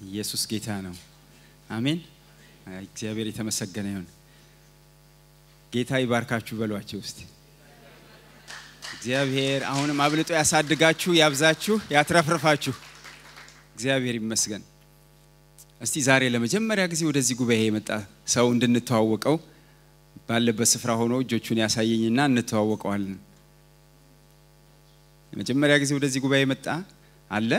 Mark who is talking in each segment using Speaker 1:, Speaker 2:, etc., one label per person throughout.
Speaker 1: ኢየሱስ ጌታ ነው። አሜን። እግዚአብሔር የተመሰገነ ይሁን። ጌታ ይባርካችሁ በሏቸው ውስጥ እግዚአብሔር አሁንም አብልጦ ያሳድጋችሁ፣ ያብዛችሁ፣ ያትረፍርፋችሁ። እግዚአብሔር ይመስገን። እስቲ ዛሬ ለመጀመሪያ ጊዜ ወደዚህ ጉባኤ የመጣ ሰው እንድንተዋወቀው ባለበት ስፍራ ሆኖ እጆቹን ያሳየኝና እንተዋወቀዋለን። ለመጀመሪያ ጊዜ ወደዚህ ጉባኤ የመጣ አለ?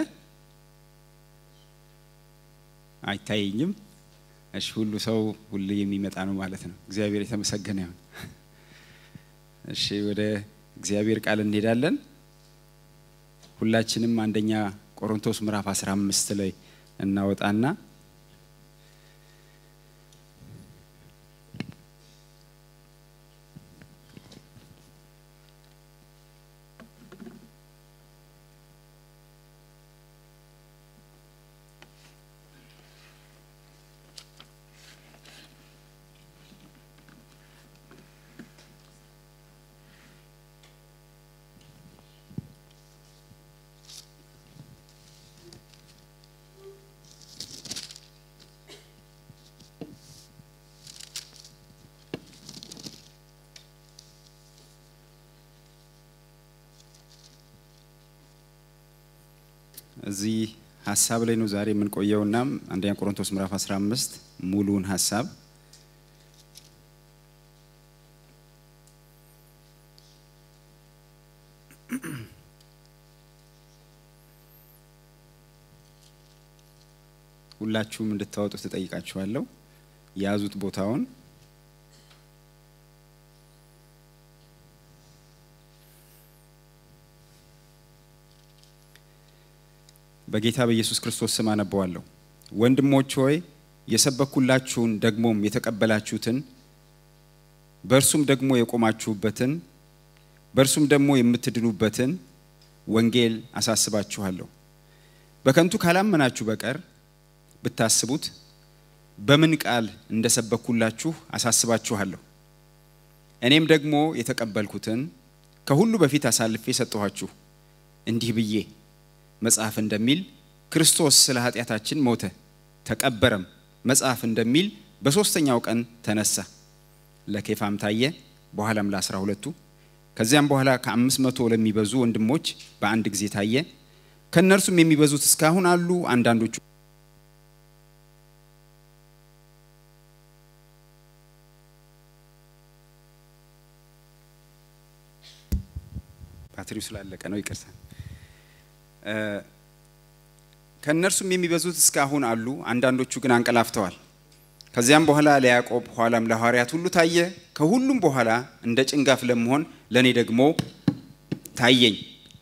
Speaker 1: አይታየኝም። እሺ፣ ሁሉ ሰው ሁሉ የሚመጣ ነው ማለት ነው። እግዚአብሔር የተመሰገነ ይሁን። እሺ፣ ወደ እግዚአብሔር ቃል እንሄዳለን። ሁላችንም አንደኛ ቆሮንቶስ ምዕራፍ 15 ላይ እናወጣና እዚህ ሀሳብ ላይ ነው ዛሬ የምንቆየውና አንደኛ ቆሮንቶስ ምዕራፍ 15 ሙሉውን ሀሳብ ሁላችሁም እንድታወጡት ትጠይቃችኋለሁ። የያዙት ቦታውን በጌታ በኢየሱስ ክርስቶስ ስም አነበዋለሁ። ወንድሞች ሆይ የሰበኩላችሁን ደግሞም የተቀበላችሁትን በእርሱም ደግሞ የቆማችሁበትን በእርሱም ደግሞ የምትድኑበትን ወንጌል አሳስባችኋለሁ። በከንቱ ካላመናችሁ በቀር ብታስቡት በምን ቃል እንደሰበኩላችሁ አሳስባችኋለሁ። እኔም ደግሞ የተቀበልኩትን ከሁሉ በፊት አሳልፌ ሰጠኋችሁ እንዲህ ብዬ መጽሐፍ እንደሚል ክርስቶስ ስለ ኃጢአታችን ሞተ፣ ተቀበረም፣ መጽሐፍ እንደሚል በሦስተኛው ቀን ተነሳ። ለኬፋም ታየ፣ በኋላም ለአስራ ሁለቱ ከዚያም በኋላ ከአምስት መቶ ለሚበዙ ወንድሞች በአንድ ጊዜ ታየ። ከእነርሱም የሚበዙት እስካሁን አሉ፣ አንዳንዶቹ ባትሪው ስላለቀ ነው፣ ይቅርታ። ከእነርሱም የሚበዙት እስካሁን አሉ፣ አንዳንዶቹ ግን አንቀላፍተዋል። ከዚያም በኋላ ለያዕቆብ ኋላም ለሐዋርያት ሁሉ ታየ። ከሁሉም በኋላ እንደ ጭንጋፍ ለመሆን ለእኔ ደግሞ ታየኝ።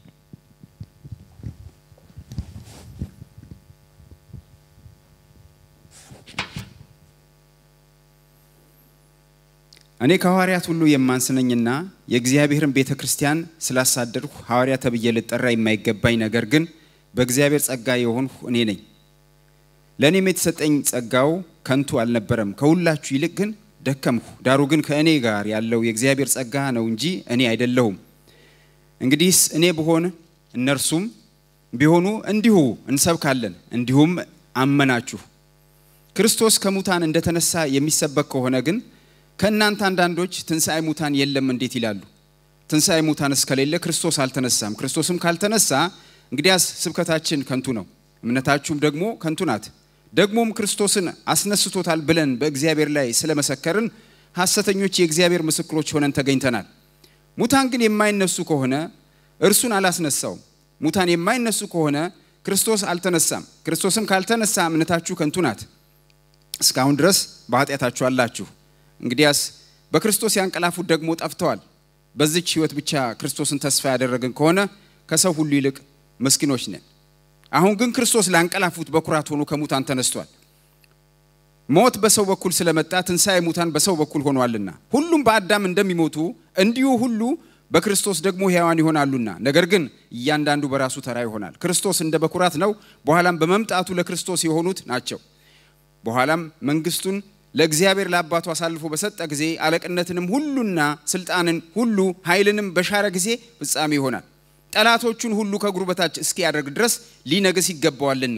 Speaker 1: እኔ ከሐዋርያት ሁሉ የማንስ ነኝና የእግዚአብሔርን ቤተ ክርስቲያን ስላሳደድሁ ሐዋርያ ተብዬ ልጠራ የማይገባኝ ነገር ግን በእግዚአብሔር ጸጋ የሆንሁ እኔ ነኝ። ለእኔም የተሰጠኝ ጸጋው ከንቱ አልነበረም፣ ከሁላችሁ ይልቅ ግን ደከምሁ። ዳሩ ግን ከእኔ ጋር ያለው የእግዚአብሔር ጸጋ ነው እንጂ እኔ አይደለሁም። እንግዲህስ እኔ ብሆን እነርሱም ቢሆኑ እንዲሁ እንሰብካለን፣ እንዲሁም አመናችሁ። ክርስቶስ ከሙታን እንደተነሳ የሚሰበክ ከሆነ ግን ከእናንተ አንዳንዶች ትንሣኤ ሙታን የለም እንዴት ይላሉ? ትንሣኤ ሙታን እስከሌለ ክርስቶስ አልተነሳም። ክርስቶስም ካልተነሳ እንግዲያስ ስብከታችን ከንቱ ነው፣ እምነታችሁም ደግሞ ከንቱ ናት። ደግሞም ክርስቶስን አስነስቶታል ብለን በእግዚአብሔር ላይ ስለመሰከርን ሐሰተኞች የእግዚአብሔር ምስክሮች ሆነን ተገኝተናል። ሙታን ግን የማይነሱ ከሆነ እርሱን አላስነሳውም። ሙታን የማይነሱ ከሆነ ክርስቶስ አልተነሳም። ክርስቶስም ካልተነሳ እምነታችሁ ከንቱ ናት፣ እስካሁን ድረስ በኃጢአታችሁ አላችሁ። እንግዲያስ በክርስቶስ ያንቀላፉት ደግሞ ጠፍተዋል። በዚች ሕይወት ብቻ ክርስቶስን ተስፋ ያደረግን ከሆነ ከሰው ሁሉ ይልቅ ምስኪኖች ነን። አሁን ግን ክርስቶስ ላንቀላፉት በኩራት ሆኖ ከሙታን ተነስቷል። ሞት በሰው በኩል ስለመጣ ትንሣኤ ሙታን በሰው በኩል ሆኗልና ሁሉም በአዳም እንደሚሞቱ እንዲሁ ሁሉ በክርስቶስ ደግሞ ሕያዋን ይሆናሉና፣ ነገር ግን እያንዳንዱ በራሱ ተራ ይሆናል። ክርስቶስ እንደ በኩራት ነው፣ በኋላም በመምጣቱ ለክርስቶስ የሆኑት ናቸው። በኋላም መንግስቱን ለእግዚአብሔር ለአባቱ አሳልፎ በሰጠ ጊዜ አለቅነትንም ሁሉና ስልጣንን ሁሉ ኃይልንም በሻረ ጊዜ ፍጻሜ ይሆናል። ጠላቶቹን ሁሉ ከእግሩ በታች እስኪያደርግ ድረስ ሊነግስ ይገባዋልና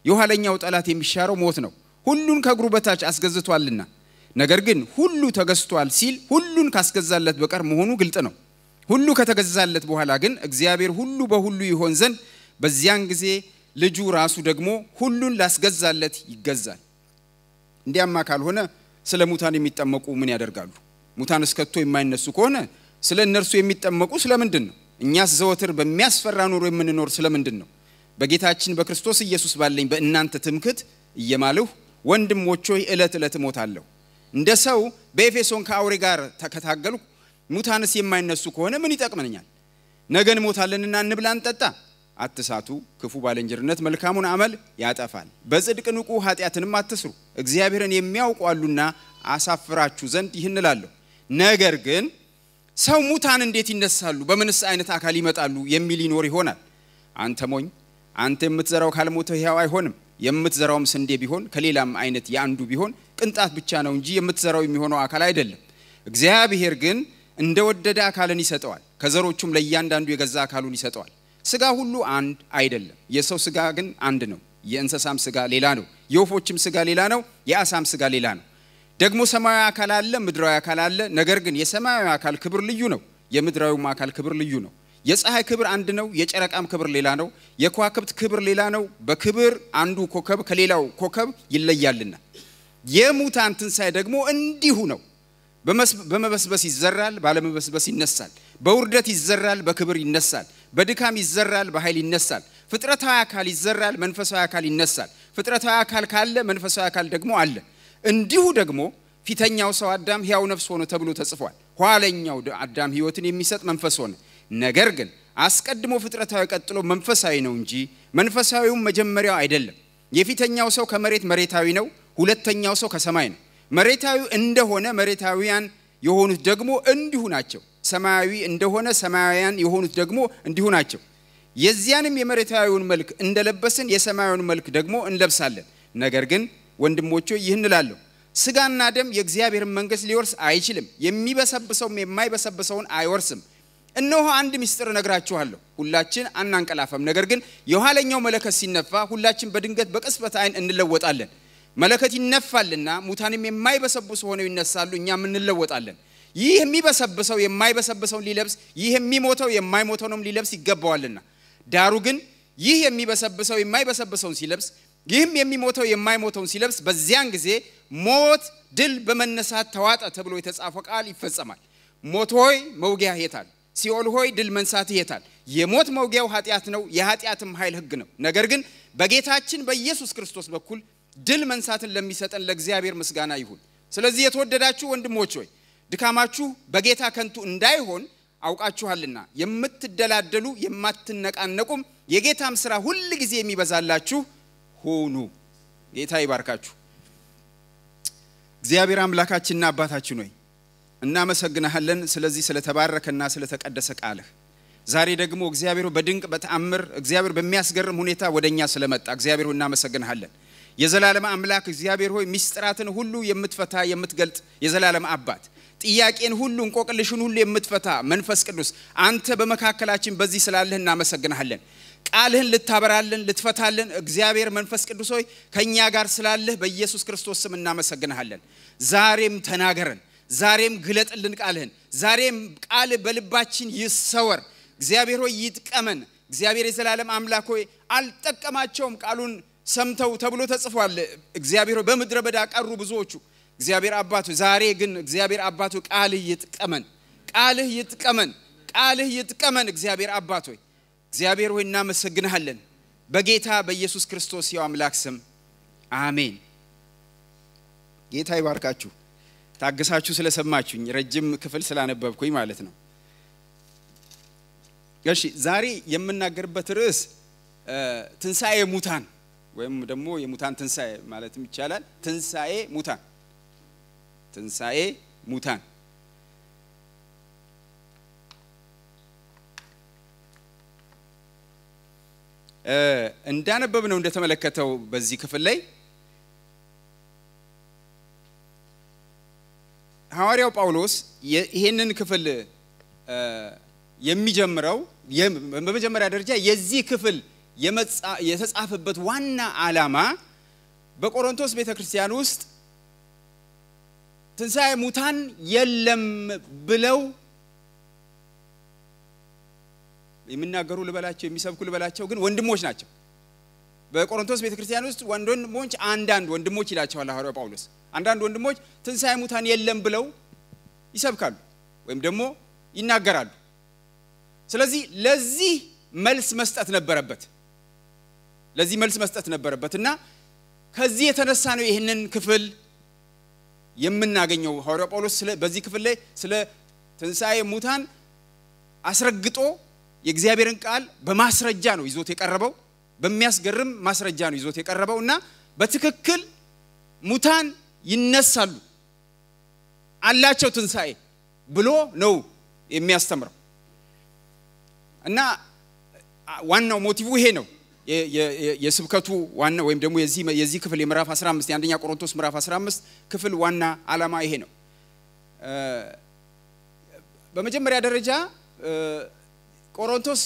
Speaker 1: የኋለኛው ጠላት የሚሻረው ሞት ነው። ሁሉን ከእግሩ በታች አስገዝቷልና። ነገር ግን ሁሉ ተገዝቷል ሲል ሁሉን ካስገዛለት በቀር መሆኑ ግልጥ ነው። ሁሉ ከተገዛለት በኋላ ግን እግዚአብሔር ሁሉ በሁሉ ይሆን ዘንድ በዚያን ጊዜ ልጁ ራሱ ደግሞ ሁሉን ላስገዛለት ይገዛል። እንዲያማ ካልሆነ ስለ ሙታን የሚጠመቁ ምን ያደርጋሉ? ሙታን እስከቶ የማይነሱ ከሆነ ስለ እነርሱ የሚጠመቁ ስለምንድን ነው? እኛስ ዘወትር በሚያስፈራ ኑሮ የምንኖር ስለምንድን ነው? በጌታችን በክርስቶስ ኢየሱስ ባለኝ በእናንተ ትምክት እየማልሁ ወንድሞች ሆይ ዕለት ዕለት እሞታለሁ። እንደ ሰው በኤፌሶን ከአውሬ ጋር ከታገልሁ ሙታንስ የማይነሱ ከሆነ ምን ይጠቅመኛል? ነገ እንሞታለንና እንብላ እንጠጣ። አትሳቱ። ክፉ ባልንጀርነት መልካሙን አመል ያጠፋል። በጽድቅ ንቁ፣ ኃጢአትንም አትስሩ። እግዚአብሔርን የሚያውቁ አሉና አሳፍራችሁ ዘንድ ይህን እላለሁ። ነገር ግን ሰው ሙታን እንዴት ይነሳሉ? በምንስ አይነት አካል ይመጣሉ? የሚል ይኖር ይሆናል። አንተ ሞኝ፣ አንተ የምትዘራው ካልሞተ ሕያው አይሆንም። የምትዘራውም ስንዴ ቢሆን ከሌላም አይነት የአንዱ ቢሆን ቅንጣት ብቻ ነው እንጂ የምትዘራው የሚሆነው አካል አይደለም። እግዚአብሔር ግን እንደወደደ አካልን ይሰጠዋል፣ ከዘሮቹም ለእያንዳንዱ የገዛ አካሉን ይሰጠዋል። ስጋ ሁሉ አንድ አይደለም። የሰው ስጋ ግን አንድ ነው። የእንስሳም ስጋ ሌላ ነው። የወፎችም ስጋ ሌላ ነው። የአሳም ስጋ ሌላ ነው። ደግሞ ሰማያዊ አካል አለ፣ ምድራዊ አካል አለ። ነገር ግን የሰማያዊ አካል ክብር ልዩ ነው፣ የምድራዊም አካል ክብር ልዩ ነው። የፀሐይ ክብር አንድ ነው፣ የጨረቃም ክብር ሌላ ነው። የከዋክብት ክብር ሌላ ነው። በክብር አንዱ ኮከብ ከሌላው ኮከብ ይለያልና። የሙታን ትንሣኤ ደግሞ እንዲሁ ነው። በመበስበስ ይዘራል፣ ባለመበስበስ ይነሳል። በውርደት ይዘራል፣ በክብር ይነሳል። በድካም ይዘራል፣ በኃይል ይነሳል። ፍጥረታዊ አካል ይዘራል፣ መንፈሳዊ አካል ይነሳል። ፍጥረታዊ አካል ካለ መንፈሳዊ አካል ደግሞ አለ። እንዲሁ ደግሞ ፊተኛው ሰው አዳም ሕያው ነፍስ ሆነ ተብሎ ተጽፏል። ኋለኛው አዳም ሕይወትን የሚሰጥ መንፈስ ሆነ። ነገር ግን አስቀድሞ ፍጥረታዊ ቀጥሎ መንፈሳዊ ነው እንጂ መንፈሳዊውም መጀመሪያው አይደለም። የፊተኛው ሰው ከመሬት መሬታዊ ነው፣ ሁለተኛው ሰው ከሰማይ ነው። መሬታዊ እንደሆነ መሬታዊያን የሆኑት ደግሞ እንዲሁ ናቸው። ሰማያዊ እንደሆነ ሰማያውያን የሆኑት ደግሞ እንዲሁ ናቸው። የዚያንም የመሬታዊውን መልክ እንደለበስን የሰማያዊውን መልክ ደግሞ እንለብሳለን። ነገር ግን ወንድሞቼ ይህን እላለሁ፣ ስጋና ደም የእግዚአብሔርን መንግሥት ሊወርስ አይችልም፣ የሚበሰብሰውም የማይበሰብሰውን አይወርስም። እነሆ አንድ ምስጢር እነግራችኋለሁ፣ ሁላችን አናንቀላፋም። ነገር ግን የኋለኛው መለከት ሲነፋ ሁላችን በድንገት በቅጽበት ዓይን እንለወጣለን። መለከት ይነፋልና ሙታንም የማይበሰብሱ ሆነው ይነሳሉ፣ እኛም እንለወጣለን። ይህ የሚበሰብሰው የማይበሰብሰውን ሊለብስ፣ ይህ የሚሞተው የማይሞተውንም ሊለብስ ይገባዋልና። ዳሩ ግን ይህ የሚበሰብሰው የማይበሰብሰውን ሲለብስ፣ ይህም የሚሞተው የማይሞተውን ሲለብስ፣ በዚያን ጊዜ ሞት ድል በመነሳት ተዋጠ ተብሎ የተጻፈው ቃል ይፈጸማል። ሞት ሆይ መውጊያ የታል? ሲኦል ሆይ ድል መንሳት የታል? የሞት መውጊያው ኃጢአት ነው፣ የኃጢአትም ኃይል ሕግ ነው። ነገር ግን በጌታችን በኢየሱስ ክርስቶስ በኩል ድል መንሳትን ለሚሰጠን ለእግዚአብሔር ምስጋና ይሁን። ስለዚህ የተወደዳችሁ ወንድሞች ሆይ ድካማችሁ በጌታ ከንቱ እንዳይሆን አውቃችኋልና የምትደላደሉ የማትነቃነቁም የጌታም ስራ ሁል ጊዜ የሚበዛላችሁ ሁኑ። ጌታ ይባርካችሁ። እግዚአብሔር አምላካችንና አባታችን ሆይ እናመሰግናሃለን ስለዚህ ስለተባረከና ስለተቀደሰ ቃልህ። ዛሬ ደግሞ እግዚአብሔር በድንቅ በተአምር እግዚአብሔር በሚያስገርም ሁኔታ ወደ እኛ ስለመጣ እግዚአብሔር ሆይ እናመሰግንሃለን። የዘላለም አምላክ እግዚአብሔር ሆይ ሚስጥራትን ሁሉ የምትፈታ የምትገልጥ የዘላለም አባት ጥያቄን ሁሉ እንቆቅልሽን ሁሉ የምትፈታ መንፈስ ቅዱስ አንተ በመካከላችን በዚህ ስላለህ እናመሰግንሃለን። ቃልህን ልታበራልን ልትፈታልን እግዚአብሔር መንፈስ ቅዱስ ሆይ ከእኛ ጋር ስላለህ በኢየሱስ ክርስቶስ ስም እናመሰግንሃለን። ዛሬም ተናገረን፣ ዛሬም ግለጥልን ቃልህን። ዛሬም ቃል በልባችን ይሰወር። እግዚአብሔር ሆይ ይጥቀመን። እግዚአብሔር የዘላለም አምላክ ሆይ አልጠቀማቸውም ቃሉን ሰምተው ተብሎ ተጽፏል። እግዚአብሔር ሆይ በምድረ በዳ ቀሩ ብዙዎቹ። እግዚአብሔር አባቱ ዛሬ ግን እግዚአብሔር አባቱ ቃልህ ይጥቀመን፣ ቃልህ ይጥቀመን፣ ቃልህ ይጥቀመን። እግዚአብሔር አባት ሆይ እግዚአብሔር ሆይ እናመሰግንሃለን። በጌታ በኢየሱስ ክርስቶስ ያው አምላክ ስም አሜን። ጌታ ይባርካችሁ። ታግሳችሁ ስለሰማችሁኝ ረጅም ክፍል ስላነበብኩኝ ማለት ነው። እሺ ዛሬ የምናገርበት ርዕስ ትንሣኤ ሙታን ወይም ደግሞ የሙታን ትንሣኤ ማለትም ይቻላል። ትንሣኤ ሙታን ትንሣኤ ሙታን እንዳነበብ ነው እንደተመለከተው በዚህ ክፍል ላይ ሐዋርያው ጳውሎስ ይህንን ክፍል የሚጀምረው በመጀመሪያ ደረጃ የዚህ ክፍል የተጻፈበት ዋና ዓላማ በቆሮንቶስ ቤተ ክርስቲያን ውስጥ ትንሣኤ ሙታን የለም ብለው የሚናገሩ ልበላቸው የሚሰብኩ ልበላቸው ግን ወንድሞች ናቸው። በቆሮንቶስ ቤተ ክርስቲያን ውስጥ ወንድሞች አንዳንድ ወንድሞች ይላቸዋል ሐዋርያው ጳውሎስ። አንዳንድ ወንድሞች ትንሣኤ ሙታን የለም ብለው ይሰብካሉ ወይም ደግሞ ይናገራሉ። ስለዚህ ለዚህ መልስ መስጠት ነበረበት። ለዚህ መልስ መስጠት ነበረበት እና ከዚህ የተነሳ ነው ይህንን ክፍል የምናገኘው። ሐዋርያው ጳውሎስ በዚህ ክፍል ላይ ስለ ትንሣኤ ሙታን አስረግጦ የእግዚአብሔርን ቃል በማስረጃ ነው ይዞት የቀረበው። በሚያስገርም ማስረጃ ነው ይዞት የቀረበው እና በትክክል ሙታን ይነሳሉ አላቸው ትንሣኤ ብሎ ነው የሚያስተምረው እና ዋናው ሞቲቭ ይሄ ነው። የስብከቱ ዋና ወይም ደግሞ የዚህ ክፍል የምዕራፍ 15 የአንደኛ ቆሮንቶስ ምዕራፍ 15 ክፍል ዋና ዓላማ ይሄ ነው። በመጀመሪያ ደረጃ ቆሮንቶስ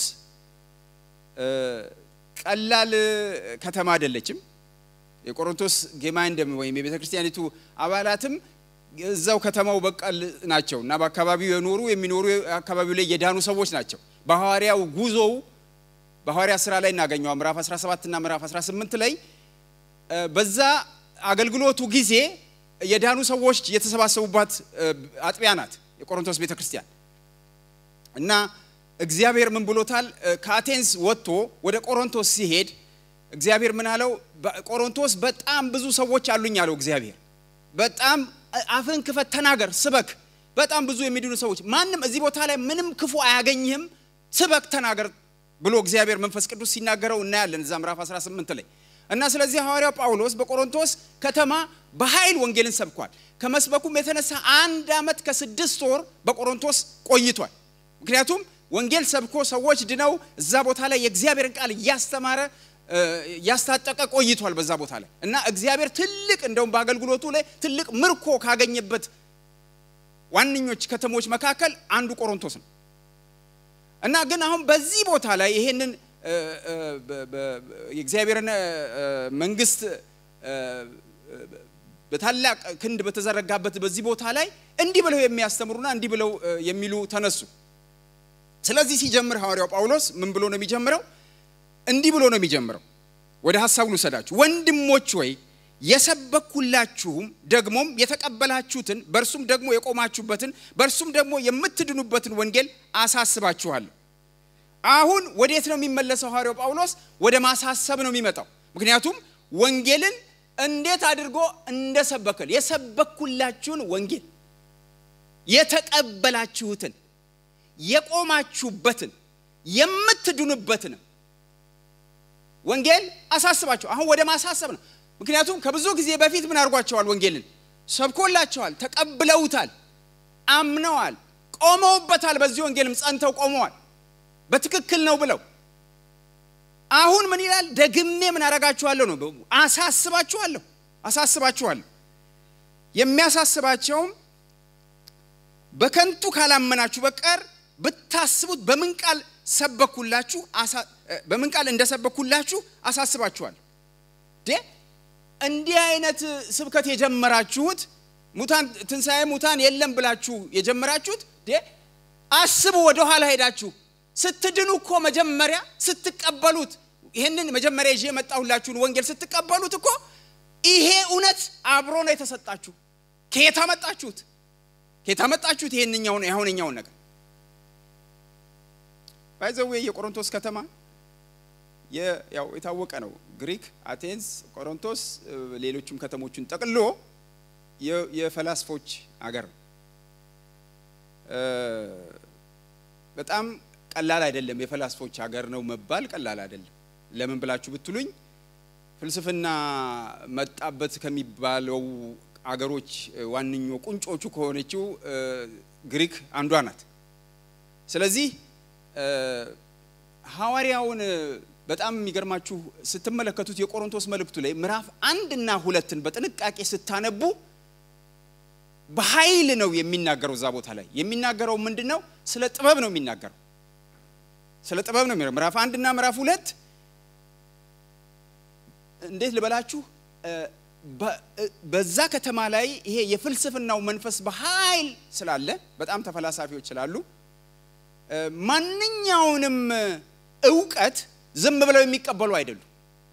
Speaker 1: ቀላል ከተማ አይደለችም። የቆሮንቶስ ጌማይንደም ወይም የቤተ ክርስቲያኒቱ አባላትም እዛው ከተማው በቃል ናቸው እና በአካባቢው የኖሩ የሚኖሩ አካባቢው ላይ የዳኑ ሰዎች ናቸው። በሐዋርያው ጉዞው በሐዋርያ ስራ ላይ እናገኘው ምዕራፍ 17 እና ምዕራፍ 18 ላይ በዛ አገልግሎቱ ጊዜ የዳኑ ሰዎች የተሰባሰቡባት አጥቢያ ናት የቆሮንቶስ ቤተ ክርስቲያን እና እግዚአብሔር ምን ብሎታል? ከአቴንስ ወጥቶ ወደ ቆሮንቶስ ሲሄድ እግዚአብሔር ምን አለው? ቆሮንቶስ በጣም ብዙ ሰዎች አሉኝ አለው እግዚአብሔር። በጣም አፍን ክፈት፣ ተናገር፣ ስበክ። በጣም ብዙ የሚድኑ ሰዎች፣ ማንም እዚህ ቦታ ላይ ምንም ክፉ አያገኝህም፣ ስበክ፣ ተናገር ብሎ እግዚአብሔር መንፈስ ቅዱስ ሲናገረው እናያለን እዛ ምዕራፍ 18 ላይ እና ስለዚህ ሐዋርያው ጳውሎስ በቆሮንቶስ ከተማ በኃይል ወንጌልን ሰብኳል። ከመስበኩም የተነሳ አንድ ዓመት ከስድስት ወር በቆሮንቶስ ቆይቷል። ምክንያቱም ወንጌል ሰብኮ ሰዎች ድነው እዛ ቦታ ላይ የእግዚአብሔርን ቃል እያስተማረ እያስታጠቀ ቆይቷል በዛ ቦታ ላይ እና እግዚአብሔር ትልቅ እንደውም በአገልግሎቱ ላይ ትልቅ ምርኮ ካገኘበት ዋነኞች ከተሞች መካከል አንዱ ቆሮንቶስ ነው እና ግን አሁን በዚህ ቦታ ላይ ይሄንን የእግዚአብሔርን መንግስት በታላቅ ክንድ በተዘረጋበት በዚህ ቦታ ላይ እንዲህ ብለው የሚያስተምሩና እንዲህ ብለው የሚሉ ተነሱ። ስለዚህ ሲጀምር ሐዋርያው ጳውሎስ ምን ብሎ ነው የሚጀምረው? እንዲህ ብሎ ነው የሚጀምረው። ወደ ሀሳቡ ልውሰዳችሁ። ወንድሞች ወይ የሰበኩላችሁም ደግሞም የተቀበላችሁትን በእርሱም ደግሞ የቆማችሁበትን በእርሱም ደግሞ የምትድኑበትን ወንጌል አሳስባችኋለሁ። አሁን ወዴት ነው የሚመለሰው ሐዋርያው ጳውሎስ? ወደ ማሳሰብ ነው የሚመጣው። ምክንያቱም ወንጌልን እንዴት አድርጎ እንደሰበከል የሰበኩላችሁን ወንጌል የተቀበላችሁትን የቆማችሁበትን የምትድኑበትን ወንጌል አሳስባቸው። አሁን ወደ ማሳሰብ ነው። ምክንያቱም ከብዙ ጊዜ በፊት ምን አድርጓቸዋል? ወንጌልን ሰብኮላቸዋል፣ ተቀብለውታል፣ አምነዋል፣ ቆመውበታል። በዚህ ወንጌልም ጸንተው ቆመዋል። በትክክል ነው ብለው አሁን ምን ይላል? ደግሜ ምን አረጋችኋለሁ ነው አሳስባችኋለሁ፣ አሳስባችኋለሁ። የሚያሳስባቸውም በከንቱ ካላመናችሁ በቀር ብታስቡት በምን ቃል ሰበኩላችሁ በምን ቃል እንደሰበኩላችሁ አሳስባችኋል። እንዲህ አይነት ስብከት የጀመራችሁት ሙታን ትንሣኤ ሙታን የለም ብላችሁ የጀመራችሁት አስቡ። ወደ ኋላ ሄዳችሁ ስትድኑ እኮ መጀመሪያ ስትቀበሉት ይህንን መጀመሪያ ይዤ የመጣሁላችሁን ወንጌል ስትቀበሉት እኮ ይሄ እውነት አብሮ ነው የተሰጣችሁ። ከየት አመጣችሁት? ከየት አመጣችሁት? ይሄንኛውን የአሁነኛውን ነገር ባይዘዌ የቆሮንቶስ ከተማ ያው የታወቀ ነው። ግሪክ፣ አቴንስ፣ ቆሮንቶስ ሌሎችም ከተሞቹን ጠቅሎ የፈላስፎች አገር ነው። በጣም ቀላል አይደለም። የፈላስፎች ሀገር ነው መባል ቀላል አይደለም። ለምን ብላችሁ ብትሉኝ ፍልስፍና መጣበት ከሚባለው አገሮች ዋነኞ ቁንጮቹ ከሆነችው ግሪክ አንዷ ናት። ስለዚህ ሐዋርያውን በጣም የሚገርማችሁ ስትመለከቱት የቆሮንቶስ መልእክቱ ላይ ምዕራፍ አንድ እና ሁለትን በጥንቃቄ ስታነቡ በኃይል ነው የሚናገረው። እዛ ቦታ ላይ የሚናገረው ምንድን ነው? ስለ ጥበብ ነው የሚናገረው። ስለ ጥበብ ነው ምዕራፍ አንድ እና ምዕራፍ ሁለት እንዴት ልበላችሁ በዛ ከተማ ላይ ይሄ የፍልስፍናው መንፈስ በኃይል ስላለ በጣም ተፈላሳፊዎች ስላሉ ማንኛውንም እውቀት ዝም ብለው የሚቀበሉ አይደሉም።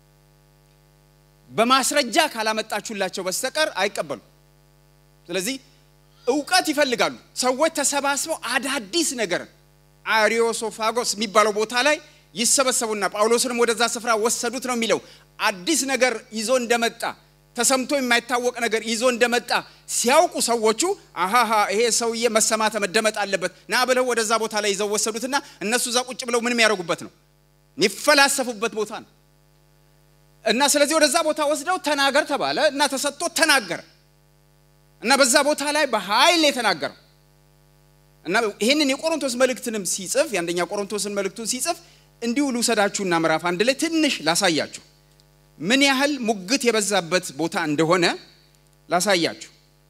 Speaker 1: በማስረጃ ካላመጣችሁላቸው በስተቀር አይቀበሉም። ስለዚህ እውቀት ይፈልጋሉ። ሰዎች ተሰባስበው አዳዲስ ነገር አሪዮሶፋጎስ የሚባለው ቦታ ላይ ይሰበሰቡና ጳውሎስንም ወደዛ ስፍራ ወሰዱት ነው የሚለው። አዲስ ነገር ይዞ እንደመጣ ተሰምቶ የማይታወቅ ነገር ይዞ እንደመጣ ሲያውቁ ሰዎቹ አሃሃ ይሄ ሰውዬ መሰማት መደመጥ አለበት ና ብለው ወደዛ ቦታ ላይ ይዘው ወሰዱትና እነሱ እዛ ቁጭ ብለው ምን የሚያደርጉበት ነው? የሚፈላሰፉበት ቦታ ነው። እና ስለዚህ ወደዛ ቦታ ወስደው ተናገር ተባለ እና ተሰጥቶ ተናገረ እና በዛ ቦታ ላይ በኃይል የተናገረው እና ይህንን የቆሮንቶስ መልእክትንም ሲጽፍ የአንደኛ ቆሮንቶስን መልእክቱን ሲጽፍ እንዲሁ ልውሰዳችሁና ምዕራፍ አንድ ላይ ትንሽ ላሳያችሁ ምን ያህል ሙግት የበዛበት ቦታ እንደሆነ ላሳያችሁ።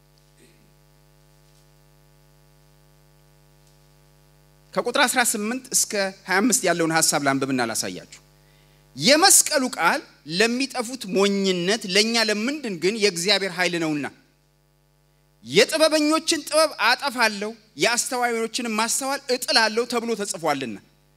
Speaker 1: ከቁጥር 18 እስከ 25 ያለውን ሀሳብ ላንብብና ላሳያችሁ። የመስቀሉ ቃል ለሚጠፉት ሞኝነት፣ ለእኛ ለምንድን ግን የእግዚአብሔር ኃይል ነውና የጥበበኞችን ጥበብ አጠፋለሁ፣ የአስተዋዮችንም ማስተዋል እጥላለሁ ተብሎ ተጽፏልና።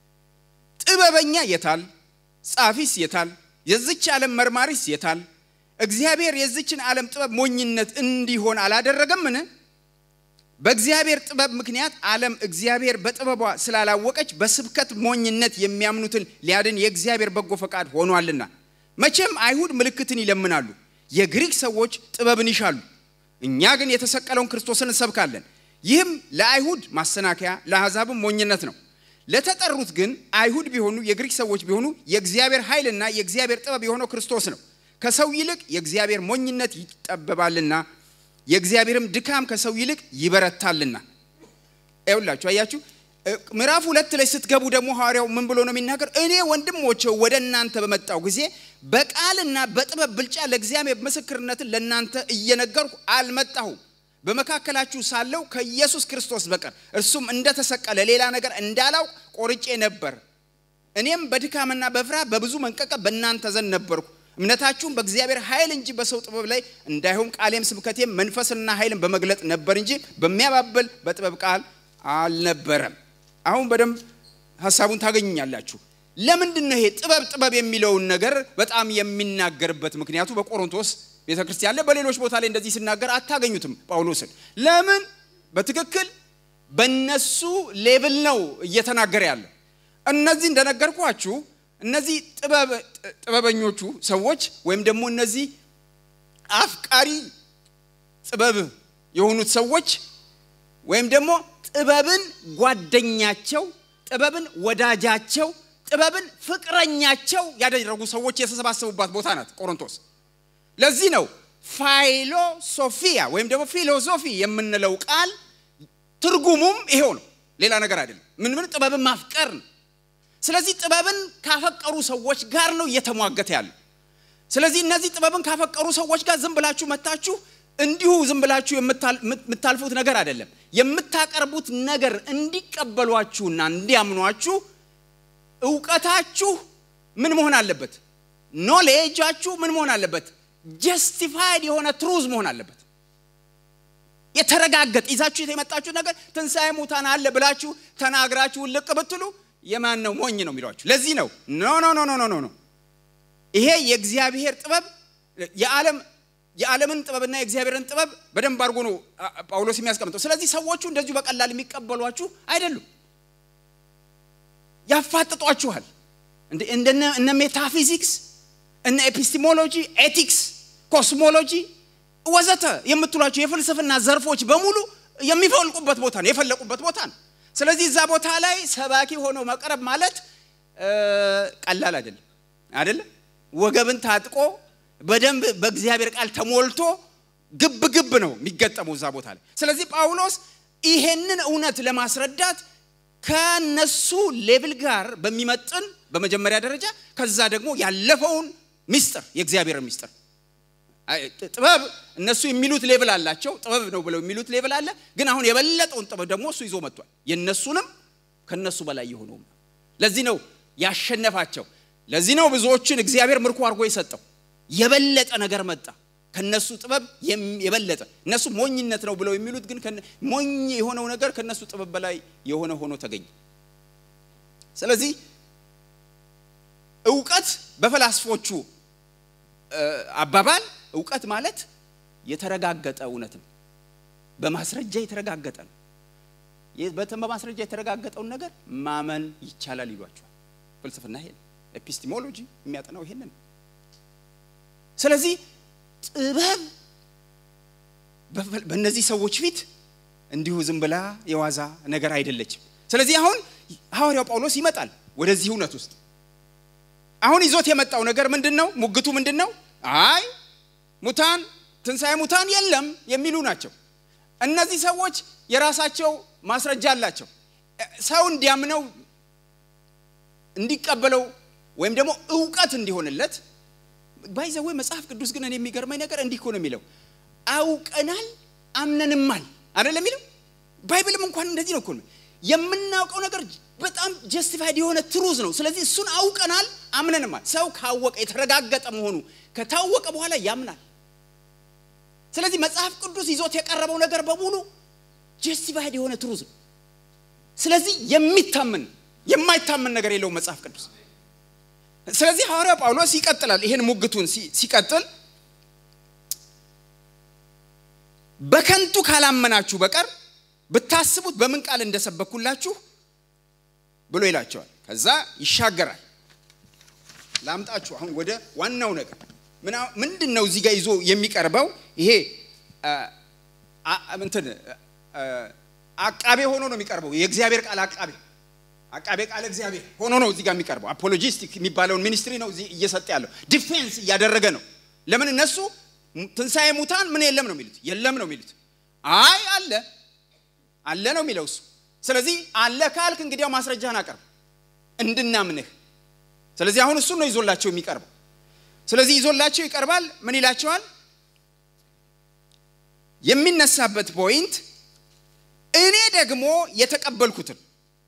Speaker 1: ጥበበኛ የታል? ጻፊስ የታል? የዚች ዓለም መርማሪስ የታል? እግዚአብሔር የዚችን ዓለም ጥበብ ሞኝነት እንዲሆን አላደረገምን? በእግዚአብሔር ጥበብ ምክንያት ዓለም እግዚአብሔር በጥበቧ ስላላወቀች በስብከት ሞኝነት የሚያምኑትን ሊያድን የእግዚአብሔር በጎ ፈቃድ ሆኗልና። መቼም አይሁድ ምልክትን ይለምናሉ፣ የግሪክ ሰዎች ጥበብን ይሻሉ። እኛ ግን የተሰቀለውን ክርስቶስን እንሰብካለን። ይህም ለአይሁድ ማሰናከያ ለአሕዛብም ሞኝነት ነው። ለተጠሩት ግን አይሁድ ቢሆኑ የግሪክ ሰዎች ቢሆኑ የእግዚአብሔር ኃይልና የእግዚአብሔር ጥበብ የሆነው ክርስቶስ ነው። ከሰው ይልቅ የእግዚአብሔር ሞኝነት ይጠበባልና የእግዚአብሔርም ድካም ከሰው ይልቅ ይበረታልና። ይኸውላችሁ አያችሁ፣ ምዕራፍ ሁለት ላይ ስትገቡ ደግሞ ሐዋርያው ምን ብሎ ነው የሚናገር? እኔ ወንድሞቼ ወደ እናንተ በመጣው ጊዜ በቃልና በጥበብ ብልጫ ለእግዚአብሔር ምስክርነትን ለእናንተ እየነገርኩ አልመጣሁም። በመካከላችሁ ሳለው ከኢየሱስ ክርስቶስ በቀር እርሱም እንደተሰቀለ ሌላ ነገር እንዳላውቅ ቆርጬ ነበር። እኔም በድካምና በፍርሃት በብዙ መንቀቀብ በእናንተ ዘንድ ነበርኩ። እምነታችሁም በእግዚአብሔር ኃይል እንጂ በሰው ጥበብ ላይ እንዳይሆን ቃሌም ስብከቴም መንፈስና ኃይልን በመግለጥ ነበር እንጂ በሚያባብል በጥበብ ቃል አልነበረም። አሁን በደንብ ሀሳቡን ታገኙኛላችሁ። ለምንድን ነው ይሄ ጥበብ ጥበብ የሚለውን ነገር በጣም የሚናገርበት ምክንያቱ በቆሮንቶስ ቤተ ክርስቲያን ላይ በሌሎች ቦታ ላይ እንደዚህ ሲናገር አታገኙትም ጳውሎስን። ለምን? በትክክል በነሱ ሌብል ነው እየተናገረ ያለው። እነዚህ እንደነገርኳችሁ እነዚህ ጥበበኞቹ ሰዎች ወይም ደግሞ እነዚህ አፍቃሪ ጥበብ የሆኑት ሰዎች ወይም ደግሞ ጥበብን ጓደኛቸው፣ ጥበብን ወዳጃቸው፣ ጥበብን ፍቅረኛቸው ያደረጉ ሰዎች የተሰባሰቡባት ቦታ ናት ቆሮንቶስ። ለዚህ ነው ፋይሎሶፊያ ወይም ደግሞ ፊሎሶፊ የምንለው ቃል ትርጉሙም ይሄው ነው፣ ሌላ ነገር አይደለም። ምን ምን ጥበብን ማፍቀር ነው። ስለዚህ ጥበብን ካፈቀሩ ሰዎች ጋር ነው እየተሟገተ ያለው። ስለዚህ እነዚህ ጥበብን ካፈቀሩ ሰዎች ጋር ዝም ብላችሁ መታችሁ እንዲሁ ዝም ብላችሁ የምታልፉት ነገር አይደለም። የምታቀርቡት ነገር እንዲቀበሏችሁና እንዲያምኗችሁ እውቀታችሁ ምን መሆን አለበት? ኖሌጃችሁ ምን መሆን አለበት? ጀስቲፋይድ የሆነ ትሩዝ መሆን አለበት። የተረጋገጠ ይዛችሁ የመጣችሁ ነገር ትንሣኤ ሙታን አለ ብላችሁ ተናግራችሁ ልቅ ብትሉ የማን ነው ሞኝ ነው የሚሏችሁ። ለዚህ ነው ኖ ኖ ኖ ኖ ኖ ኖ ይሄ የእግዚአብሔር ጥበብ የዓለም የዓለምን ጥበብና የእግዚአብሔርን ጥበብ በደንብ አድርጎ ነው ጳውሎስ የሚያስቀምጠው። ስለዚህ ሰዎቹ እንደዚሁ በቀላል የሚቀበሏችሁ አይደሉም፣ ያፋጥጧችኋል። እነ ሜታፊዚክስ፣ እነ ኤፒስቲሞሎጂ፣ ኤቲክስ፣ ኮስሞሎጂ ወዘተ የምትሏቸው የፍልስፍና ዘርፎች በሙሉ የሚፈልቁበት ቦታ ነው፣ የፈለቁበት ቦታ ነው። ስለዚህ እዛ ቦታ ላይ ሰባኪ ሆኖ መቅረብ ማለት ቀላል አይደለም አይደለም። ወገብን ታጥቆ በደንብ በእግዚአብሔር ቃል ተሞልቶ ግብ ግብ ነው የሚገጠመው እዛ ቦታ ላይ። ስለዚህ ጳውሎስ ይሄንን እውነት ለማስረዳት ከነሱ ሌብል ጋር በሚመጥን በመጀመሪያ ደረጃ ከዛ ደግሞ ያለፈውን ሚስጥር የእግዚአብሔር ሚስጥር ጥበብ እነሱ የሚሉት ሌብል አላቸው። ጥበብ ነው ብለው የሚሉት ሌብል አለ። ግን አሁን የበለጠውን ጥበብ ደግሞ እሱ ይዞ መጥቷል። የነሱንም ከነሱ በላይ የሆነው ለዚህ ነው ያሸነፋቸው። ለዚህ ነው ብዙዎችን እግዚአብሔር ምርኮ አድርጎ የሰጠው። የበለጠ ነገር መጣ። ከነሱ ጥበብ የበለጠ እነሱ ሞኝነት ነው ብለው የሚሉት ግን ሞኝ የሆነው ነገር ከነሱ ጥበብ በላይ የሆነ ሆኖ ተገኘ። ስለዚህ እውቀት በፈላስፎቹ አባባል እውቀት ማለት የተረጋገጠ እውነት ነው። በማስረጃ የተረጋገጠ ነው። በማስረጃ የተረጋገጠውን ነገር ማመን ይቻላል ይሏቸዋል። ፍልስፍና ይሄ ኤፒስቲሞሎጂ የሚያጠናው ይሄንን። ስለዚህ ጥበብ በእነዚህ ሰዎች ፊት እንዲሁ ዝም ብላ የዋዛ ነገር አይደለችም። ስለዚህ አሁን ሐዋርያው ጳውሎስ ይመጣል ወደዚህ እውነት ውስጥ። አሁን ይዞት የመጣው ነገር ምንድን ነው? ሙግቱ ምንድን ነው? አይ ሙታን ትንሣኤ ሙታን የለም የሚሉ ናቸው። እነዚህ ሰዎች የራሳቸው ማስረጃ አላቸው። ሰው እንዲያምነው እንዲቀበለው ወይም ደግሞ እውቀት እንዲሆንለት ባይዘዌ መጽሐፍ ቅዱስ ግን እኔ የሚገርመኝ ነገር እንዲህ እኮ ነው የሚለው አውቀናል አምነንማል አይደለም የሚለው ባይብልም እንኳን እንደዚህ ነው እኮ የምናውቀው ነገር በጣም ጀስቲፋይድ የሆነ ትሩዝ ነው ስለዚህ እሱን አውቀናል አምነንማል ሰው ካወቀ የተረጋገጠ መሆኑ ከታወቀ በኋላ ያምናል ስለዚህ መጽሐፍ ቅዱስ ይዞት የቀረበው ነገር በሙሉ ጀስቲፋይድ የሆነ ትሩዝ ነው ስለዚህ የሚታመን የማይታመን ነገር የለውም መጽሐፍ ቅዱስ ስለዚህ ሐዋርያ ጳውሎስ ይቀጥላል ይህን ሙግቱን ሲቀጥል በከንቱ ካላመናችሁ በቀር ብታስቡት በምን ቃል እንደሰበኩላችሁ ብሎ ይላቸዋል ከዛ ይሻገራል ላምጣችሁ አሁን ወደ ዋናው ነገር ምንድን ነው እዚህ ጋር ይዞ የሚቀርበው ይሄ እንትን አቃቤ ሆኖ ነው የሚቀርበው የእግዚአብሔር ቃል አቃቤ አቃቤ ቃል እግዚአብሔር ሆኖ ነው እዚህ ጋር የሚቀርበው አፖሎጂስቲክ የሚባለውን ሚኒስትሪ ነው እዚህ እየሰጠ ያለው ዲፌንስ እያደረገ ነው ለምን እነሱ ትንሣኤ ሙታን ምን የለም ነው የሚሉት የለም ነው የሚሉት አይ አለ አለ ነው የሚለው እሱ ስለዚህ አለ ካልክ እንግዲያው ማስረጃህን አቀርብ እንድናምንህ ስለዚህ አሁን እሱን ነው ይዞላቸው የሚቀርበው ስለዚህ ይዞላቸው ይቀርባል ምን ይላቸዋል የሚነሳበት ፖይንት እኔ ደግሞ የተቀበልኩትን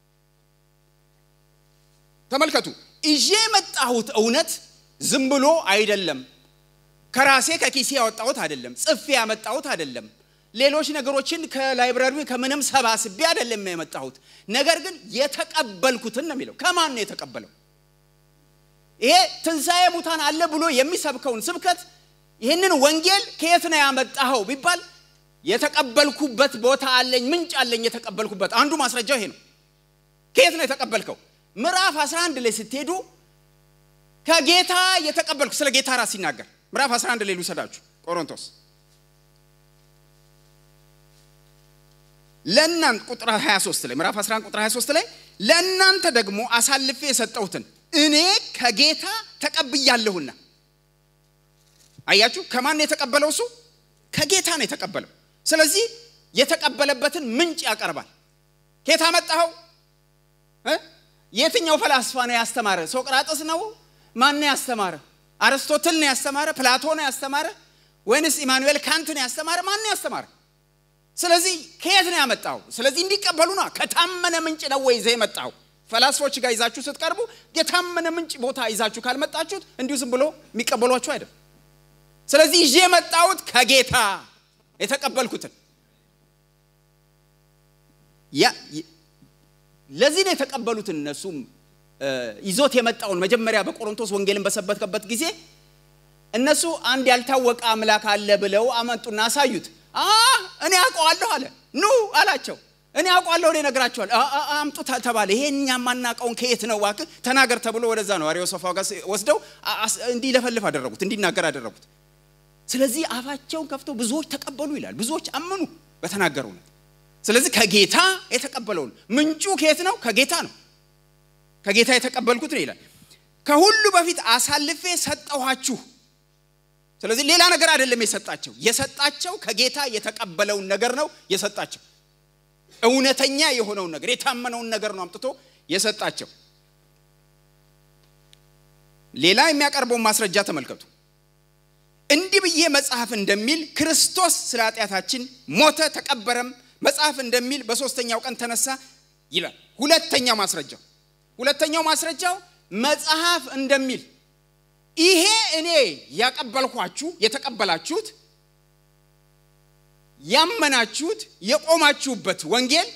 Speaker 1: ተመልከቱ ይዤ የመጣሁት እውነት ዝም ብሎ አይደለም ከራሴ ከኪሴ ያወጣሁት አይደለም ጽፌ ያመጣሁት አይደለም ሌሎች ነገሮችን ከላይብራሪ ከምንም ሰባስቤ አይደለም የመጣሁት ነገር ግን የተቀበልኩትን ነው የሚለው ከማን ነው የተቀበለው ይሄ ትንሣኤ ሙታን አለ ብሎ የሚሰብከውን ስብከት ይህንን ወንጌል ከየት ነው ያመጣኸው ቢባል የተቀበልኩበት ቦታ አለኝ ምንጭ አለኝ የተቀበልኩበት አንዱ ማስረጃው ይሄ ነው ከየት ነው የተቀበልከው ምዕራፍ 11 ላይ ስትሄዱ ከጌታ የተቀበልኩ ስለ ጌታ ራስ ሲናገር ምዕራፍ 11 ላይ ልውሰዳችሁ ቆሮንቶስ ለእናንተ ቁጥር 23 ላይ ምዕራፍ 11 ቁጥር 23 ላይ ለእናንተ ደግሞ አሳልፌ የሰጠሁትን እኔ ከጌታ ተቀብያለሁና አያችሁ ከማን የተቀበለው እሱ ከጌታ ነው የተቀበለው ስለዚህ የተቀበለበትን ምንጭ ያቀርባል ኬታ መጣኸው የትኛው ፈላስፋ ነው ያስተማረ ሶቅራጥስ ነው ማን ያስተማረ አርስቶትል ነው ያስተማረ ፕላቶ ነው ያስተማረ ወይንስ ኢማኑኤል ካንት ነው ያስተማረ ማን ነው ያስተማረ ስለዚህ ከየት ነው ያመጣው ስለዚህ እንዲቀበሉ ነው ከታመነ ምንጭ ነው ወይ ይዘህ የመጣው ፈላስፎች ጋር ይዛችሁ ስትቀርቡ የታመነ ምንጭ ቦታ ይዛችሁ ካልመጣችሁት እንዲሁ ዝም ብሎ የሚቀበሏችሁ አይደል ስለዚህ ይዤ የመጣሁት ከጌታ የተቀበልኩትን ለዚህ ነው የተቀበሉትን እነሱም ይዞት የመጣውን መጀመሪያ በቆሮንቶስ ወንጌልን በሰበከበት ጊዜ እነሱ አንድ ያልታወቀ አምላክ አለ ብለው አመጡና አሳዩት እኔ አውቀዋለሁ አለ ኑ አላቸው እኔ አውቀዋለሁ እኔ ነግራቸዋል አምጡ ተባለ ይሄ እኛ የማናውቀውን ከየት ነው ዋክ ተናገር ተብሎ ወደዛ ነው አሪዮሶፋጋስ ወስደው እንዲለፈልፍ አደረጉት እንዲናገር አደረጉት ስለዚህ አፋቸውን ከፍተው ብዙዎች ተቀበሉ ይላል ብዙዎች አመኑ በተናገሩ ነው ስለዚህ ከጌታ የተቀበለውን ምንጩ ከየት ነው ከጌታ ነው ከጌታ የተቀበልኩት ነው ይላል ከሁሉ በፊት አሳልፌ ሰጠኋችሁ ስለዚህ ሌላ ነገር አይደለም የሰጣቸው የሰጣቸው ከጌታ የተቀበለውን ነገር ነው የሰጣቸው እውነተኛ የሆነውን ነገር የታመነውን ነገር ነው አምጥቶ የሰጣቸው ሌላ የሚያቀርበውን ማስረጃ ተመልከቱ እንዲህ ብዬ መጽሐፍ እንደሚል ክርስቶስ ስለ ኃጢአታችን ሞተ ተቀበረም መጽሐፍ እንደሚል በሶስተኛው ቀን ተነሳ ይላል ሁለተኛው ማስረጃው ሁለተኛው ማስረጃው መጽሐፍ እንደሚል ይሄ እኔ ያቀበልኳችሁ የተቀበላችሁት ያመናችሁት የቆማችሁበት ወንጌል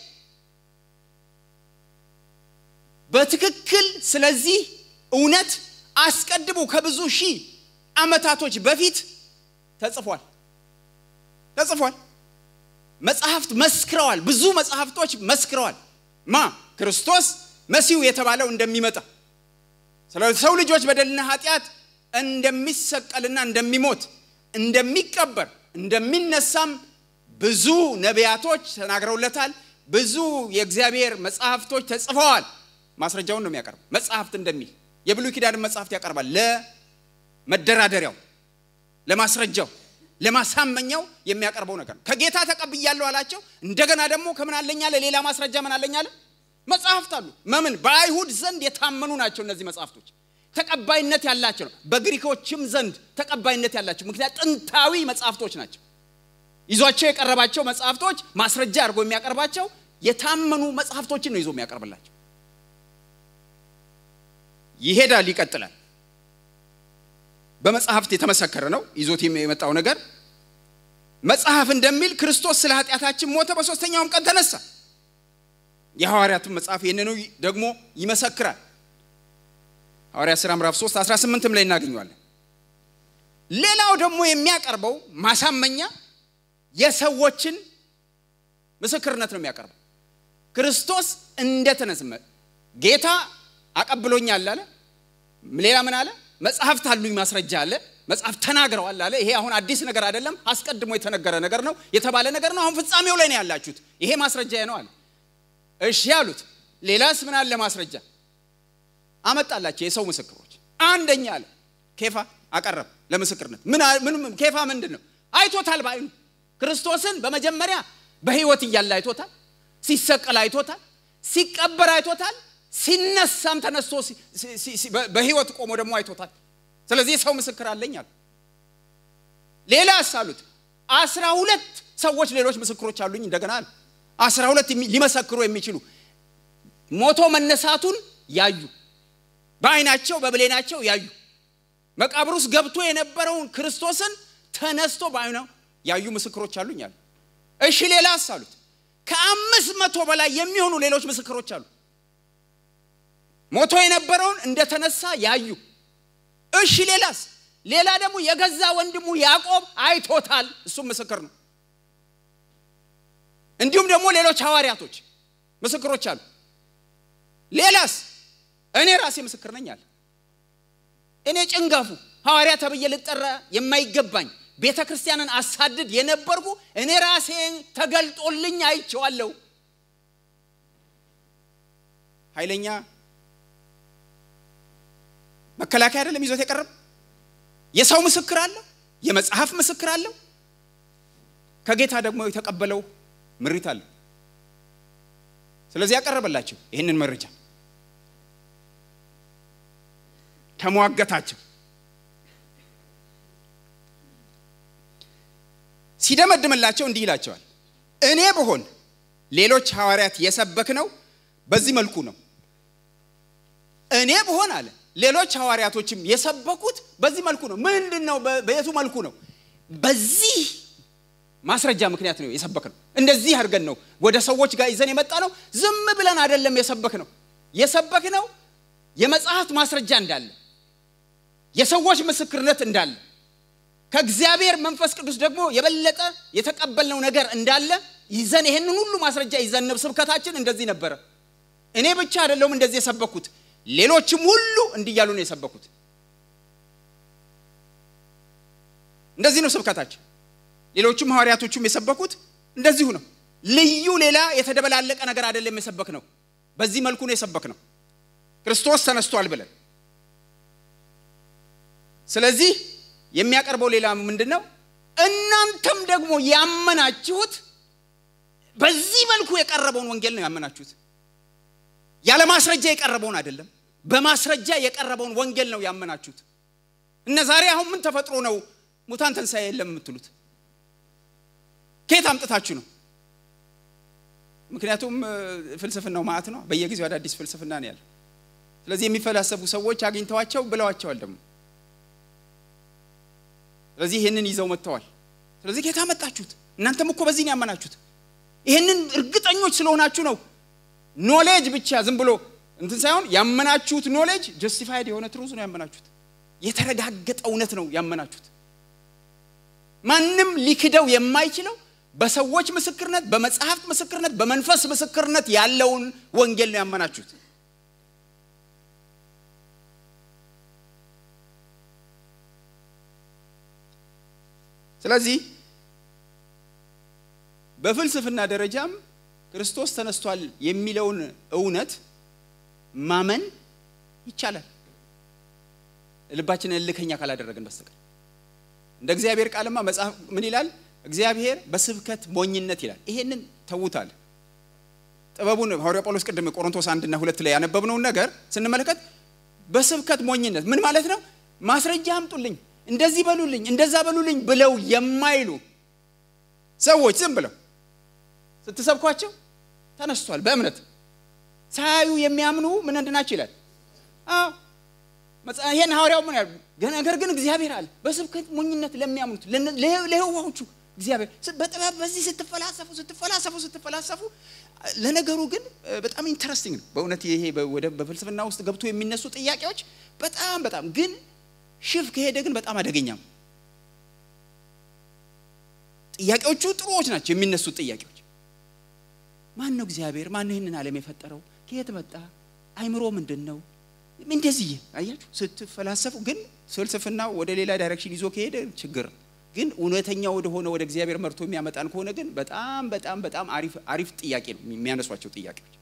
Speaker 1: በትክክል ስለዚህ እውነት አስቀድሞ ከብዙ ሺህ ዓመታቶች በፊት ተጽፏል ተጽፏል። መጽሐፍት መስክረዋል። ብዙ መጽሐፍቶች መስክረዋል። ማ ክርስቶስ መሲሁ የተባለው እንደሚመጣ ስለ ሰው ልጆች በደልና ኃጢአት እንደሚሰቀልና እንደሚሞት እንደሚቀበር እንደሚነሳም ብዙ ነቢያቶች ተናግረውለታል። ብዙ የእግዚአብሔር መጽሐፍቶች ተጽፈዋል። ማስረጃውን ነው የሚያቀርብ መጽሐፍት እንደሚል የብሉይ ኪዳን መጽሐፍት ያቀርባል። ለመደራደሪያው፣ ለማስረጃው፣ ለማሳመኛው የሚያቀርበው ነገር ነው። ከጌታ ተቀብያለሁ አላቸው። እንደገና ደግሞ ከምን አለኝ አለ? ሌላ ማስረጃ ምን አለኝ አለ? መጽሐፍት አሉ። መምን በአይሁድ ዘንድ የታመኑ ናቸው። እነዚህ መጽሐፍቶች ተቀባይነት ያላቸው ነው። በግሪኮችም ዘንድ ተቀባይነት ያላቸው ምክንያት ጥንታዊ መጽሐፍቶች ናቸው። ይዟቸው የቀረባቸው መጽሐፍቶች ማስረጃ አድርጎ የሚያቀርባቸው የታመኑ መጽሐፍቶችን ነው ይዞ የሚያቀርብላቸው። ይሄዳል፣ ይቀጥላል። በመጽሐፍት የተመሰከረ ነው ይዞት የመጣው ነገር። መጽሐፍ እንደሚል ክርስቶስ ስለ ኃጢአታችን ሞተ፣ በሦስተኛውም ቀን ተነሳ። የሐዋርያቱን መጽሐፍ ይህንኑ ደግሞ ይመሰክራል። ሐዋርያ ሥራ ምዕራፍ 3 18ም ላይ እናገኘዋለን። ሌላው ደግሞ የሚያቀርበው ማሳመኛ የሰዎችን ምስክርነት ነው የሚያቀርበው። ክርስቶስ እንደተነሳ ጌታ አቀብሎኛል አለ። ሌላ ምን አለ? መጽሐፍት አሉኝ ማስረጃ አለ። መጽሐፍ ተናግረዋል አለ። ይሄ አሁን አዲስ ነገር አይደለም፣ አስቀድሞ የተነገረ ነገር ነው፣ የተባለ ነገር ነው። አሁን ፍጻሜው ላይ ነው ያላችሁት። ይሄ ማስረጃ ነው አለ። እሺ ያሉት። ሌላስ ምን አለ ማስረጃ? አመጣላቸው የሰው ምስክሮች። አንደኛ አለ ኬፋ አቀረብ ለምስክርነት። ምን ኬፋ ምንድን ነው? አይቶታል በአይኑ ክርስቶስን በመጀመሪያ በሕይወት እያለ አይቶታል። ሲሰቀል አይቶታል። ሲቀበር አይቶታል። ሲነሳም ተነስቶ በሕይወት ቆሞ ደግሞ አይቶታል። ስለዚህ ሰው ምስክር አለኝ አሉ። ሌላስ አሉት አስራ ሁለት ሰዎች ሌሎች ምስክሮች አሉኝ እንደገና አለ። አስራ ሁለት ሊመሰክሩ የሚችሉ ሞቶ መነሳቱን ያዩ በአይናቸው በብሌናቸው ያዩ መቃብር ውስጥ ገብቶ የነበረውን ክርስቶስን ተነስቶ በአይኑ ያዩ ምስክሮች አሉኝ አሉ። እሺ ሌላስ አሉት ከአምስት መቶ በላይ የሚሆኑ ሌሎች ምስክሮች አሉ። ሞቶ የነበረውን እንደተነሳ ያዩ። እሺ ሌላስ? ሌላ ደግሞ የገዛ ወንድሙ ያዕቆብ አይቶታል፣ እሱም ምስክር ነው። እንዲሁም ደግሞ ሌሎች ሐዋርያቶች ምስክሮች አሉ። ሌላስ? እኔ ራሴ ምስክር ነኝ አለ። እኔ ጭንጋፉ ሐዋርያ ተብዬ ልጠራ የማይገባኝ ቤተ ክርስቲያንን አሳድድ የነበርኩ እኔ ራሴ ተገልጦልኝ አይቼዋለሁ። ኃይለኛ መከላከያ አይደለም ይዞት የቀረበ የሰው ምስክር አለው፣ የመጽሐፍ ምስክር አለው፣ ከጌታ ደግሞ የተቀበለው ምሪት አለው። ስለዚህ ያቀረበላቸው ይህንን መረጃ ተሟገታቸው። ሲደመድምላቸው እንዲህ ይላቸዋል፣ እኔ ብሆን ሌሎች ሐዋርያት የሰበክ ነው በዚህ መልኩ ነው። እኔ ብሆን አለ ሌሎች ሐዋርያቶችም የሰበኩት በዚህ መልኩ ነው። ምንድን ነው? በየቱ መልኩ ነው? በዚህ ማስረጃ ምክንያት ነው የሰበክ ነው። እንደዚህ አድርገን ነው ወደ ሰዎች ጋር ይዘን የመጣ ነው። ዝም ብለን አይደለም የሰበክ ነው። የሰበክ ነው የመጽሐፍት ማስረጃ እንዳለ፣ የሰዎች ምስክርነት እንዳለ፣ ከእግዚአብሔር መንፈስ ቅዱስ ደግሞ የበለጠ የተቀበልነው ነገር እንዳለ ይዘን ይሄንን ሁሉ ማስረጃ ይዘን ስብከታችን እንደዚህ ነበረ። እኔ ብቻ አይደለሁም እንደዚህ የሰበኩት ሌሎችም ሁሉ እንዲህ እያሉ ነው የሰበኩት። እንደዚህ ነው ስብከታችን። ሌሎችም ሐዋርያቶቹም የሰበኩት እንደዚሁ ነው። ልዩ ሌላ የተደበላለቀ ነገር አይደለም የሰበክ ነው። በዚህ መልኩ ነው የሰበክ ነው ክርስቶስ ተነስቷል ብለን። ስለዚህ የሚያቀርበው ሌላ ምንድን ነው? እናንተም ደግሞ ያመናችሁት በዚህ መልኩ የቀረበውን ወንጌል ነው ያመናችሁት ያለ ማስረጃ የቀረበውን አይደለም፣ በማስረጃ የቀረበውን ወንጌል ነው ያመናችሁት። እነ ዛሬ አሁን ምን ተፈጥሮ ነው ሙታን ትንሣኤ የለም የምትሉት? ከየት አምጥታችሁ ነው? ምክንያቱም ፍልስፍናው ማዕት ነው። በየጊዜው አዳዲስ ፍልስፍና ነው ያለ። ስለዚህ የሚፈላሰፉ ሰዎች አግኝተዋቸው ብለዋቸዋል። ደግሞ ስለዚህ ይህንን ይዘው መጥተዋል። ስለዚህ ጌታ መጣችሁት። እናንተም እኮ በዚህ ነው ያመናችሁት። ይህንን እርግጠኞች ስለሆናችሁ ነው። ኖሌጅ ብቻ ዝም ብሎ እንትን ሳይሆን ያመናችሁት ኖሌጅ ጀስቲፋይድ የሆነ ትሩዝ ነው ያመናችሁት። የተረጋገጠ እውነት ነው ያመናችሁት። ማንም ሊክደው የማይችለው በሰዎች ምስክርነት፣ በመጽሐፍት ምስክርነት፣ በመንፈስ ምስክርነት ያለውን ወንጌል ነው ያመናችሁት። ስለዚህ በፍልስፍና ደረጃም ክርስቶስ ተነስቷል የሚለውን እውነት ማመን ይቻላል፣ ልባችንን እልከኛ ካላደረግን በስተቀር። እንደ እግዚአብሔር ቃልማ መጽሐፍ ምን ይላል? እግዚአብሔር በስብከት ሞኝነት ይላል። ይሄንን ተዉታል። ጥበቡን ሐዋርያ ጳውሎስ ቅድም ቆሮንቶስ አንድና ሁለት ላይ ያነበብነውን ነገር ስንመለከት በስብከት ሞኝነት ምን ማለት ነው? ማስረጃ አምጡልኝ፣ እንደዚህ በሉልኝ፣ እንደዛ በሉልኝ ብለው የማይሉ ሰዎች ዝም ብለው ስትሰብኳቸው ተነስቷል በእምነት ሳያዩ የሚያምኑ ምን እንድናቸው ይላል። አዎ ይሄን ሐዋርያው ምን ያሉ ነገር ግን እግዚአብሔር አለ በስብከት ሞኝነት ለሚያምኑት ለህዋዎቹ እግዚአብሔር በጥበብ በዚህ ስትፈላሰፉ ስትፈላሰፉ ስትፈላሰፉ ለነገሩ ግን በጣም ኢንተረስቲንግ ነው በእውነት ይሄ ወደ በፍልስፍና ውስጥ ገብቶ የሚነሱ ጥያቄዎች በጣም በጣም ግን ሽፍ ከሄደ ግን በጣም አደገኛም ጥያቄዎቹ ጥሩዎች ናቸው የሚነሱት ጥያቄዎች ማን ነው እግዚአብሔር ማን ነው ይህንን ዓለም የፈጠረው ከየት መጣ አይምሮ ምንድን ነው እንደዚህ አያችሁ ስትፈላሰፉ ግን ፍልስፍና ወደ ሌላ ዳይሬክሽን ይዞ ከሄደ ችግር ግን እውነተኛ ወደ ሆነ ወደ እግዚአብሔር መርቶ የሚያመጣን ከሆነ ግን በጣም በጣም በጣም አሪፍ አሪፍ ጥያቄ ነው የሚያነሷቸው ጥያቄዎች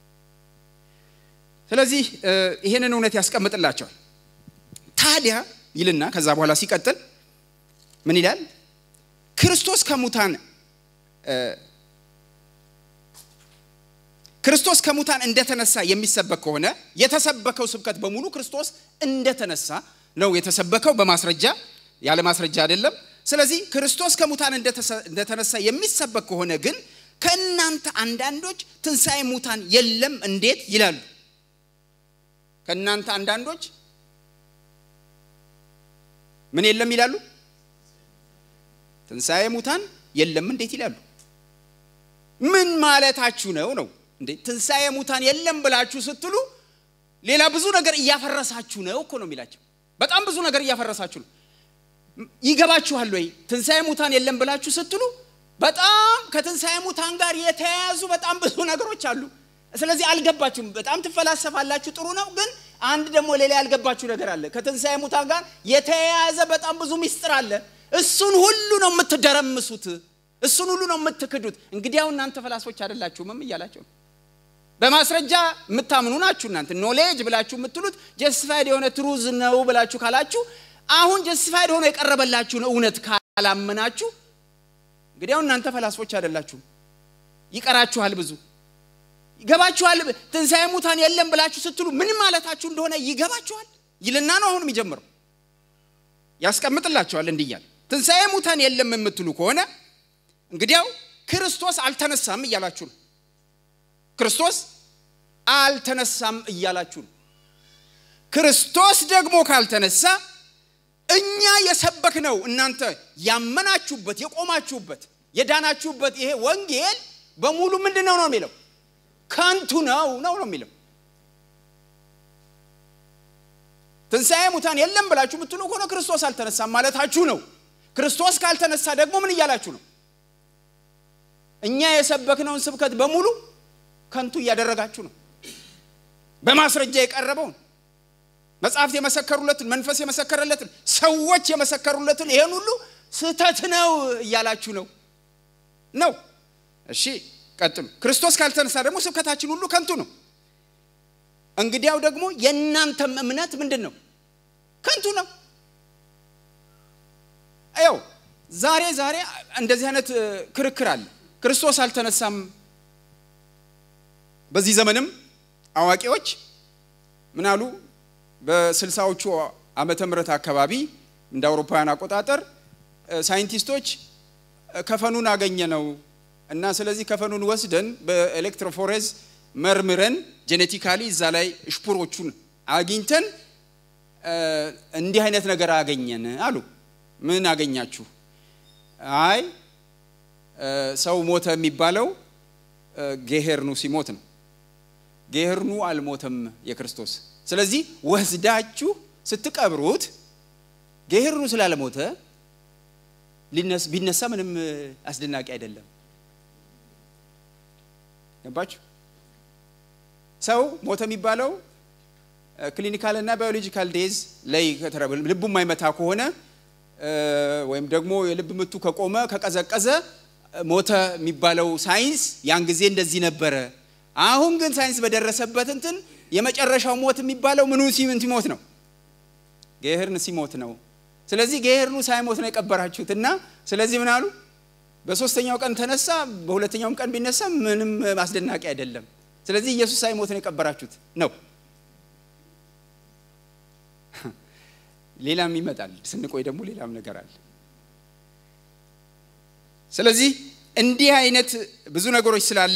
Speaker 1: ስለዚህ ይሄንን እውነት ያስቀምጥላቸዋል ታዲያ ይልና ከዛ በኋላ ሲቀጥል ምን ይላል ክርስቶስ ከሙታን ክርስቶስ ከሙታን እንደተነሳ የሚሰበክ ከሆነ የተሰበከው ስብከት በሙሉ ክርስቶስ እንደተነሳ ነው የተሰበከው በማስረጃ ያለ ማስረጃ አይደለም ስለዚህ ክርስቶስ ከሙታን እንደተነሳ የሚሰበክ ከሆነ ግን ከእናንተ አንዳንዶች ትንሣኤ ሙታን የለም እንዴት ይላሉ ከእናንተ አንዳንዶች ምን የለም ይላሉ ትንሣኤ ሙታን የለም እንዴት ይላሉ ምን ማለታችሁ ነው ነው እንዴ ትንሣኤ ሙታን የለም ብላችሁ ስትሉ ሌላ ብዙ ነገር እያፈረሳችሁ ነው እኮ ነው የሚላቸው በጣም ብዙ ነገር እያፈረሳችሁ ነው ይገባችኋል ወይ ትንሣኤ ሙታን የለም ብላችሁ ስትሉ በጣም ከትንሣኤ ሙታን ጋር የተያያዙ በጣም ብዙ ነገሮች አሉ ስለዚህ አልገባችሁም በጣም ትፈላሰፋላችሁ ጥሩ ነው ግን አንድ ደግሞ ሌላ ያልገባችሁ ነገር አለ ከትንሣኤ ሙታን ጋር የተያያዘ በጣም ብዙ ሚስጥር አለ እሱን ሁሉ ነው የምትደረምሱት እሱን ሁሉ ነው የምትክዱት እንግዲያው እናንተ ፈላሶች አይደላችሁምም እያላቸው ነው በማስረጃ የምታምኑ ናችሁ እናንተ ኖሌጅ ብላችሁ የምትሉት ጀስቲፋይድ የሆነ ትሩዝ ነው ብላችሁ ካላችሁ አሁን ጀስቲፋይድ ሆኖ የቀረበላችሁን እውነት ካላመናችሁ እንግዲያው እናንተ ፈላስፎች አይደላችሁም ይቀራችኋል ብዙ ይገባችኋል ትንሣኤ ሙታን የለም ብላችሁ ስትሉ ምን ማለታችሁ እንደሆነ ይገባችኋል ይልና ነው አሁን የሚጀምረው ያስቀምጥላችኋል እንዲያል ትንሣኤ ሙታን የለም የምትሉ ከሆነ እንግዲያው ክርስቶስ አልተነሳም እያላችሁ ነው ክርስቶስ አልተነሳም እያላችሁ ነው ክርስቶስ ደግሞ ካልተነሳ እኛ የሰበክ ነው እናንተ ያመናችሁበት የቆማችሁበት የዳናችሁበት ይሄ ወንጌል በሙሉ ምንድን ነው ነው የሚለው ከንቱ ነው ነው ነው የሚለው ትንሣኤ ሙታን የለም ብላችሁ ብትሉ ከሆነ ክርስቶስ አልተነሳም ማለታችሁ ነው ክርስቶስ ካልተነሳ ደግሞ ምን እያላችሁ ነው እኛ የሰበክነውን ስብከት በሙሉ ከንቱ እያደረጋችሁ ነው በማስረጃ የቀረበውን መጽሐፍት የመሰከሩለትን መንፈስ የመሰከረለትን ሰዎች የመሰከሩለትን ይሄን ሁሉ ስህተት ነው እያላችሁ ነው ነው እሺ ቀጥሉ ክርስቶስ ካልተነሳ ደግሞ ስብከታችን ሁሉ ከንቱ ነው እንግዲያው ደግሞ የእናንተም እምነት ምንድን ነው ከንቱ ነው ያው ዛሬ ዛሬ እንደዚህ አይነት ክርክር አለ ክርስቶስ አልተነሳም በዚህ ዘመንም አዋቂዎች ምናሉ በስልሳዎቹ ዓመተ ምህረት አካባቢ እንደ አውሮፓውያን አቆጣጠር ሳይንቲስቶች ከፈኑን አገኘ ነው እና ስለዚህ ከፈኑን ወስደን በኤሌክትሮፎሬዝ መርምረን ጄኔቲካሊ እዛ ላይ ሽፑሮቹን አግኝተን እንዲህ አይነት ነገር አገኘን አሉ ምን አገኛችሁ? አይ ሰው ሞተ የሚባለው ጌሄርኑ ሲሞት ነው። ጌሄርኑ አልሞተም የክርስቶስ። ስለዚህ ወስዳችሁ ስትቀብሩት ጌሄርኑ ስላለሞተ ቢነሳ ምንም አስደናቂ አይደለም። ገባችሁ? ሰው ሞተ የሚባለው ክሊኒካል እና ባዮሎጂካል ዴዝ ላይ ልቡ የማይመታ ከሆነ ወይም ደግሞ የልብ ምቱ ከቆመ ከቀዘቀዘ ሞተ የሚባለው ሳይንስ ያን ጊዜ እንደዚህ ነበረ። አሁን ግን ሳይንስ በደረሰበት እንትን የመጨረሻው ሞት የሚባለው ምኑ ሲሞት ነው? ጌሄርን ሲሞት ነው። ስለዚህ ጌሄርኑ ሳይሞት ነው የቀበራችሁት እና ስለዚህ ምን አሉ? በሶስተኛው ቀን ተነሳ፣ በሁለተኛውም ቀን ቢነሳ ምንም አስደናቂ አይደለም። ስለዚህ ኢየሱስ ሳይሞት ነው የቀበራችሁት ነው። ሌላም ይመጣል። ስንቆይ ደግሞ ሌላም ነገር አለ። ስለዚህ እንዲህ አይነት ብዙ ነገሮች ስላለ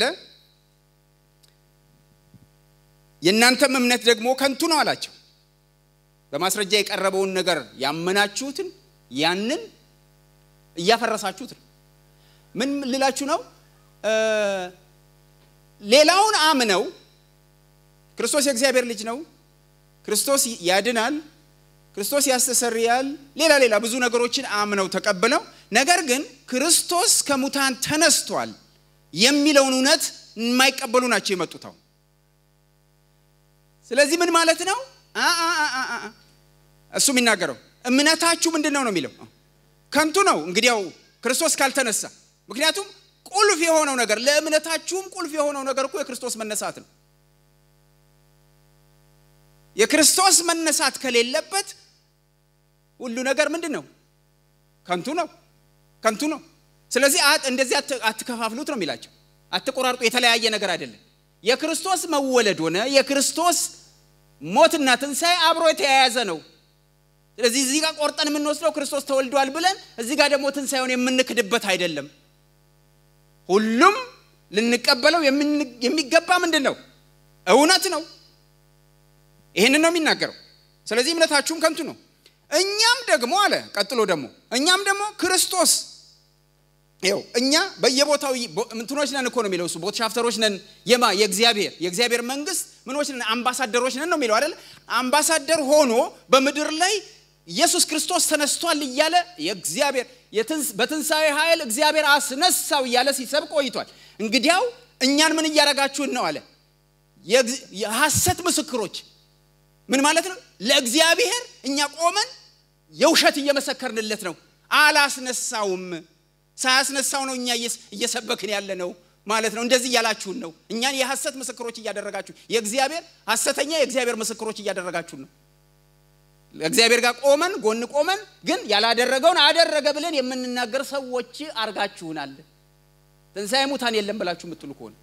Speaker 1: የእናንተም እምነት ደግሞ ከንቱ ነው አላቸው። በማስረጃ የቀረበውን ነገር ያመናችሁትን ያንን እያፈረሳችሁት ነው። ምን ልላችሁ ነው? ሌላውን አምነው ክርስቶስ የእግዚአብሔር ልጅ ነው፣ ክርስቶስ ያድናል፣ ክርስቶስ ያስተሰርያል፣ ሌላ ሌላ ብዙ ነገሮችን አምነው ተቀብለው ነገር ግን ክርስቶስ ከሙታን ተነስቷል የሚለውን እውነት የማይቀበሉ ናቸው የመጡት አሁን። ስለዚህ ምን ማለት ነው? እሱ የሚናገረው እምነታችሁ ምንድን ነው ነው የሚለው ከንቱ ነው እንግዲያው ክርስቶስ ካልተነሳ። ምክንያቱም ቁልፍ የሆነው ነገር ለእምነታችሁም ቁልፍ የሆነው ነገር እኮ የክርስቶስ መነሳት ነው። የክርስቶስ መነሳት ከሌለበት ሁሉ ነገር ምንድን ነው? ከንቱ ነው፣ ከንቱ ነው። ስለዚህ እንደዚህ አትከፋፍሉት ነው የሚላቸው። አትቆራርጡ። የተለያየ ነገር አይደለም። የክርስቶስ መወለድ ሆነ የክርስቶስ ሞትና ትንሣኤ አብሮ የተያያዘ ነው። ስለዚህ እዚህ ጋር ቆርጠን የምንወስደው ክርስቶስ ተወልዷል ብለን እዚህ ጋር ደግሞ ትንሣኤውን የምንክድበት አይደለም። ሁሉም ልንቀበለው የሚገባ ምንድን ነው? እውነት ነው። ይህንን ነው የሚናገረው። ስለዚህ እምነታችሁም ከንቱ ነው። እኛም ደግሞ አለ ቀጥሎ ደግሞ እኛም ደግሞ ክርስቶስ ይኸው እኛ በየቦታው እንትኖች ነን እኮ ነው የሚለው እሱ ቦትሻፍተሮች ነን። የማ የእግዚአብሔር የእግዚአብሔር መንግስት ምኖች ነን አምባሳደሮች ነን ነው የሚለው አይደል? አምባሳደር ሆኖ በምድር ላይ ኢየሱስ ክርስቶስ ተነስቷል እያለ የእግዚአብሔር በትንሣኤ ኃይል እግዚአብሔር አስነሳው እያለ ሲሰብክ ቆይቷል። እንግዲያው እኛን ምን እያደረጋችሁን ነው አለ። የሐሰት ምስክሮች ምን ማለት ነው? ለእግዚአብሔር እኛ ቆመን የውሸት እየመሰከርንለት ነው። አላስነሳውም ሳያስነሳው ነው እኛ እየሰበክን ያለ ነው ማለት ነው። እንደዚህ እያላችሁን ነው። እኛን የሐሰት ምስክሮች እያደረጋችሁ የእግዚአብሔር ሐሰተኛ የእግዚአብሔር ምስክሮች እያደረጋችሁን ነው። እግዚአብሔር ጋር ቆመን ጎን ቆመን ግን ያላደረገውን አደረገ ብለን የምንናገር ሰዎች አርጋችሁናል። ትንሣኤ ሙታን የለም ብላችሁ የምትሉ ከሆነ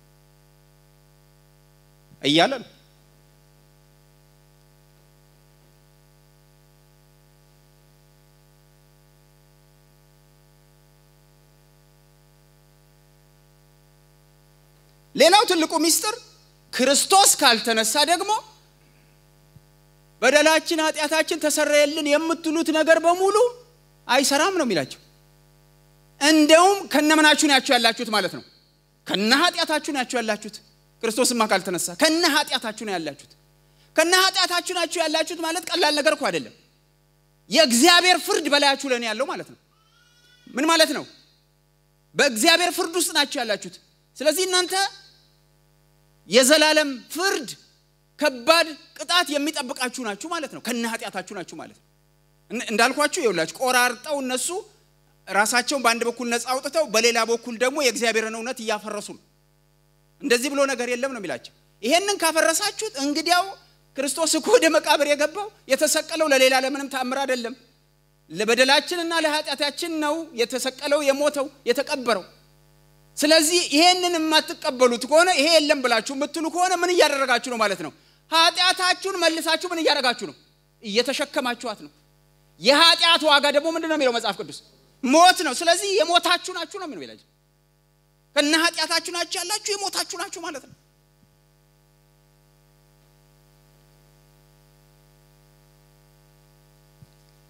Speaker 1: እያለ ነው። ሌላው ትልቁ ሚስጥር ክርስቶስ ካልተነሳ ደግሞ በደላችን ኃጢአታችን ተሰረየልን የምትሉት ነገር በሙሉ አይሰራም ነው የሚላቸው። እንደውም ከነምናችሁ ናችሁ ያላችሁት ማለት ነው። ከነ ኃጢአታችሁ ናችሁ ያላችሁት። ክርስቶስማ ካልተነሳ ከነ ኃጢአታችሁ ነው ያላችሁት። ከነ ኃጢአታችሁ ናችሁ ያላችሁት ማለት ቀላል ነገር እኮ አይደለም። የእግዚአብሔር ፍርድ በላያችሁ ላይ ነው ያለው ማለት ነው። ምን ማለት ነው? በእግዚአብሔር ፍርድ ውስጥ ናችሁ ያላችሁት። ስለዚህ እናንተ የዘላለም ፍርድ ከባድ ቅጣት የሚጠብቃችሁ ናችሁ ማለት ነው። ከነ ኃጢአታችሁ ናችሁ ማለት ነው። እንዳልኳችሁ ይኸውላችሁ ቆራርጠው እነሱ ራሳቸውን በአንድ በኩል ነፃ አውጥተው በሌላ በኩል ደግሞ የእግዚአብሔርን እውነት እያፈረሱ ነው። እንደዚህ ብሎ ነገር የለም ነው የሚላቸው። ይሄንን ካፈረሳችሁት እንግዲያው ክርስቶስ እኮ ወደ መቃብር የገባው የተሰቀለው ለሌላ ለምንም ታምር አይደለም። ለበደላችንና ለኃጢአታችን ነው የተሰቀለው፣ የሞተው፣ የተቀበረው። ስለዚህ ይሄንን የማትቀበሉት ከሆነ ይሄ የለም ብላችሁ የምትሉ ከሆነ ምን እያደረጋችሁ ነው ማለት ነው? ኃጢአታችሁን መልሳችሁ ምን እያደረጋችሁ ነው? እየተሸከማችኋት ነው። የኃጢአት ዋጋ ደግሞ ምንድን ነው የሚለው መጽሐፍ ቅዱስ? ሞት ነው። ስለዚህ የሞታችሁ ናችሁ ነው የሚለው ይላል። ከነ ኃጢአታችሁ ናችሁ ያላችሁ የሞታችሁ ናችሁ ማለት ነው።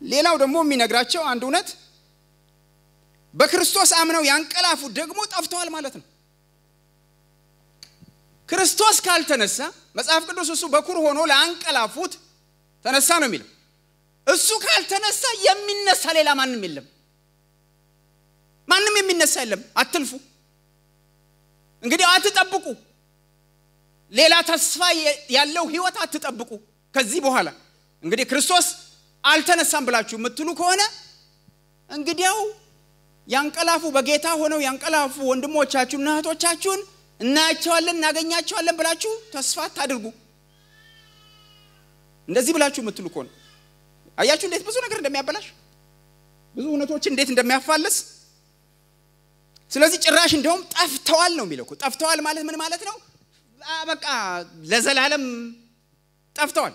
Speaker 1: ሌላው ደግሞ የሚነግራቸው አንድ እውነት በክርስቶስ አምነው ያንቀላፉት ደግሞ ጠፍተዋል ማለት ነው። ክርስቶስ ካልተነሳ መጽሐፍ ቅዱስ እሱ በኩር ሆኖ ለአንቀላፉት ተነሳ ነው የሚለው። እሱ ካልተነሳ የሚነሳ ሌላ ማንም የለም። ማንም የሚነሳ የለም። አትልፉ እንግዲህ አትጠብቁ። ሌላ ተስፋ ያለው ህይወት አትጠብቁ። ከዚህ በኋላ እንግዲህ ክርስቶስ አልተነሳም ብላችሁ የምትሉ ከሆነ እንግዲያው ያንቀላፉ በጌታ ሆነው ያንቀላፉ ወንድሞቻችሁና እህቶቻችሁን እናያቸዋለን እናገኛቸዋለን ብላችሁ ተስፋ አታድርጉ። እንደዚህ ብላችሁ የምትሉ ከሆነ አያችሁ እንዴት ብዙ ነገር እንደሚያበላሽ ብዙ እውነቶችን እንዴት እንደሚያፋልስ። ስለዚህ ጭራሽ እንደውም ጠፍተዋል ነው የሚለው። ጠፍተዋል ማለት ምን ማለት ነው? በቃ ለዘላለም ጠፍተዋል።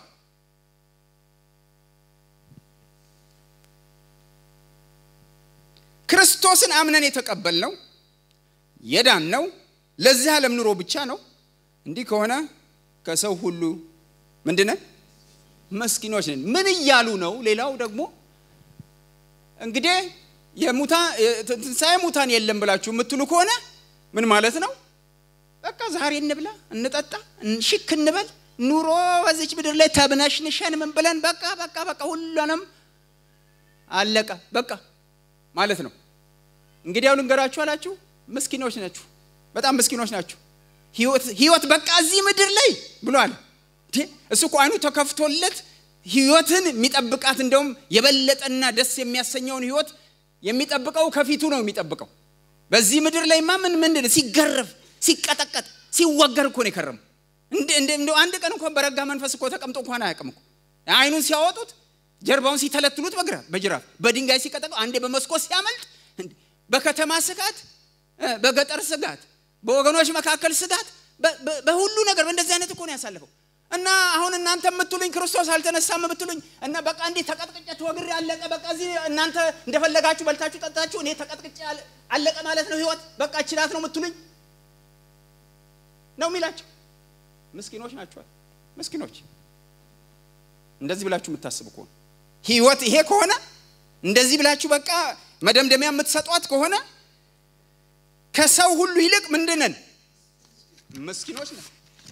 Speaker 1: ክርስቶስን አምነን የተቀበልነው የዳን ነው ለዚህ ዓለም ኑሮ ብቻ ነው። እንዲህ ከሆነ ከሰው ሁሉ ምንድነን? መስኪኖች ነን። ምን እያሉ ነው? ሌላው ደግሞ እንግዲህ ትንሣኤ ሙታን የለም ብላችሁ የምትሉ ከሆነ ምን ማለት ነው? በቃ ዛሬ እንብላ፣ እንጠጣ፣ ሽክ እንበል፣ ኑሮ በዚች ምድር ላይ ተብነሽንሸን ምን ብለን በቃ በቃ በቃ ሁሉንም አለቀ በቃ ማለት ነው። እንግዲህ ያው ልንገራችሁ አላችሁ፣ ምስኪኖች ናችሁ፣ በጣም ምስኪኖች ናችሁ። ህይወት በቃ እዚህ ምድር ላይ ብሏል። እሱ እኮ አይኑ ተከፍቶለት ህይወትን የሚጠብቃት እንደውም የበለጠና ደስ የሚያሰኘውን ህይወት የሚጠብቀው ከፊቱ ነው የሚጠብቀው። በዚህ ምድር ላይማ ምን ምንድን ሲገረፍ ሲቀጠቀጥ ሲወገር እኮ ነው የከረሙ። እንደ አንድ ቀን እንኳን በረጋ መንፈስ እኮ ተቀምጦ እንኳን አያውቅም እኮ አይኑን ሲያወጡት ጀርባውን ሲተለትሉት በግራ በጅራፍ በድንጋይ ሲቀጠቀው አንዴ በመስኮት ሲያመልጥ በከተማ ስጋት፣ በገጠር ስጋት፣ በወገኖች መካከል ስጋት፣ በሁሉ ነገር በእንደዚህ አይነት እኮ ነው ያሳለፈው። እና አሁን እናንተ የምትሉኝ ክርስቶስ አልተነሳም የምትሉኝ እና በቃ እንዲህ ተቀጥቅጬ ተወግሬ አለቀ፣ በቃ እዚህ እናንተ እንደፈለጋችሁ በልታችሁ ጠጣችሁ፣ እኔ ተቀጥቅጬ አለቀ ማለት ነው ህይወት፣ በቃ ችላት ነው የምትሉኝ ነው የሚላቸው። ምስኪኖች ናቸዋል። ምስኪኖች እንደዚህ ብላችሁ የምታስቡ ከሆነ ህይወት ይሄ ከሆነ እንደዚህ ብላችሁ በቃ መደምደሚያ የምትሰጧት ከሆነ ከሰው ሁሉ ይልቅ ምንድነን? ምስኪኖች ነን።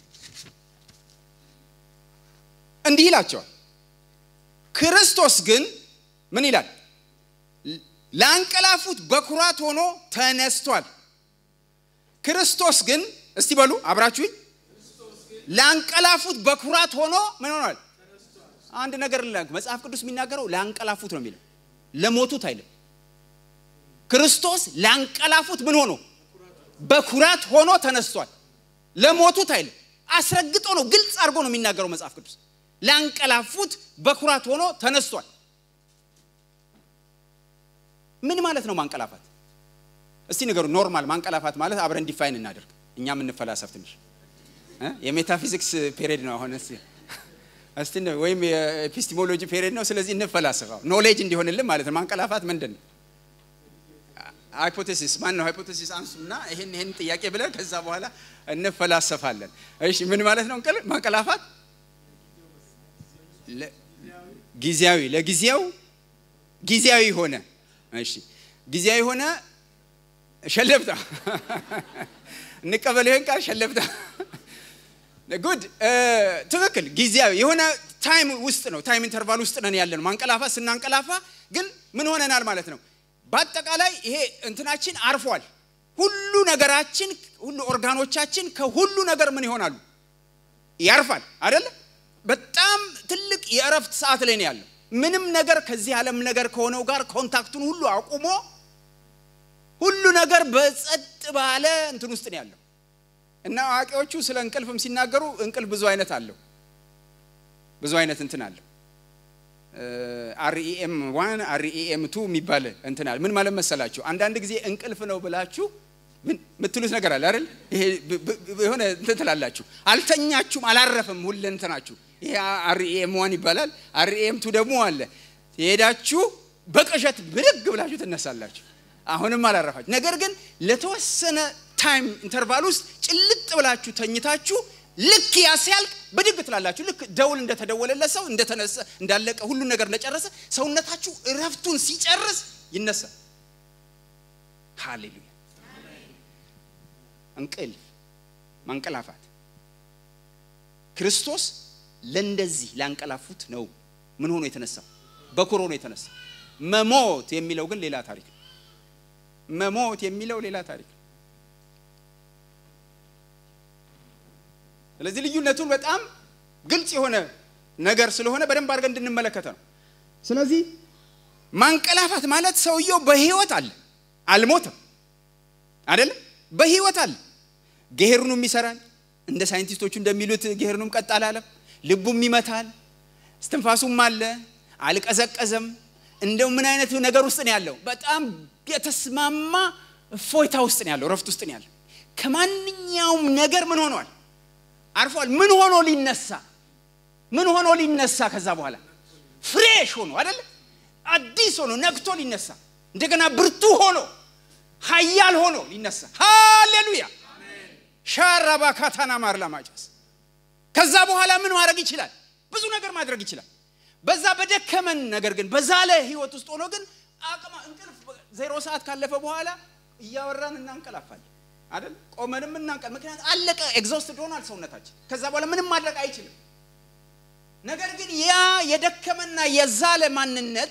Speaker 1: እንዲህ ይላቸዋል። ክርስቶስ ግን ምን ይላል? ለአንቀላፉት በኩራት ሆኖ ተነስቷል። ክርስቶስ ግን እስቲ በሉ አብራችሁኝ፣ ለአንቀላፉት በኩራት ሆኖ ምን ሆኗል? አንድ ነገር ላክ መጽሐፍ ቅዱስ የሚናገረው ለአንቀላፉት ነው የሚለው፣ ለሞቱት አይልም። ክርስቶስ ለአንቀላፉት ምን ሆኖ በኩራት ሆኖ ተነስቷል። ለሞቱት አይልም። አስረግጦ ነው ግልጽ አድርጎ ነው የሚናገረው መጽሐፍ ቅዱስ። ለአንቀላፉት በኩራት ሆኖ ተነስቷል። ምን ማለት ነው ማንቀላፋት? እስቲ ንገሩ። ኖርማል ማንቀላፋት ማለት አብረን ዲፋይን እናደርግ። እኛ የምንፈላሰፍ ትንሽ የሜታፊዚክስ ፔሪድ ነው አሁን እስቲ ወይም የኤፒስቲሞሎጂ ፔሪድ ነው። ስለዚህ እንፈላሰፋው ኖሌጅ እንዲሆንልን ማለት ነው። ማንቀላፋት ምንድን ነው? ሃይፖቴሲስ ማን ነው? ሃይፖቴሲስ አንሱና ይሄን ይሄን ጥያቄ ብለን ከዛ በኋላ እንፈላሰፋለን። እሺ ምን ማለት ነው ማንቀላፋት? ጊዜያዊ ለጊዜው ጊዜያዊ ሆነ። እሺ ጊዜያዊ ሆነ ሸለብታ እንቀበል ይሄን ቃል ሸለብታ ጉድ ትክክል። ጊዜያዊ የሆነ ታይም ውስጥ ነው፣ ታይም ኢንተርቫል ውስጥ ነን ያለ ነው። ማንቀላፋ ስናንቀላፋ ግን ምን ሆነናል ማለት ነው? በአጠቃላይ ይሄ እንትናችን አርፏል። ሁሉ ነገራችን፣ ሁሉ ኦርጋኖቻችን ከሁሉ ነገር ምን ይሆናሉ? ያርፋል አይደለ? በጣም ትልቅ የእረፍት ሰዓት ላይ ነው ያለው። ምንም ነገር ከዚህ ዓለም ነገር ከሆነው ጋር ኮንታክቱን ሁሉ አቁሞ ሁሉ ነገር በጸጥ ባለ እንትን ውስጥ ነው ያለው። እና አዋቂዎቹ ስለ እንቅልፍም ሲናገሩ እንቅልፍ ብዙ አይነት አለው፣ ብዙ አይነት እንትን አለው። አርኢኤም ዋን አርኢኤም ቱ የሚባል እንትን አለ። ምን ማለት መሰላችሁ? አንዳንድ ጊዜ እንቅልፍ ነው ብላችሁ የምትሉት ነገር አለ አይደል? ይሄ የሆነ እንትን ትላላችሁ፣ አልተኛችሁም፣ አላረፈም ሁለ እንትናችሁ። ይሄ አርኢኤም ዋን ይባላል። አርኢኤም ቱ ደግሞ አለ። የሄዳችሁ በቅዠት ብድግ ብላችሁ ትነሳላችሁ። አሁንም አላረፋችሁ። ነገር ግን ለተወሰነ ታይም ኢንተርቫል ውስጥ ጭልጥ ብላችሁ ተኝታችሁ ልክ ያ ሲያልቅ ብድግ ትላላችሁ። ልክ ደውል እንደተደወለለት ሰው እንደተነሳ እንዳለቀ ሁሉን ነገር እንደጨረሰ ሰውነታችሁ እረፍቱን ሲጨርስ ይነሳል። ሃሌሉያ! እንቅልፍ ማንቀላፋት ክርስቶስ ለእንደዚህ ላንቀላፉት ነው ምን ሆኖ የተነሳው? በኩር ሆኖ የተነሳ። መሞት የሚለው ግን ሌላ ታሪክ ነው። መሞት የሚለው ሌላ ታሪክ ነው። ስለዚህ ልዩነቱን በጣም ግልጽ የሆነ ነገር ስለሆነ በደንብ አድርገን እንድንመለከተ ነው። ስለዚህ ማንቀላፋት ማለት ሰውየው በህይወት አለ፣ አልሞተም፣ አይደለም በህይወት አለ። ጌሄሩንም ይሰራል፣ እንደ ሳይንቲስቶቹ እንደሚሉት ጌሄሩንም ቀጥ አላለም፣ ልቡም ይመታል፣ እስትንፋሱም አለ፣ አልቀዘቀዘም። እንደው ምን አይነት ነገር ውስጥ ነው ያለው? በጣም የተስማማ እፎይታ ውስጥ ነው ያለው፣ ረፍት ውስጥ ነው ያለው። ከማንኛውም ነገር ምን ሆኗል? አርፏል። ምን ሆኖ ሊነሳ ምን ሆኖ ሊነሳ ከዛ በኋላ ፍሬሽ ሆኖ አይደለ አዲስ ሆኖ ነግቶ ሊነሳ እንደገና ብርቱ ሆኖ ኃያል ሆኖ ሊነሳ ሃሌሉያ ሻራባ ካታና ማር ለማጨስ ከዛ በኋላ ምን ማድረግ ይችላል? ብዙ ነገር ማድረግ ይችላል። በዛ በደከመን ነገር ግን በዛለ ህይወት ውስጥ ሆኖ ግን አቅማ እንቅልፍ ዜሮ ሰዓት ካለፈ በኋላ እያወራን እናንቀላፋለን አይደል? ቆመንም እናንቀል። ምክንያት አለቀ፣ ኤግዞስትድ ሆኗል ሰውነታችን። ከዛ በኋላ ምንም ማድረግ አይችልም። ነገር ግን ያ የደከመና የዛለ ማንነት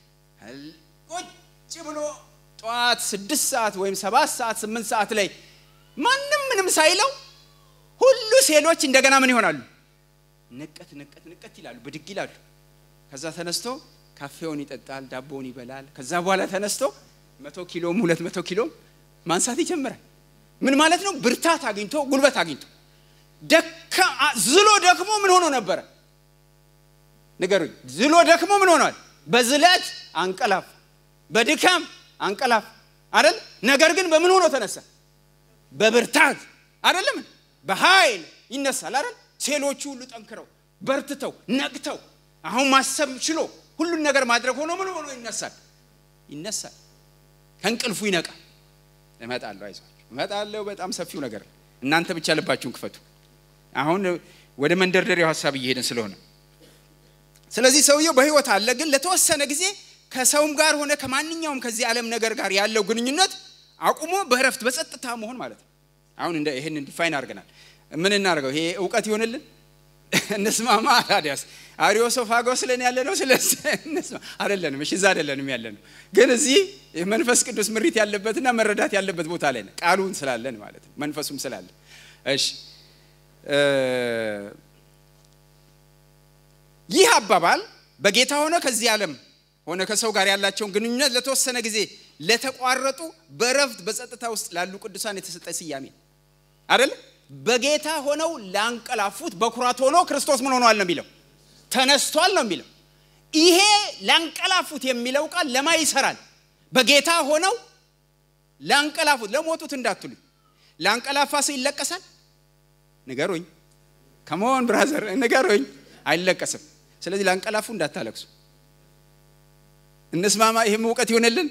Speaker 1: ቁጭ ብሎ ጠዋት ስድስት ሰዓት ወይም ሰባት ሰዓት ስምንት ሰዓት ላይ ማንም ምንም ሳይለው ሁሉ ሴሎች እንደገና ምን ይሆናሉ? ንቀት ንቀት ንቀት ይላሉ፣ ብድግ ይላሉ። ከዛ ተነስቶ ካፌውን ይጠጣል፣ ዳቦውን ይበላል። ከዛ በኋላ ተነስቶ መቶ ኪሎም ሁለት መቶ ኪሎም ማንሳት ይጀምራል። ምን ማለት ነው? ብርታት አግኝቶ ጉልበት አግኝቶ ደካ ዝሎ ደክሞ ምን ሆኖ ነበረ? ንገሩኝ። ዝሎ ደክሞ ምን ሆኗል? በዝለት አንቀላፍ፣ በድካም አንቀላፍ አይደል? ነገር ግን በምን ሆኖ ተነሳ? በብርታት አይደለም፣ በኃይል ይነሳል አይደል? ሴሎቹ ሁሉ ጠንክረው በርትተው ነቅተው አሁን ማሰብ ችሎ ሁሉን ነገር ማድረግ ሆኖ ምን ሆኖ ይነሳል? ይነሳል። ከእንቅልፉ ይነቃል። እመጣለሁ፣ አይዟችሁ እመጣለሁ። በጣም ሰፊው ነገር እናንተ ብቻ ልባችሁን ክፈቱ። አሁን ወደ መንደርደሪያው ሀሳብ እየሄድን ስለሆነ ስለዚህ ሰውየው በህይወት አለ፣ ግን ለተወሰነ ጊዜ ከሰውም ጋር ሆነ ከማንኛውም ከዚህ ዓለም ነገር ጋር ያለው ግንኙነት አቁሞ በእረፍት በጸጥታ መሆን ማለት ነው። አሁን እንደ ይህን ዲፋይን አድርገናል። ምን እናደርገው? ይሄ እውቀት ይሆንልን እንስማማ። ታዲያስ አሪዮሶፋጎስ ለን ያለ ነው። ስለዚህ እንስማ አይደለንም። እሺ፣ እዛ አይደለንም ያለ ነው። ግን እዚህ መንፈስ ቅዱስ ምሪት ያለበትና መረዳት ያለበት ቦታ ላይ ነው። ቃሉን ስላለን ማለት ነው። መንፈሱም ስላለን። እሺ ይህ አባባል በጌታ ሆነ ከዚህ ዓለም ሆነ ከሰው ጋር ያላቸውን ግንኙነት ለተወሰነ ጊዜ ለተቋረጡ በረፍት በጸጥታ ውስጥ ላሉ ቅዱሳን የተሰጠ ስያሜ አይደለ? በጌታ ሆነው ላንቀላፉት በኩራት ሆኖ ክርስቶስ ምን ሆኗል ነው የሚለው ተነስቷል ነው የሚለው። ይሄ ላንቀላፉት የሚለው ቃል ለማ ይሰራል? በጌታ ሆነው ላንቀላፉት፣ ለሞቱት እንዳትሉኝ። ላንቀላፋ ሰው ይለቀሳል? ንገሩኝ። ከመሆን ብራዘር ንገሩኝ። አይለቀስም። ስለዚህ ላንቀላፉ እንዳታለቅሱ። እንስማማ። ይህም እውቀት ይሆንልን።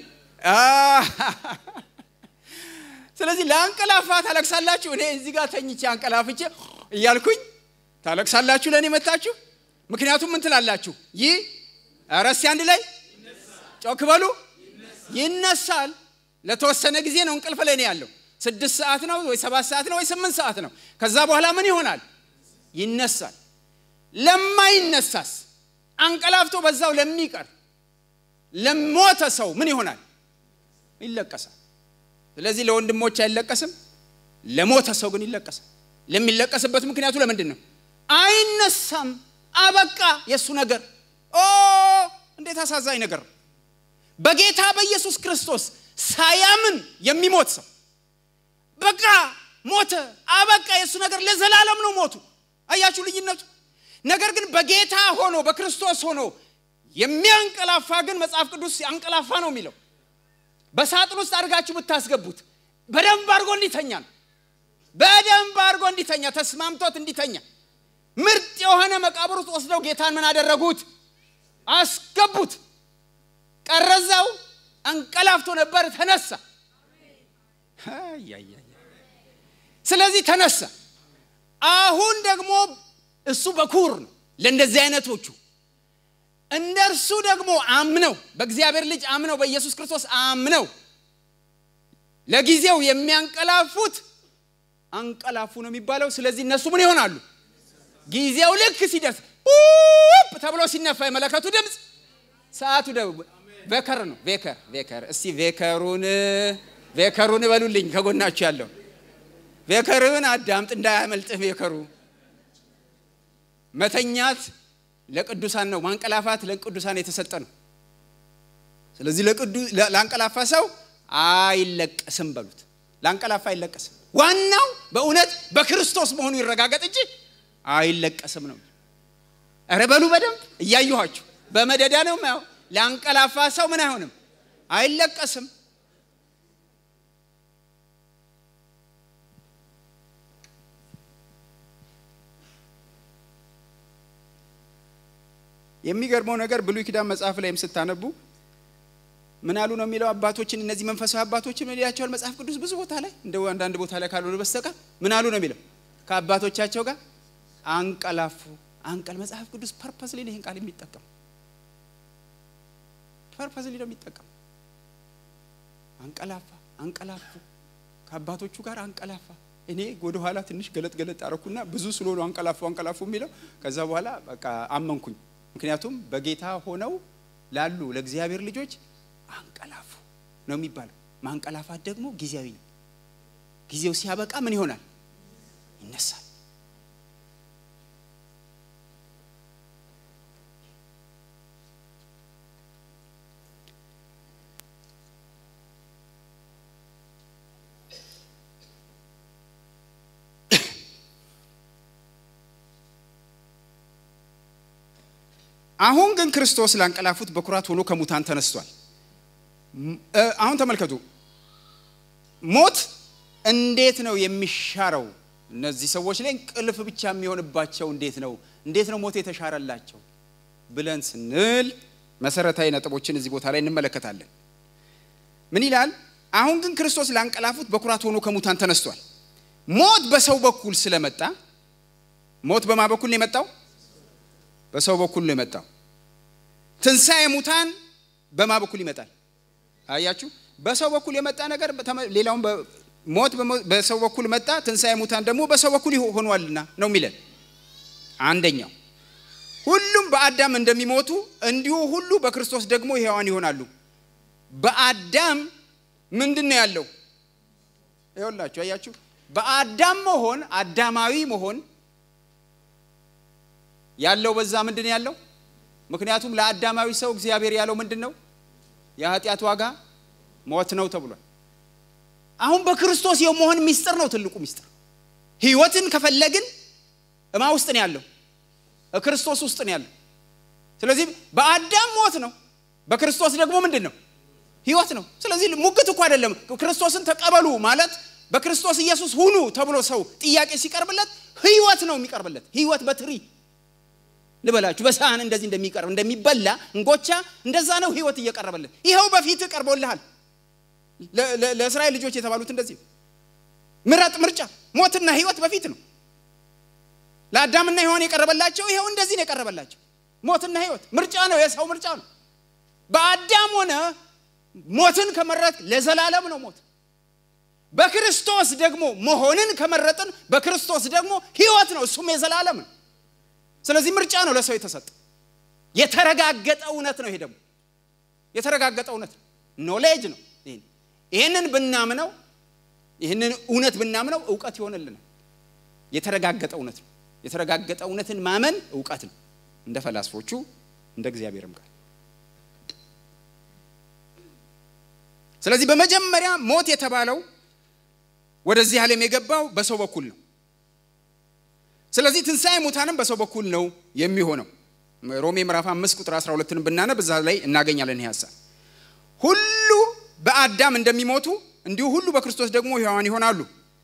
Speaker 1: ስለዚህ ለአንቀላፋ ታለቅሳላችሁ። እኔ እዚህ ጋር ተኝቼ አንቀላፍቼ እያልኩኝ ታለቅሳላችሁ ለእኔ መታችሁ። ምክንያቱም ምን ትላላችሁ? ይህ ረስ አንድ ላይ ጮክ በሉ። ይነሳል። ለተወሰነ ጊዜ ነው እንቅልፍ ላይ ነው ያለው። ስድስት ሰዓት ነው ወይ ሰባት ሰዓት ነው ወይ ስምንት ሰዓት ነው። ከዛ በኋላ ምን ይሆናል? ይነሳል። ለማይነሳስ አንቀላፍቶ በዛው ለሚቀር ለሞተ ሰው ምን ይሆናል? ይለቀሳል። ስለዚህ ለወንድሞች አይለቀስም፣ ለሞተ ሰው ግን ይለቀሳል። ለሚለቀስበት ምክንያቱ ለምንድን ነው? አይነሳም። አበቃ የእሱ ነገር። ኦ እንዴት አሳዛኝ ነገር ነው! በጌታ በኢየሱስ ክርስቶስ ሳያምን የሚሞት ሰው በቃ ሞተ፣ አበቃ የእሱ ነገር ለዘላለም ነው ሞቱ። አያችሁ ልዩነቱ? ነገር ግን በጌታ ሆኖ በክርስቶስ ሆኖ የሚያንቀላፋ ግን መጽሐፍ ቅዱስ አንቀላፋ ነው የሚለው። በሳጥን ውስጥ አድርጋችሁ ብታስገቡት በደንብ አድርጎ እንዲተኛ ነው። በደንብ አድርጎ እንዲተኛ ተስማምቶት እንዲተኛ ምርጥ የሆነ መቃብር ውስጥ ወስደው ጌታን ምን አደረጉት? አስገቡት። ቀረዛው አንቀላፍቶ ነበር፣ ተነሳ። ስለዚህ ተነሳ።
Speaker 2: አሁን ደግሞ እሱ በኩር ነው ለእንደዚህ አይነቶቹ እንደ እርሱ ደግሞ አምነው በእግዚአብሔር ልጅ አምነው በኢየሱስ ክርስቶስ አምነው ለጊዜው የሚያንቀላፉት አንቀላፉ ነው የሚባለው ስለዚህ እነሱ ምን ይሆናሉ ጊዜው ልክ ሲደርስ ኡፕ ተብሎ ሲነፋ የመለከቱ ድምፅ ሰዓቱ ደግሞ ቬከር ነው ቬከር ቬከር እስቲ ቬከሩን ቬከሩን በሉልኝ ከጎናችሁ ያለው ቬከርህን አዳምጥ እንዳያመልጥህ ቬከሩ መተኛት ለቅዱሳን ነው ማንቀላፋት ለቅዱሳን የተሰጠ ነው ስለዚህ ለአንቀላፋ ሰው አይለቀስም በሉት ለአንቀላፋ አይለቀስም ዋናው በእውነት በክርስቶስ መሆኑ ይረጋገጥ እንጂ አይለቀስም ነው ረ በሉ በደንብ እያየኋችሁ በመደዳ ነው ማየው ለአንቀላፋ ሰው ምን አይሆንም አይለቀስም
Speaker 1: የሚገርመው ነገር ብሉይ ኪዳን መጽሐፍ ላይም ስታነቡ ምን አሉ ነው የሚለው አባቶችን እነዚህ መንፈሳዊ አባቶችን ምን ይላቸዋል መጽሐፍ ቅዱስ ብዙ ቦታ ላይ እንደ አንዳንድ ቦታ ላይ ካልሆነ በስተቀር ምን አሉ ነው የሚለው ከአባቶቻቸው ጋር አንቀላፉ አንቀል መጽሐፍ ቅዱስ ፐርፐስሊ ይህን ቃል የሚጠቀም ፐርፐስሊ ነው የሚጠቀም አንቀላፋ አንቀላፉ ከአባቶቹ ጋር አንቀላፋ እኔ ወደ ኋላ ትንሽ ገለጥ ገለጥ አረኩና ብዙ ስለሆኑ አንቀላፉ አንቀላፉ የሚለው ከዛ በኋላ በቃ አመንኩኝ ምክንያቱም በጌታ ሆነው ላሉ ለእግዚአብሔር ልጆች አንቀላፉ ነው የሚባለው ማንቀላፋት ደግሞ ጊዜያዊ ነው ጊዜው ሲያበቃ ምን ይሆናል ይነሳል አሁን ግን ክርስቶስ ላንቀላፉት በኩራት ሆኖ ከሙታን ተነስቷል አሁን ተመልከቱ ሞት እንዴት ነው የሚሻረው እነዚህ ሰዎች ላይ እንቅልፍ ብቻ የሚሆንባቸው እንዴት ነው እንዴት ነው ሞት የተሻረላቸው ብለን ስንል መሰረታዊ ነጥቦችን እዚህ ቦታ ላይ እንመለከታለን ምን ይላል አሁን ግን ክርስቶስ ላንቀላፉት በኩራት ሆኖ ከሙታን ተነስቷል ሞት በሰው በኩል ስለመጣ ሞት በማ በኩል ነው የመጣው በሰው በኩል ነው የመጣው ትንሣኤ ሙታን በማ በኩል ይመጣል አያችሁ በሰው በኩል የመጣ ነገር ሌላውን ሞት በሰው በኩል መጣ ትንሣኤ ሙታን ደግሞ በሰው በኩል ሆኗልና ነው የሚለን አንደኛው ሁሉም በአዳም እንደሚሞቱ እንዲሁ ሁሉ በክርስቶስ ደግሞ ሕያዋን ይሆናሉ በአዳም ምንድን ነው ያለው ይኸውላችሁ አያችሁ በአዳም መሆን አዳማዊ መሆን ያለው በዛ ምንድን ያለው ምክንያቱም ለአዳማዊ ሰው እግዚአብሔር ያለው ምንድን ነው የኃጢአት ዋጋ ሞት ነው ተብሏል አሁን በክርስቶስ የመሆን ሚስጥር ነው ትልቁ ሚስጥር ህይወትን ከፈለግን እማ ውስጥ ነው ያለው ክርስቶስ ውስጥ ነው ያለው ስለዚህ በአዳም ሞት ነው በክርስቶስ ደግሞ ምንድን ነው ህይወት ነው ስለዚህ ሙግት እኮ አይደለም ክርስቶስን ተቀበሉ ማለት በክርስቶስ ኢየሱስ ሁኑ ተብሎ ሰው ጥያቄ ሲቀርብለት ህይወት ነው የሚቀርብለት ህይወት በትሪ ልበላችሁ በሳህን እንደዚህ እንደሚቀርብ እንደሚበላ እንጎቻ እንደዛ ነው ህይወት እየቀረበልን ይኸው በፊት ቀርቦልሃል ለእስራኤል ልጆች የተባሉት እንደዚህ ምረጥ ምርጫ ሞትና ህይወት በፊት ነው ለአዳምና ሔዋን የቀረበላቸው ይኸው እንደዚህ ነው የቀረበላቸው ሞትና ህይወት ምርጫ ነው የሰው ምርጫ ነው በአዳም ሆነ ሞትን ከመረጥ ለዘላለም ነው ሞት በክርስቶስ ደግሞ መሆንን ከመረጥን በክርስቶስ ደግሞ ህይወት ነው እሱም የዘላለም ነው ስለዚህ ምርጫ ነው ለሰው የተሰጠ የተረጋገጠ እውነት ነው ይሄ ደግሞ የተረጋገጠ እውነት ነው ኖሌጅ ነው ይህንን ብናምነው ይህንን እውነት ብናምነው እውቀት ይሆንልናል የተረጋገጠ እውነት ነው የተረጋገጠ እውነትን ማመን እውቀት ነው እንደ ፈላስፎቹ እንደ እግዚአብሔርም ቃል ስለዚህ በመጀመሪያ ሞት የተባለው ወደዚህ ዓለም የገባው በሰው በኩል ነው ስለዚህ ትንሣኤ ሙታንም በሰው በኩል ነው የሚሆነው ሮሜ ምዕራፍ አምስት ቁጥር 12ን ብናነብ እዛ ላይ እናገኛለን ይህ ሀሳብ ሁሉ በአዳም እንደሚሞቱ እንዲሁ ሁሉ በክርስቶስ ደግሞ ሕያዋን ይሆናሉ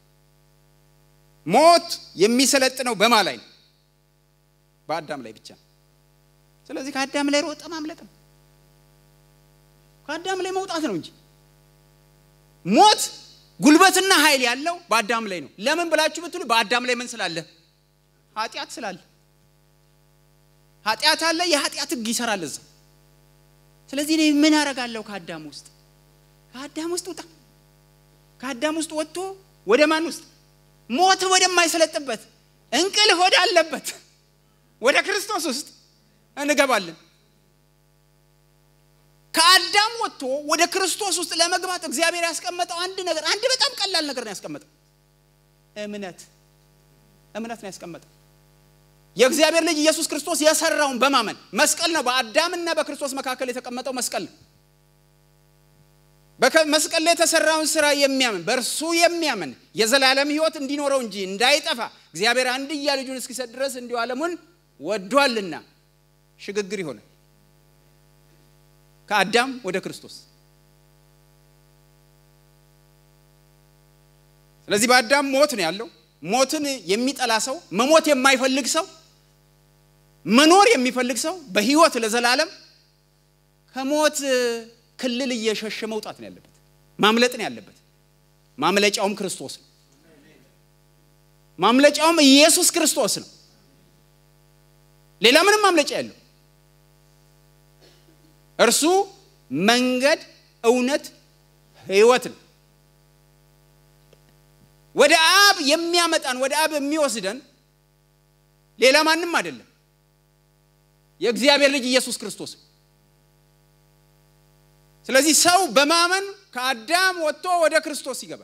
Speaker 1: ሞት የሚሰለጥነው በማ ላይ ነው በአዳም ላይ ብቻ ስለዚህ ከአዳም ላይ ሮጠ ማምለጥ ነው ከአዳም ላይ መውጣት ነው እንጂ ሞት ጉልበትና ኃይል ያለው በአዳም ላይ ነው ለምን ብላችሁ ብትሉ በአዳም ላይ ምን ስላለ
Speaker 2: ኃጢአት ስላለ ኃጢአት አለ። የኃጢአት ህግ ይሰራል እዛ። ስለዚህ እኔ ምን አረጋለሁ? ከአዳም ውስጥ ከአዳም ውስጥ ውጣ። ከአዳም ውስጥ ወጥቶ ወደ ማን ውስጥ? ሞት ወደማይሰለጥበት እንቅልፍ ወደ አለበት ወደ ክርስቶስ ውስጥ እንገባለን። ከአዳም ወጥቶ ወደ ክርስቶስ ውስጥ ለመግባት እግዚአብሔር ያስቀመጠው አንድ ነገር አንድ በጣም ቀላል ነገር ነው ያስቀመጠው። እምነት እምነት ነው ያስቀመጠው። የእግዚአብሔር ልጅ ኢየሱስ ክርስቶስ የሰራውን በማመን መስቀል ነው። በአዳምና በክርስቶስ መካከል የተቀመጠው መስቀል ነው። መስቀል ላይ የተሰራውን ስራ የሚያምን በእርሱ የሚያምን የዘላለም ሕይወት እንዲኖረው እንጂ እንዳይጠፋ እግዚአብሔር አንድያ ልጁን እስኪሰጥ ድረስ እንዲሁ ዓለሙን ወዷልና ሽግግር ይሆናል ከአዳም ወደ ክርስቶስ። ስለዚህ በአዳም ሞት ነው ያለው። ሞትን የሚጠላ ሰው፣ መሞት የማይፈልግ ሰው፣ መኖር የሚፈልግ ሰው በህይወት ለዘላለም ከሞት ክልል እየሸሸ መውጣት ነው ያለበት፣ ማምለጥ ነው ያለበት። ማምለጫውም ክርስቶስ ነው። ማምለጫውም ኢየሱስ ክርስቶስ ነው። ሌላ ምንም ማምለጫ ያለው እርሱ መንገድ፣ እውነት፣ ህይወት ነው። ወደ አብ የሚያመጣን ወደ አብ የሚወስደን ሌላ ማንም አይደለም፣ የእግዚአብሔር ልጅ ኢየሱስ ክርስቶስ ነው። ስለዚህ ሰው በማመን ከአዳም ወጥቶ ወደ ክርስቶስ ይገባል።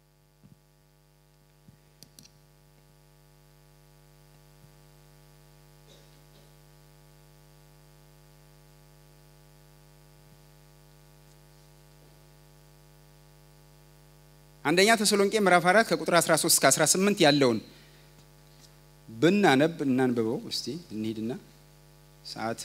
Speaker 2: አንደኛ ተሰሎንቄ ምዕራፍ 4 ከቁጥር 13 እስከ 18 ያለውን ብናነብ እናንብበው እስቲ እንሂድና ሰዓት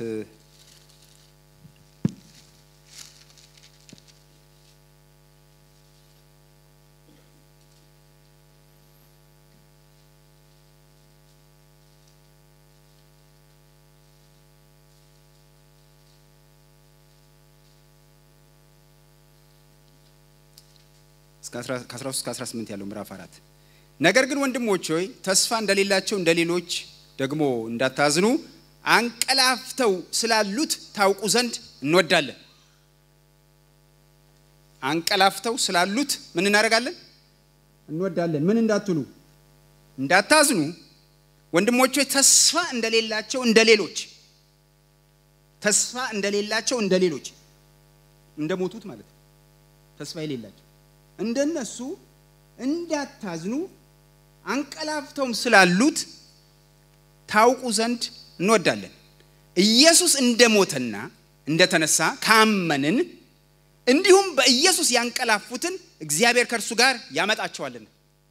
Speaker 2: ከ13 እስከ 18 ያለው ምዕራፍ 4 ነገር ግን ወንድሞች ሆይ ተስፋ እንደሌላቸው እንደ ሌሎች ደግሞ እንዳታዝኑ አንቀላፍተው ስላሉት ታውቁ ዘንድ እንወዳለን። አንቀላፍተው ስላሉት ምን እናደርጋለን? እንወዳለን። ምን እንዳትሉ እንዳታዝኑ ወንድሞች ሆይ ተስፋ እንደሌላቸው እንደ ሌሎች ተስፋ እንደሌላቸው እንደ ሌሎች እንደ ሞቱት ማለት ነው። ተስፋ የሌላቸው እንደነሱ እንዳታዝኑ አንቀላፍተውም ስላሉት ታውቁ ዘንድ እንወዳለን። ኢየሱስ እንደሞተና እንደተነሳ ካመንን እንዲሁም በኢየሱስ ያንቀላፉትን እግዚአብሔር ከእርሱ ጋር ያመጣቸዋልና።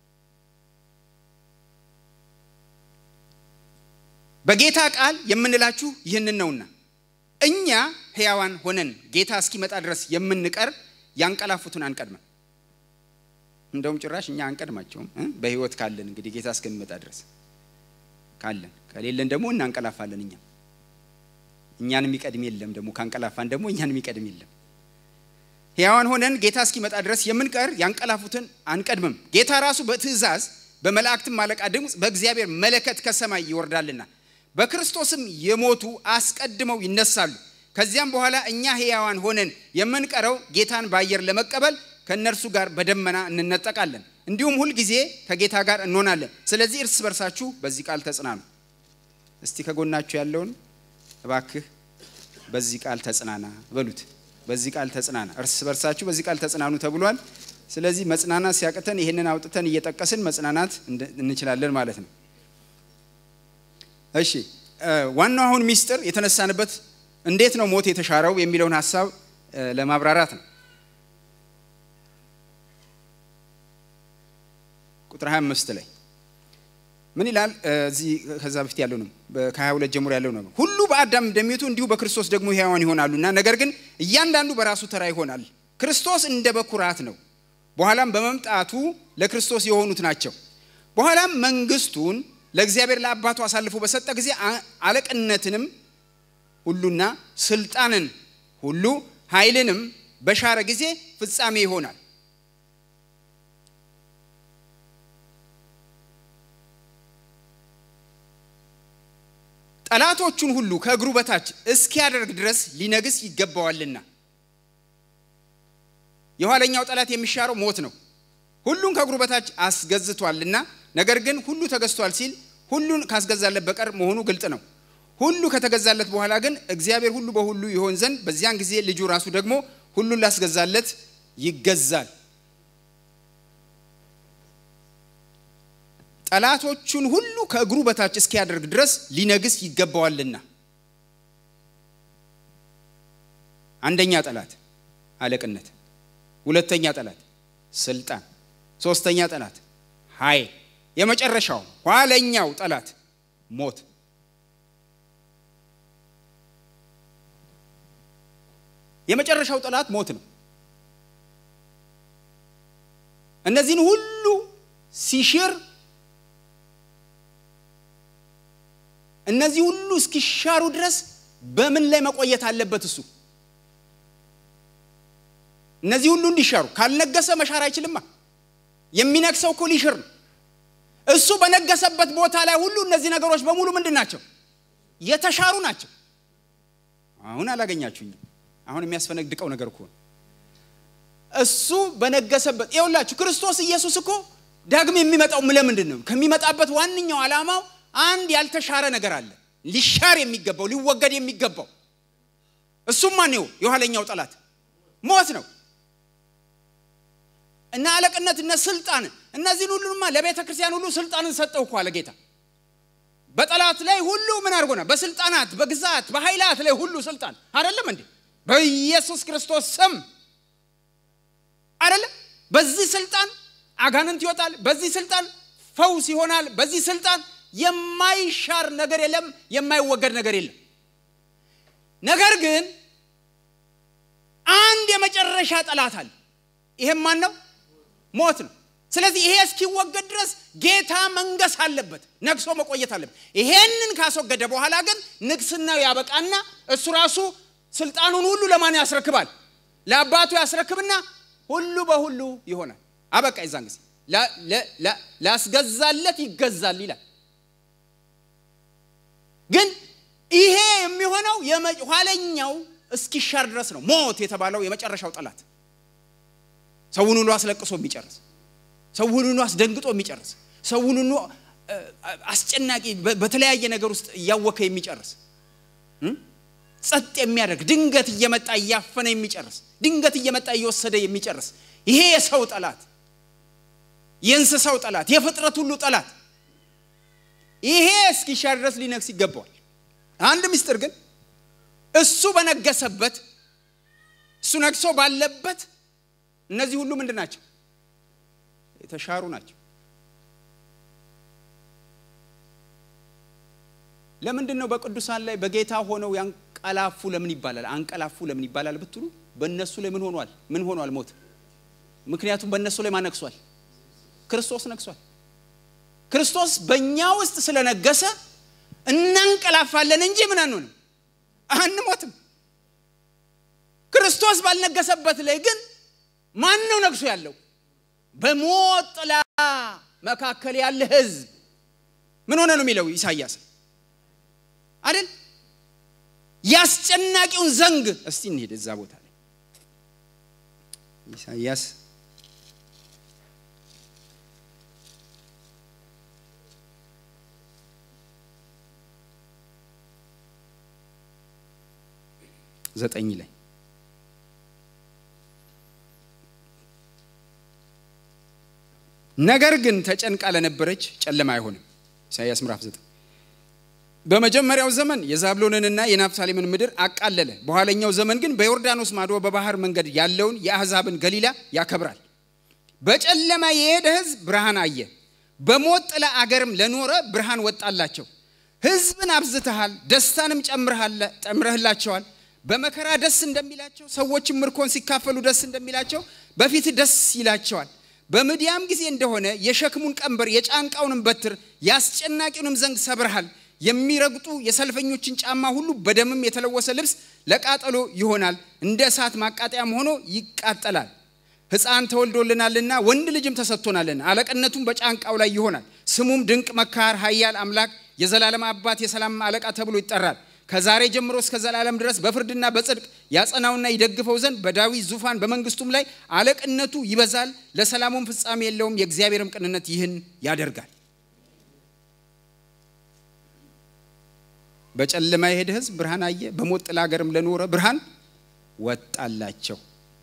Speaker 2: በጌታ ቃል የምንላችሁ ይህንን ነውና እኛ ሕያዋን ሆነን ጌታ እስኪመጣ ድረስ የምንቀር ያንቀላፉትን አንቀድመን። እንደውም ጭራሽ እኛ አንቀድማቸውም በሕይወት ካለን እንግዲህ ጌታ እስከሚመጣ ድረስ ካለን፣ ከሌለን ደግሞ እናንቀላፋለን። እኛ እኛን የሚቀድም የለም። ደግሞ ካንቀላፋን ደግሞ እኛን የሚቀድም የለም። ሕያዋን ሆነን ጌታ እስኪመጣ ድረስ የምንቀር ያንቀላፉትን አንቀድምም። ጌታ ራሱ በትእዛዝ በመላእክትም አለቃ ድምፅ በእግዚአብሔር መለከት ከሰማይ ይወርዳልና በክርስቶስም የሞቱ አስቀድመው ይነሳሉ። ከዚያም በኋላ እኛ ሕያዋን ሆነን የምንቀረው ጌታን በአየር ለመቀበል ከእነርሱ ጋር በደመና እንነጠቃለን። እንዲሁም ሁልጊዜ ከጌታ ጋር እንሆናለን። ስለዚህ እርስ በርሳችሁ በዚህ ቃል ተጽናኑ። እስቲ ከጎናችሁ ያለውን እባክህ በዚህ ቃል ተጽናና በሉት። በዚህ ቃል ተጽናና፣ እርስ በርሳችሁ በዚህ ቃል ተጽናኑ ተብሏል። ስለዚህ መጽናናት ሲያቅተን ይህንን አውጥተን እየጠቀስን መጽናናት እንችላለን ማለት ነው። እሺ ዋናው አሁን ሚስጥር የተነሳንበት እንዴት ነው ሞት የተሻረው የሚለውን ሀሳብ ለማብራራት ነው። ቁጥር 25 ላይ ምን ይላል? እዚህ ከዛ በፊት ያለው ነው፣ ከ22 ጀምሮ ያለው ነው። ሁሉ በአዳም እንደሚሞቱ እንዲሁ በክርስቶስ ደግሞ ሕያዋን ይሆናሉና፣ ነገር ግን እያንዳንዱ በራሱ ተራ ይሆናል። ክርስቶስ እንደ በኩራት ነው፣ በኋላም በመምጣቱ ለክርስቶስ የሆኑት ናቸው። በኋላም መንግስቱን ለእግዚአብሔር ለአባቱ አሳልፎ በሰጠ ጊዜ አለቅነትንም ሁሉና ስልጣንን ሁሉ ኃይልንም በሻረ ጊዜ ፍጻሜ ይሆናል።
Speaker 1: ጠላቶቹን ሁሉ ከእግሩ በታች እስኪያደርግ ድረስ ሊነግስ ይገባዋልና። የኋለኛው ጠላት የሚሻረው ሞት ነው። ሁሉን ከእግሩ በታች አስገዝቷልና። ነገር ግን ሁሉ ተገዝቷል ሲል ሁሉን ካስገዛለት በቀር መሆኑ ግልጥ ነው። ሁሉ ከተገዛለት በኋላ ግን እግዚአብሔር ሁሉ በሁሉ ይሆን ዘንድ በዚያን ጊዜ ልጁ ራሱ ደግሞ ሁሉን ላስገዛለት ይገዛል። ጠላቶቹን ሁሉ ከእግሩ በታች እስኪያደርግ ድረስ ሊነግስ ይገባዋልና። አንደኛ ጠላት አለቅነት፣ ሁለተኛ ጠላት ስልጣን፣ ሶስተኛ ጠላት ኃይል፣ የመጨረሻው ኋለኛው ጠላት ሞት። የመጨረሻው ጠላት ሞት ነው። እነዚህን ሁሉ ሲሽር እነዚህ ሁሉ እስኪሻሩ ድረስ በምን ላይ መቆየት አለበት? እሱ እነዚህ ሁሉ እንዲሻሩ ካልነገሰ መሻር አይችልማ። የሚነግሰው እኮ ሊሽር ነው። እሱ በነገሰበት ቦታ ላይ ሁሉ እነዚህ ነገሮች በሙሉ ምንድን ናቸው? የተሻሩ ናቸው። አሁን አላገኛችሁኝም። አሁን የሚያስፈነድቀው ነገር እኮ ነው። እሱ በነገሰበት ይኸውላችሁ፣ ክርስቶስ ኢየሱስ እኮ ዳግም የሚመጣው ለምንድን ነው? ከሚመጣበት ዋነኛው ዓላማው አንድ ያልተሻረ ነገር አለ፣ ሊሻር የሚገባው ሊወገድ የሚገባው እሱም ማን ነው? የኋለኛው ጠላት ሞት ነው። እና አለቅነት እነ ስልጣን እነዚህን ሁሉንማ ለቤተ ክርስቲያን ሁሉ ስልጣንን ሰጠው እኮ አለ ጌታ። በጠላት ላይ ሁሉ ምን አድርጎና በስልጣናት በግዛት በኃይላት ላይ ሁሉ ስልጣን አይደለም እንዴ? በኢየሱስ ክርስቶስ ስም አይደለም። በዚህ ስልጣን አጋንንት ይወጣል። በዚህ ስልጣን ፈውስ ይሆናል። በዚህ ስልጣን የማይሻር ነገር የለም፣ የማይወገድ ነገር የለም። ነገር ግን አንድ የመጨረሻ ጠላት አለ። ይሄም ማን ነው? ሞት ነው። ስለዚህ ይሄ እስኪወገድ ድረስ ጌታ መንገስ አለበት፣ ነግሶ መቆየት አለበት። ይሄንን ካስወገደ በኋላ ግን ንግስናው ያበቃና እሱ ራሱ ስልጣኑን ሁሉ ለማን ያስረክባል? ለአባቱ ያስረክብና ሁሉ በሁሉ ይሆናል። አበቃ። የዛን ጊዜ ላስገዛለት ይገዛል ይላል። ግን ይሄ የሚሆነው ኋለኛው እስኪሻር ድረስ ነው። ሞት የተባለው የመጨረሻው ጠላት ሰውን ሁሉ አስለቅሶ የሚጨርስ ሰውን ሁሉ አስደንግጦ የሚጨርስ ሰውን ሁሉ አስጨናቂ በተለያየ ነገር ውስጥ እያወከ የሚጨርስ ጸጥ የሚያደርግ ድንገት እየመጣ እያፈነ የሚጨርስ ድንገት እየመጣ እየወሰደ የሚጨርስ ይሄ የሰው ጠላት፣ የእንስሳው ጠላት፣ የፍጥረት ሁሉ ጠላት ይሄ እስኪሻር ድረስ ሊነግስ ይገባዋል። አንድ ምስጢር ግን እሱ በነገሰበት እሱ ነግሶ ባለበት እነዚህ ሁሉ ምንድን ናቸው? የተሻሩ ናቸው። ለምንድን ነው በቅዱሳን ላይ በጌታ ሆነው ያንቀላፉ ለምን ይባላል? አንቀላፉ ለምን ይባላል ብትሉ በእነሱ ላይ ምን ሆኗል? ምን ሆኗል? ሞት። ምክንያቱም በእነሱ ላይ ማን ነግሷል? ክርስቶስ ነግሷል። ክርስቶስ በእኛ ውስጥ ስለነገሰ እናንቀላፋለን እንጂ ምን አንሆንም፣ አንሞትም። ክርስቶስ ባልነገሰበት ላይ ግን ማን ነው ነግሶ ያለው? በሞት ጥላ መካከል ያለ ሕዝብ ምን ሆነ ነው የሚለው ኢሳይያስ አይደል? ያስጨናቂውን ዘንግ እስቲ እንሄድ እዛ ቦታ ላይ ኢሳይያስ ዘጠኝ ላይ ነገር ግን ተጨንቃ ለነበረች ጨለማ አይሆንም። ኢሳይያስ ምዕራፍ 9 በመጀመሪያው ዘመን የዛብሎንንና የናፍታሌምን ምድር አቃለለ። በኋለኛው ዘመን ግን በዮርዳኖስ ማዶ በባህር መንገድ ያለውን የአሕዛብን ገሊላ ያከብራል። በጨለማ የሄደ ሕዝብ ብርሃን አየ፣ በሞት ጥላ አገርም ለኖረ ብርሃን ወጣላቸው። ሕዝብን አብዝተሃል፣ ደስታንም ጨምረህላቸዋል። በመከራ ደስ እንደሚላቸው ሰዎችም ምርኮን ሲካፈሉ ደስ እንደሚላቸው በፊት ደስ ይላቸዋል። በምድያም ጊዜ እንደሆነ የሸክሙን ቀንበር የጫንቃውንም በትር የአስጨናቂውንም ዘንግ ሰብርሃል። የሚረግጡ የሰልፈኞችን ጫማ ሁሉ በደምም የተለወሰ ልብስ ለቃጠሎ ይሆናል፣ እንደ እሳት ማቃጠያም ሆኖ ይቃጠላል። ሕፃን ተወልዶልናልና ወንድ ልጅም ተሰጥቶናልና፣ አለቅነቱም በጫንቃው ላይ ይሆናል። ስሙም ድንቅ መካር፣ ኃያል አምላክ፣
Speaker 2: የዘላለም አባት የሰላም አለቃ ተብሎ ይጠራል። ከዛሬ ጀምሮ እስከ ዘላለም ድረስ በፍርድና በጽድቅ ያጸናውና ይደግፈው ዘንድ በዳዊት ዙፋን በመንግስቱም ላይ አለቅነቱ ይበዛል፣ ለሰላሙም ፍጻሜ የለውም። የእግዚአብሔርም ቅንነት ይህን ያደርጋል። በጨለማ የሄደ ሕዝብ ብርሃን አየ፣ በሞት ጥላ ሀገርም ለኖረ ብርሃን ወጣላቸው።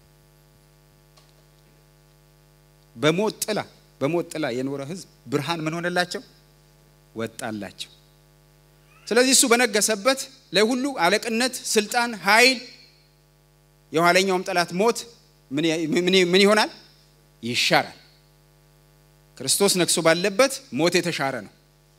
Speaker 2: በሞት ጥላ በሞት ጥላ የኖረ ሕዝብ ብርሃን ምን ሆነላቸው? ወጣላቸው። ስለዚህ እሱ በነገሰበት ላይ ሁሉ አለቅነት፣ ስልጣን፣ ኃይል የኋለኛውም ጠላት ሞት ምን ይሆናል? ይሻራል። ክርስቶስ ነግሶ ባለበት ሞት የተሻረ ነው።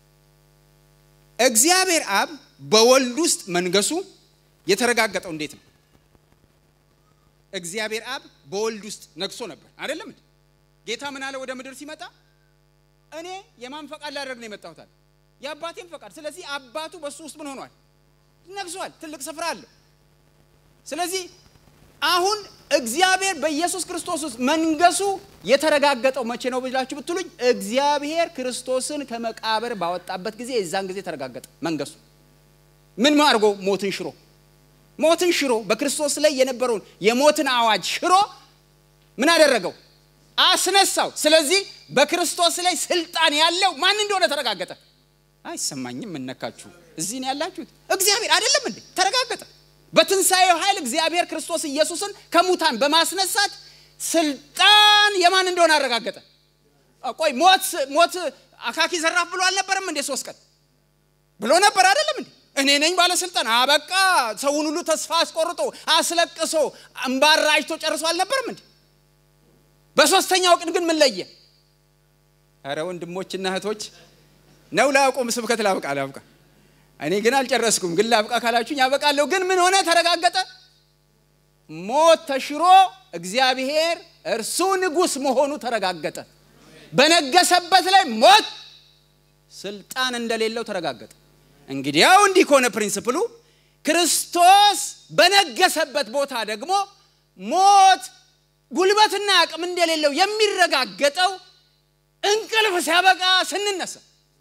Speaker 2: እግዚአብሔር አብ በወልድ ውስጥ መንገሱ የተረጋገጠው እንዴት ነው? እግዚአብሔር አብ በወልድ ውስጥ ነግሶ ነበር አይደለም እንዴ? ጌታ ምን አለ? ወደ ምድር ሲመጣ እኔ የማን ፈቃድ ላደርግ ነው የመጣሁት አለ የአባቴም ፈቃድ። ስለዚህ አባቱ በሱ ውስጥ ምን ሆኗል? ነግሷል። ትልቅ ስፍራ አለው። ስለዚህ አሁን እግዚአብሔር በኢየሱስ ክርስቶስ ውስጥ መንገሱ የተረጋገጠው መቼ ነው ብላችሁ ብትሉኝ፣ እግዚአብሔር ክርስቶስን ከመቃብር ባወጣበት ጊዜ የዛን ጊዜ ተረጋገጠ መንገሱ። ምን አድርጎ? ሞትን ሽሮ ሞትን ሽሮ በክርስቶስ ላይ የነበረውን የሞትን አዋጅ ሽሮ ምን አደረገው? አስነሳው። ስለዚህ በክርስቶስ ላይ ስልጣን ያለው ማን እንደሆነ ተረጋገጠ። አይሰማኝም። እነካችሁ እዚህ ነው ያላችሁት። እግዚአብሔር አይደለም እንዴ? ተረጋገጠ። በትንሣኤው ኃይል እግዚአብሔር ክርስቶስ ኢየሱስን ከሙታን በማስነሳት ስልጣን የማን እንደሆነ አረጋገጠ። ቆይ ሞት ሞት አካኪ ዘራፍ ብሎ አልነበረም እንዴ? ሶስት ቀን ብሎ ነበር አይደለም እንዴ? እኔ ነኝ ባለስልጣን። አበቃ። ሰውን ሁሉ ተስፋ አስቆርጦ አስለቅሶ እምባራጅቶ ጨርሶ አልነበረም እንዴ? በሶስተኛው ቀን ግን ምን ለየ? ኧረ ወንድሞችና እህቶች ነው ላቁም። ስብከት ላብቃ ላብቃ። እኔ ግን አልጨረስኩም። ግን ላብቃ ካላችሁኝ ያበቃለሁ። ግን ምን ሆነ? ተረጋገጠ። ሞት ተሽሮ እግዚአብሔር እርሱ ንጉሥ መሆኑ ተረጋገጠ። በነገሰበት ላይ ሞት ስልጣን እንደሌለው ተረጋገጠ። እንግዲያው እንዲህ ከሆነ ፕሪንስፕሉ ክርስቶስ በነገሰበት ቦታ ደግሞ ሞት ጉልበትና አቅም እንደሌለው የሚረጋገጠው እንቅልፍ ሲያበቃ ስንነሳ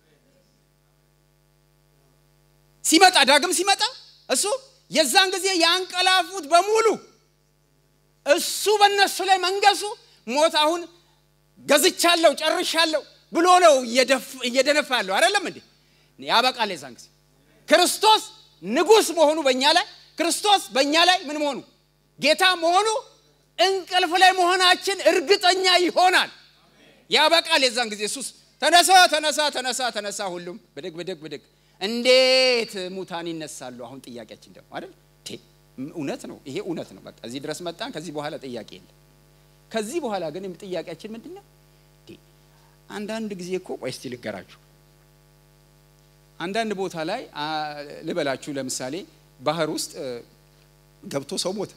Speaker 2: ሲመጣ ዳግም ሲመጣ እሱ የዛን ጊዜ ያንቀላፉት በሙሉ እሱ በእነሱ ላይ መንገሱ ሞት አሁን ገዝቻለሁ ጨርሻለሁ ብሎ ነው እየደነፋ ያለው አይደለም እንዴ? ያበቃል። የዛን ጊዜ ክርስቶስ ንጉሥ መሆኑ በእኛ ላይ ክርስቶስ በእኛ ላይ ምን መሆኑ ጌታ መሆኑ እንቅልፍ ላይ መሆናችን እርግጠኛ ይሆናል። ያበቃል። የዛን ጊዜ እሱስ ተነሳ ተነሳ ተነሳ ተነሳ፣ ሁሉም ብድግ ብድግ ብድግ። እንዴት ሙታን ይነሳሉ? አሁን ጥያቄያችን ደግሞ አይደል? እውነት ነው፣ ይሄ እውነት ነው። በቃ እዚህ ድረስ መጣን። ከዚህ በኋላ ጥያቄ የለም። ከዚህ በኋላ ግን ጥያቄያችን ምንድን ነው? አንዳንድ ጊዜ እኮ ቆይ እስቲ ልገራችሁ። አንዳንድ ቦታ ላይ ልበላችሁ፣ ለምሳሌ ባህር ውስጥ ገብቶ ሰው ሞተ።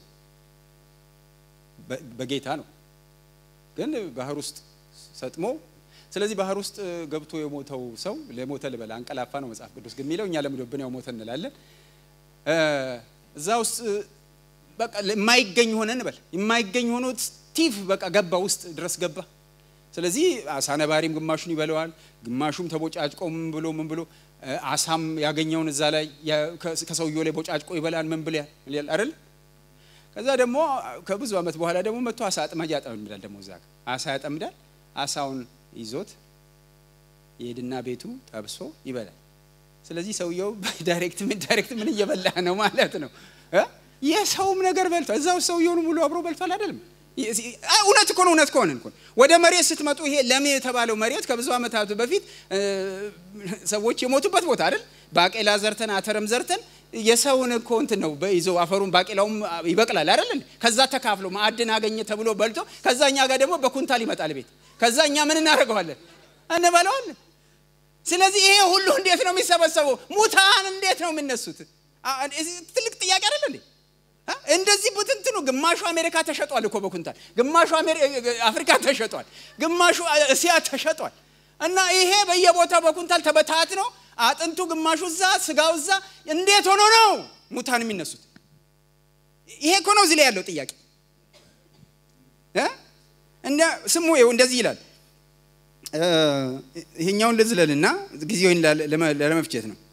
Speaker 2: በጌታ ነው ግን ባህር ውስጥ ሰጥሞ ስለዚህ ባህር ውስጥ ገብቶ የሞተው ሰው ለሞተ ልበል አንቀላፋ ነው መጽሐፍ ቅዱስ ግን የሚለው እኛ ለምዶብን ያው ሞተ እንላለን እዛ ውስጥ በቃ የማይገኝ ሆነ እንበል የማይገኝ ሆኖ ስቲቭ በቃ ገባ ውስጥ ድረስ ገባ ስለዚህ አሳ ነባሪም ግማሹን ይበለዋል ግማሹም ተቦጫጭቆ ምን ብሎ ምን ብሎ አሳም ያገኘውን እዛ ላይ ከሰውየው ላይ ቦጫጭቆ ይበላል ምን ብል አይደል ከዛ ደግሞ ከብዙ ዓመት በኋላ ደግሞ መጥቶ አሳ አጥማጅ ያጠምዳል። ደግሞ እዛ አሳ ያጠምዳል። አሳውን ይዞት ይሄድና ቤቱ ጠብሶ ይበላል። ስለዚህ ሰውየው ዳይሬክት ምን ዳይሬክት ምን እየበላ ነው ማለት ነው። የሰውም ነገር በልቷል። እዛው ሰውየውን ሙሉ አብሮ በልቷል አይደለም። እውነት እኮ ነው። እውነት ከሆነ እኮ ወደ መሬት ስትመጡ ይሄ ለም የተባለው መሬት ከብዙ ዓመታት በፊት ሰዎች የሞቱበት ቦታ አይደል? ባቄላ ዘርተን አተርም ዘርተን የሰውን እኮ እንትን ነው ይዘው አፈሩን ባቄላውም ይበቅላል አይደል? ከዛ ተካፍሎ ማዕድን አገኘ ተብሎ በልቶ ከዛ እኛ ጋር ደግሞ በኩንታል ይመጣል ቤት። ከዛ እኛ ምን እናደርገዋለን? እንበላዋለን። ስለዚህ ይሄ ሁሉ እንዴት ነው የሚሰበሰበው? ሙታን እንዴት ነው የሚነሱት? ትልቅ ጥያቄ አይደል እንዴ? እንደዚህ ብትንትኑ ግማሹ አሜሪካ ተሸጧል እኮ በኩንታል፣ ግማሹ አፍሪካ ተሸጧል፣ ግማሹ እስያ ተሸጧል። እና ይሄ በየቦታው በኩንታል ተበታት ነው አጥንቱ ግማሹ እዛ ስጋው እዛ እንዴት ሆኖ ነው ሙታን የሚነሱት? ይሄ እኮ ነው እዚህ ላይ ያለው ጥያቄ። ስሙ ይኸው እንደዚህ ይላል ይሄኛውን ልዝለልና ጊዜውን ለመፍጀት ነው።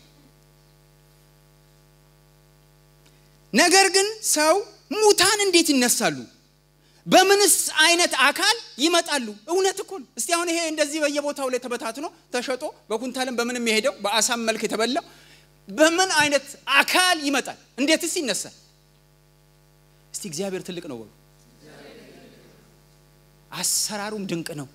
Speaker 2: ነገር ግን ሰው ሙታን እንዴት ይነሳሉ? በምንስ አይነት አካል ይመጣሉ? እውነት እኮ ነው። እስቲ አሁን ይሄ እንደዚህ በየቦታው ላይ ተበታትኖ ተሸጦ በኩንታልም በምንም የሄደው በአሳም መልክ የተበላው በምን አይነት አካል ይመጣል? እንዴትስ ይነሳል? እስቲ እግዚአብሔር ትልቅ ነው በሉ። አሰራሩም ድንቅ ነው።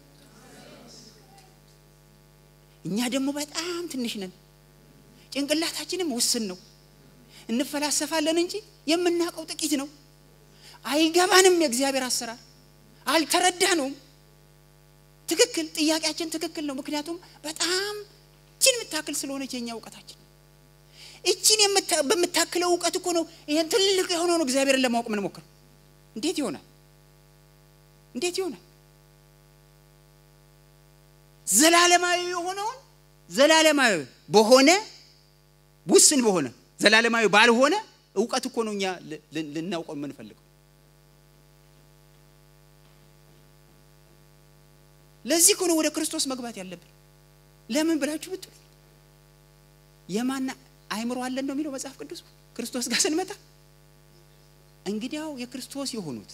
Speaker 2: እኛ ደግሞ በጣም ትንሽ ነን። ጭንቅላታችንም ውስን ነው። እንፈላሰፋለን እንጂ የምናውቀው ጥቂት ነው። አይገባንም። የእግዚአብሔር አሰራር አልተረዳነውም። ትክክል፣ ጥያቄያችን ትክክል ነው። ምክንያቱም በጣም እችን የምታክል ስለሆነች የኛ እውቀታችን እችን በምታክለው እውቀት እኮ ነው ይሄን ትልቅ የሆነውን እግዚአብሔርን ለማወቅ ምንሞክር። እንዴት ይሆናል? እንዴት ይሆናል? ዘላለማዊ የሆነውን ዘላለማዊ በሆነ ውስን በሆነ ዘላለማዊ ባልሆነ እውቀት እኮ ነው እኛ ልናውቀው የምንፈልገው። ለዚህ እኮ ነው ወደ ክርስቶስ መግባት ያለብን። ለምን ብላችሁ ብትሉ የማና አይምሮ አለን ነው የሚለው መጽሐፍ ቅዱስ። ክርስቶስ ጋር ስንመጣ እንግዲያው የክርስቶስ የሆኑት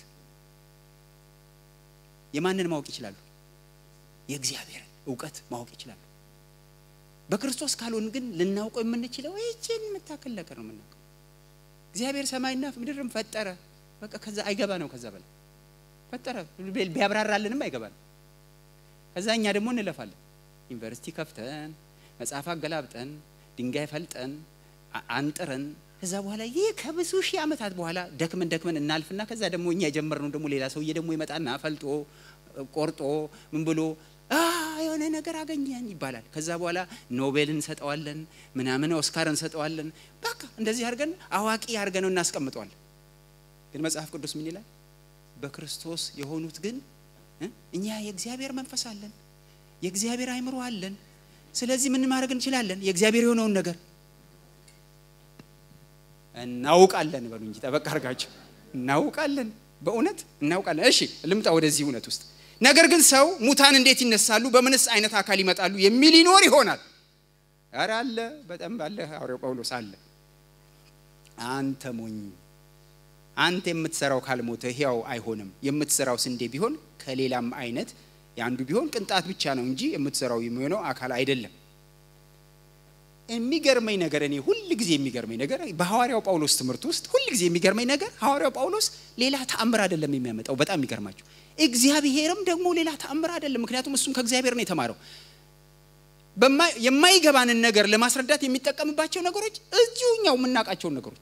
Speaker 2: የማንን ማወቅ ይችላሉ? የእግዚአብሔርን እውቀት ማወቅ ይችላሉ። በክርስቶስ ካልሆን ግን ልናውቀው የምንችለው ይህችን የምታክል ነገር ነው የምናውቀው። እግዚአብሔር ሰማይና ምድርም ፈጠረ። በቃ ከዛ አይገባ ነው። ከዛ በላይ ፈጠረ ቢያብራራልንም አይገባ ነው። ከዛ እኛ ደግሞ እንለፋለን። ዩኒቨርሲቲ ከፍተን መጽሐፍ አገላብጠን ድንጋይ ፈልጠን አንጥረን ከዛ በኋላ ይህ ከብዙ ሺህ ዓመታት በኋላ ደክመን ደክመን እናልፍና ከዛ ደግሞ እኛ የጀመርነው ደግሞ ሌላ ሰውዬ ደግሞ ይመጣና ፈልጦ ቆርጦ ምን ብሎ የሆነ ነገር አገኘን ይባላል። ከዛ በኋላ ኖቤል እንሰጠዋለን፣ ምናምን ኦስካር እንሰጠዋለን። በቃ እንደዚህ አድርገን አዋቂ አድርገነው እናስቀምጠዋለን። ግን መጽሐፍ ቅዱስ ምን ይላል? በክርስቶስ የሆኑት ግን እኛ የእግዚአብሔር መንፈስ አለን፣ የእግዚአብሔር አይምሮ አለን። ስለዚህ ምን ማድረግ እንችላለን? የእግዚአብሔር የሆነውን ነገር እናውቃለን። በሉ እንጂ ጠበቅ አድርጋችሁ እናውቃለን። በእውነት እናውቃለን። እሺ ልምጣ ወደዚህ እውነት ውስጥ ነገር ግን ሰው ሙታን እንዴት ይነሳሉ? በምንስ አይነት አካል ይመጣሉ? የሚል ይኖር ይሆናል። ኧረ አለ፣ በጣም ባለ ሐዋርያው ጳውሎስ አለ። አንተ ሞኝ፣ አንተ የምትሰራው ካልሞተ ሕያው አይሆንም። የምትሰራው ስንዴ ቢሆን ከሌላም አይነት የአንዱ ቢሆን ቅንጣት ብቻ ነው እንጂ የምትሰራው የሚሆነው አካል አይደለም። የሚገርመኝ ነገር እኔ ሁል ጊዜ የሚገርመኝ ነገር በሐዋርያው ጳውሎስ ትምህርት ውስጥ ሁል ጊዜ የሚገርመኝ ነገር ሐዋርያው ጳውሎስ ሌላ ተአምር አይደለም የሚያመጣው። በጣም የሚገርማቸው እግዚአብሔርም ደግሞ ሌላ ተአምር አይደለም። ምክንያቱም እሱም ከእግዚአብሔር ነው የተማረው። የማይገባንን ነገር ለማስረዳት የሚጠቀምባቸው ነገሮች እዚሁ እኛው የምናውቃቸውን ነገሮች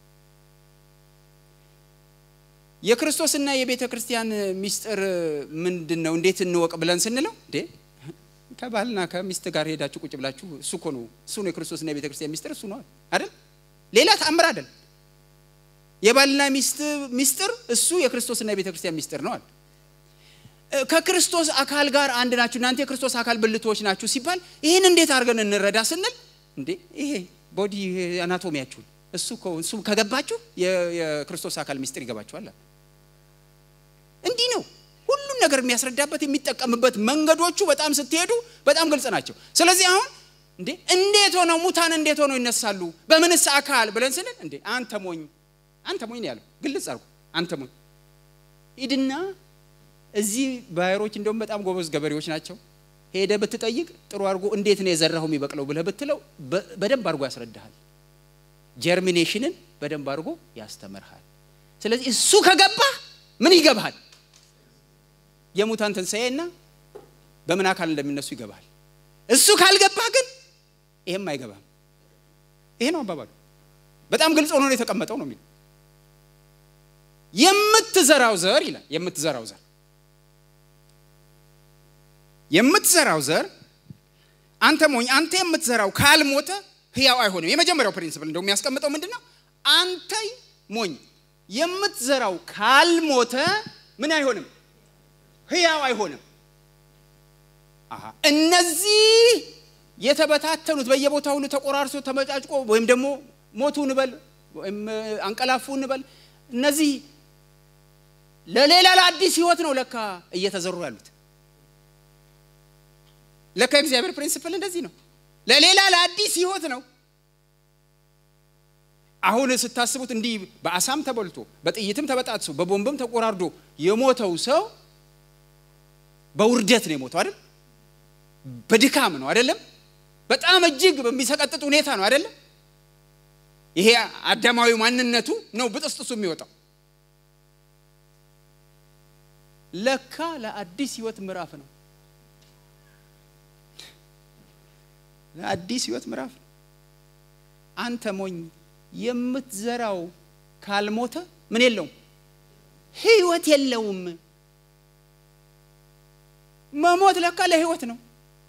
Speaker 2: የክርስቶስና የቤተ ክርስቲያን ሚስጥር ምንድን ነው? እንዴት እንወቅ ብለን ስንለው እንዴ ከባልና ከሚስት ጋር ሄዳችሁ ቁጭ ብላችሁ እሱ እኮ ነው እሱ ነው የክርስቶስና የቤተ ክርስቲያን ሚስጥር እሱ ነው አይደል? ሌላ ተአምር አይደል? የባልና ሚስት ሚስጥር እሱ የክርስቶስና የቤተ ክርስቲያን ሚስጥር ነው አለ። ከክርስቶስ አካል ጋር አንድ ናችሁ፣ እናንተ የክርስቶስ አካል ብልቶች ናችሁ ሲባል ይህን እንዴት አድርገን እንረዳ ስንል እንዴ ይሄ ቦዲ አናቶሚያችሁን እሱ እሱ ከገባችሁ የክርስቶስ አካል ሚስጥር ይገባችኋል። እንዲህ ነው ሁሉን ነገር የሚያስረዳበት የሚጠቀምበት መንገዶቹ በጣም ስትሄዱ በጣም ግልጽ ናቸው። ስለዚህ አሁን እንዴ እንዴት ሆነው ሙታን እንዴት ሆነው ይነሳሉ በምንስ አካል ብለን ስንል እንዴ አንተ ሞኝ አንተ ሞኝ ነው ያለው። ግልጽ አድርጎ አንተ ሞኝ ሂድና እዚህ ባየሮች እንደውም በጣም ጎበዝ ገበሬዎች ናቸው። ሄደ ብትጠይቅ ጥሩ አድርጎ እንዴት ነው የዘራው የሚበቅለው ብለህ ብትለው በደንብ አድርጎ ያስረዳሃል። ጀርሚኔሽንን በደንብ አድርጎ ያስተምርሃል። ስለዚህ እሱ ከገባ ምን ይገባሃል? የሙታን ትንሣኤና በምን አካል እንደሚነሱ ይገባሃል። እሱ ካልገባ ግን ይሄም አይገባም። ይሄ ነው አባባሉ። በጣም ግልጽ ሆኖ ነው የተቀመጠው ነው የሚለው የምትዘራው ዘር ይላል። የምትዘራው ዘር የምትዘራው ዘር አንተ ሞኝ፣ አንተ የምትዘራው ካልሞተ ህያው አይሆንም። የመጀመሪያው ፕሪንስፕል እንደው የሚያስቀምጠው ምንድን ነው? አንተ ሞኝ የምትዘራው ካልሞተ ምን አይሆንም? ህያው አይሆንም። አሃ እነዚህ የተበታተኑት በየቦታ ሁሉ ተቆራርሶ ተመጫጭቆ ወይም ደግሞ ሞቱ እንበል ወይም አንቀላፉ እንበል እነዚህ ለሌላ ለአዲስ ህይወት ነው ለካ እየተዘሩ ያሉት። ለካ እግዚአብሔር ፕሪንስፕል እንደዚህ ነው። ለሌላ ለአዲስ ህይወት ነው። አሁን ስታስቡት እንዲህ በአሳም ተበልቶ በጥይትም ተበጣጥሶ በቦምብም ተቆራርዶ የሞተው ሰው በውርደት ነው የሞተው አይደል? በድካም ነው አይደለም? በጣም እጅግ በሚሰቀጥጥ ሁኔታ ነው አይደለም? ይሄ አዳማዊ ማንነቱ ነው ብጥስጥሱ የሚወጣው። ለካ ለአዲስ ህይወት ምዕራፍ ነው። ለአዲስ ህይወት ምዕራፍ ነው። አንተ ሞኝ የምትዘራው ካልሞተ ምን የለውም? ህይወት የለውም። መሞት ለካ ለህይወት ነው።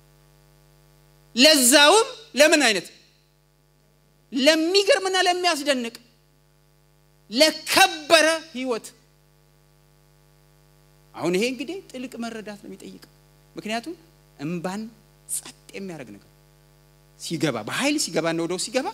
Speaker 2: ለዛውም ለምን አይነት ለሚገርምና ለሚያስደንቅ ለከበረ ህይወት። አሁን ይሄ እንግዲህ ጥልቅ መረዳት ነው የሚጠይቀው። ምክንያቱም እምባን ጸጥ የሚያደርግ ነገር ሲገባ በኃይል ሲገባ ነው ወደው ሲገባ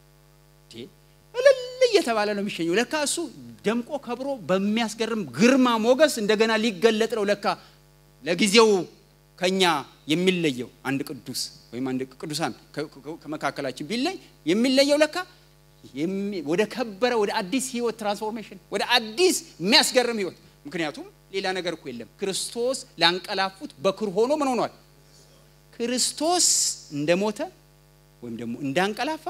Speaker 2: እልል እየተባለ ነው የሚሸኘው። ለካ እሱ ደምቆ ከብሮ በሚያስገርም ግርማ ሞገስ እንደገና ሊገለጥ ነው። ለካ ለጊዜው ከኛ የሚለየው አንድ ቅዱስ ወይም አንድ ቅዱሳን ከመካከላችን ቢለይ የሚለየው ለካ ወደ ከበረ ወደ አዲስ ህይወት ትራንስፎርሜሽን፣ ወደ አዲስ የሚያስገርም ህይወት። ምክንያቱም ሌላ ነገር እኮ የለም። ክርስቶስ ላንቀላፉት በኩር ሆኖ ምን ሆኗል? ክርስቶስ እንደሞተ ወይም ደግሞ እንዳንቀላፋ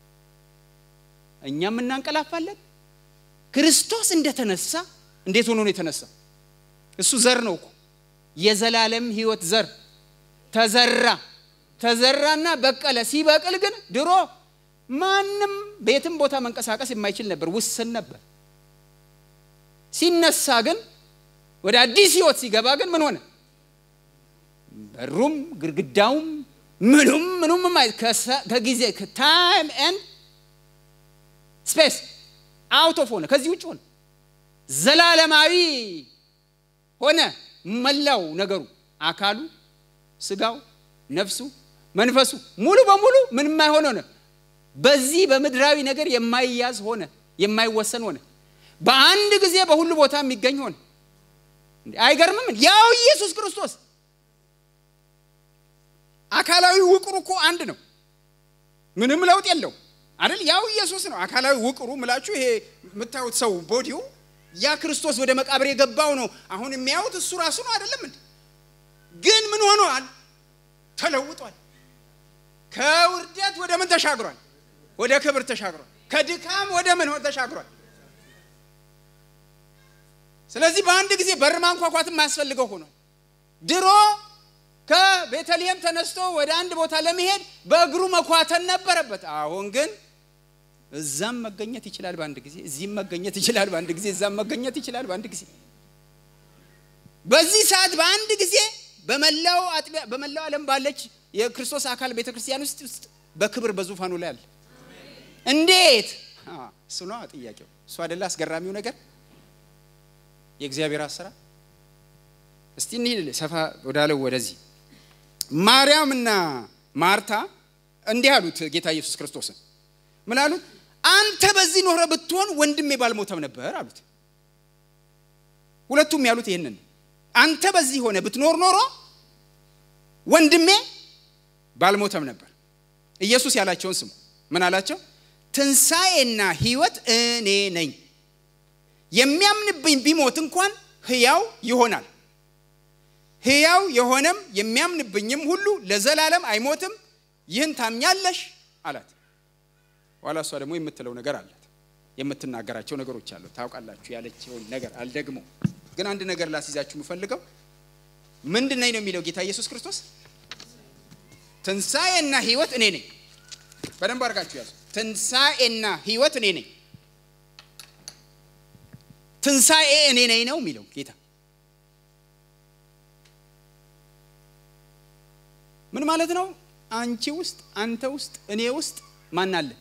Speaker 2: እኛም እናንቀላፋለን። ክርስቶስ እንደተነሳ እንዴት ሆኖ ነው የተነሳ? እሱ ዘር ነው እኮ የዘላለም ህይወት ዘር ተዘራ ተዘራና በቀለ። ሲበቅል ግን ድሮ ማንም ቤትም ቦታ መንቀሳቀስ የማይችል ነበር፣ ውስን ነበር። ሲነሳ ግን ወደ አዲስ ህይወት ሲገባ ግን ምን ሆነ? በሩም ግድግዳውም ምኑም ምኑም ከጊዜ ታይም ኤንድ ስፔስ አውት ኦፍ ሆነ፣ ከዚህ ውጭ ሆነ፣ ዘላለማዊ ሆነ። መላው ነገሩ አካሉ፣ ስጋው፣ ነፍሱ፣ መንፈሱ ሙሉ በሙሉ ምን የማይሆን ሆነ። በዚህ በምድራዊ ነገር የማይያዝ ሆነ፣ የማይወሰን ሆነ። በአንድ ጊዜ በሁሉ ቦታ የሚገኝ ሆነ። አይገርምም? ያው ኢየሱስ ክርስቶስ አካላዊ ውቅሩ እኮ አንድ ነው። ምንም ለውጥ የለው አይደል? ያው ኢየሱስ ነው። አካላዊ ውቅሩ ምላችሁ ይሄ የምታዩት ሰው ቦዲው ያ ክርስቶስ ወደ መቃብር የገባው ነው። አሁን የሚያዩት እሱ ራሱ ነው አይደለም እንዴ? ግን ምን ሆኗል? ተለውጧል። ከውርደት ወደ ምን ተሻግሯል? ወደ ክብር ተሻግሯል። ከድካም ወደ ምን ተሻግሯል? ስለዚህ በአንድ ጊዜ በር ማንኳኳት የማያስፈልገው ሆኗል። ድሮ ከቤተልሔም ተነስቶ ወደ አንድ ቦታ ለመሄድ በእግሩ መኳተን ነበረበት። አሁን ግን እዛም መገኘት ይችላል በአንድ ጊዜ፣ እዚህም መገኘት ይችላል በአንድ ጊዜ፣ እዛም መገኘት ይችላል በአንድ ጊዜ። በዚህ ሰዓት በአንድ ጊዜ በመላው አጥቢያ በመላው ዓለም ባለች የክርስቶስ አካል ቤተ ክርስቲያን ውስጥ ውስጥ በክብር በዙፋኑ ላይ አለ። እንዴት? እሱ ነው ጥያቄው። እሱ አይደለ አስገራሚው ነገር የእግዚአብሔር አሰራር። እስቲ እንሂድ ሰፋ ወዳለው ወደዚህ ማርያምና ማርታ እንዲህ አሉት ጌታ ኢየሱስ ክርስቶስን ምን አሉት? አንተ በዚህ ኖረ ብትሆን ወንድሜ ባልሞተም ነበር አሉት። ሁለቱም ያሉት ይህንን አንተ በዚህ ሆነ ብትኖር ኖሮ ወንድሜ ባልሞተም ነበር። ኢየሱስ ያላቸውን ስሙ። ምን አላቸው? ትንሣኤና ሕይወት እኔ ነኝ። የሚያምንብኝ ቢሞት እንኳን ሕያው ይሆናል። ሕያው የሆነም የሚያምንብኝም ሁሉ ለዘላለም አይሞትም። ይህን ታምኛለሽ አላት። ኋላ እሷ ደግሞ የምትለው ነገር አላት፣ የምትናገራቸው ነገሮች አሉ። ታውቃላችሁ ያለችውን ነገር አልደግሞ፣ ግን አንድ ነገር ላስይዛችሁ የምፈልገው ምንድን ነኝ ነው የሚለው ጌታ ኢየሱስ ክርስቶስ ትንሣኤና ሕይወት እኔ ነኝ። በደንብ አድርጋችሁ ያዙ። ትንሣኤና ሕይወት እኔ ነኝ። ትንሣኤ እኔ ነኝ ነው የሚለው ጌታ ምን ማለት ነው? አንቺ ውስጥ፣ አንተ ውስጥ፣ እኔ ውስጥ ማን አለ?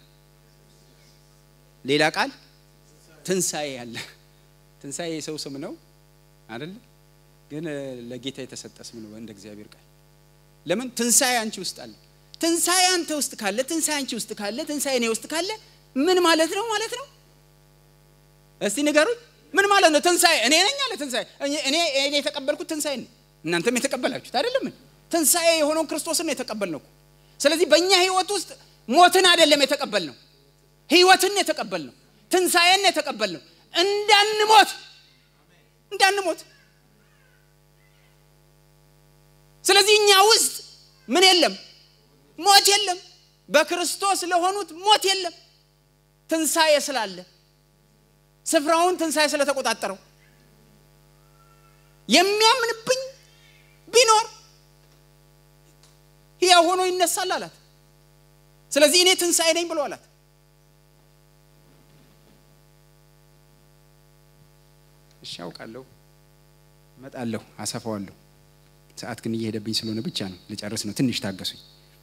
Speaker 2: ሌላ ቃል ትንሣኤ አለ። ትንሣኤ የሰው ስም ነው አይደለ? ግን ለጌታ የተሰጠ ስም ነው እንደ እግዚአብሔር ቃል። ለምን ትንሣኤ አንቺ ውስጥ አለ። ትንሣኤ አንተ ውስጥ ካለ፣ ትንሣኤ አንቺ ውስጥ ካለ፣ ትንሣኤ እኔ ውስጥ ካለ ምን ማለት ነው ማለት ነው? እስቲ ንገሩኝ። ምን ማለት ነው? ትንሣኤ እኔ ነኝ አለ። ትንሣኤ እኔ እኔ የተቀበልኩት ትንሣኤ ነው። እናንተም የተቀበላችሁት አይደለም? ትንሣኤ የሆነውን ክርስቶስን ነው የተቀበልነው። ስለዚህ በእኛ ህይወት ውስጥ ሞትን አይደለም የተቀበልነው፣ ህይወትን ነው የተቀበልነው፣ ትንሣኤን ነው የተቀበልነው። እንዳንሞት እንዳንሞት። ስለዚህ እኛ ውስጥ ምን የለም? ሞት የለም። በክርስቶስ ለሆኑት ሞት የለም። ትንሣኤ ስላለ ስፍራውን ትንሣኤ ስለተቆጣጠረው የሚያምንብኝ ቢኖር ሕያው ሆኖ ይነሳል አላት። ስለዚህ እኔ ትንሣኤ ነኝ ብሎ አላት። እሺ አውቃለሁ፣ እመጣለሁ፣ አሰፋዋለሁ። ሰዓት ግን እየሄደብኝ ስለሆነ ብቻ ነው ልጨርስ ነው። ትንሽ ታገሱኝ።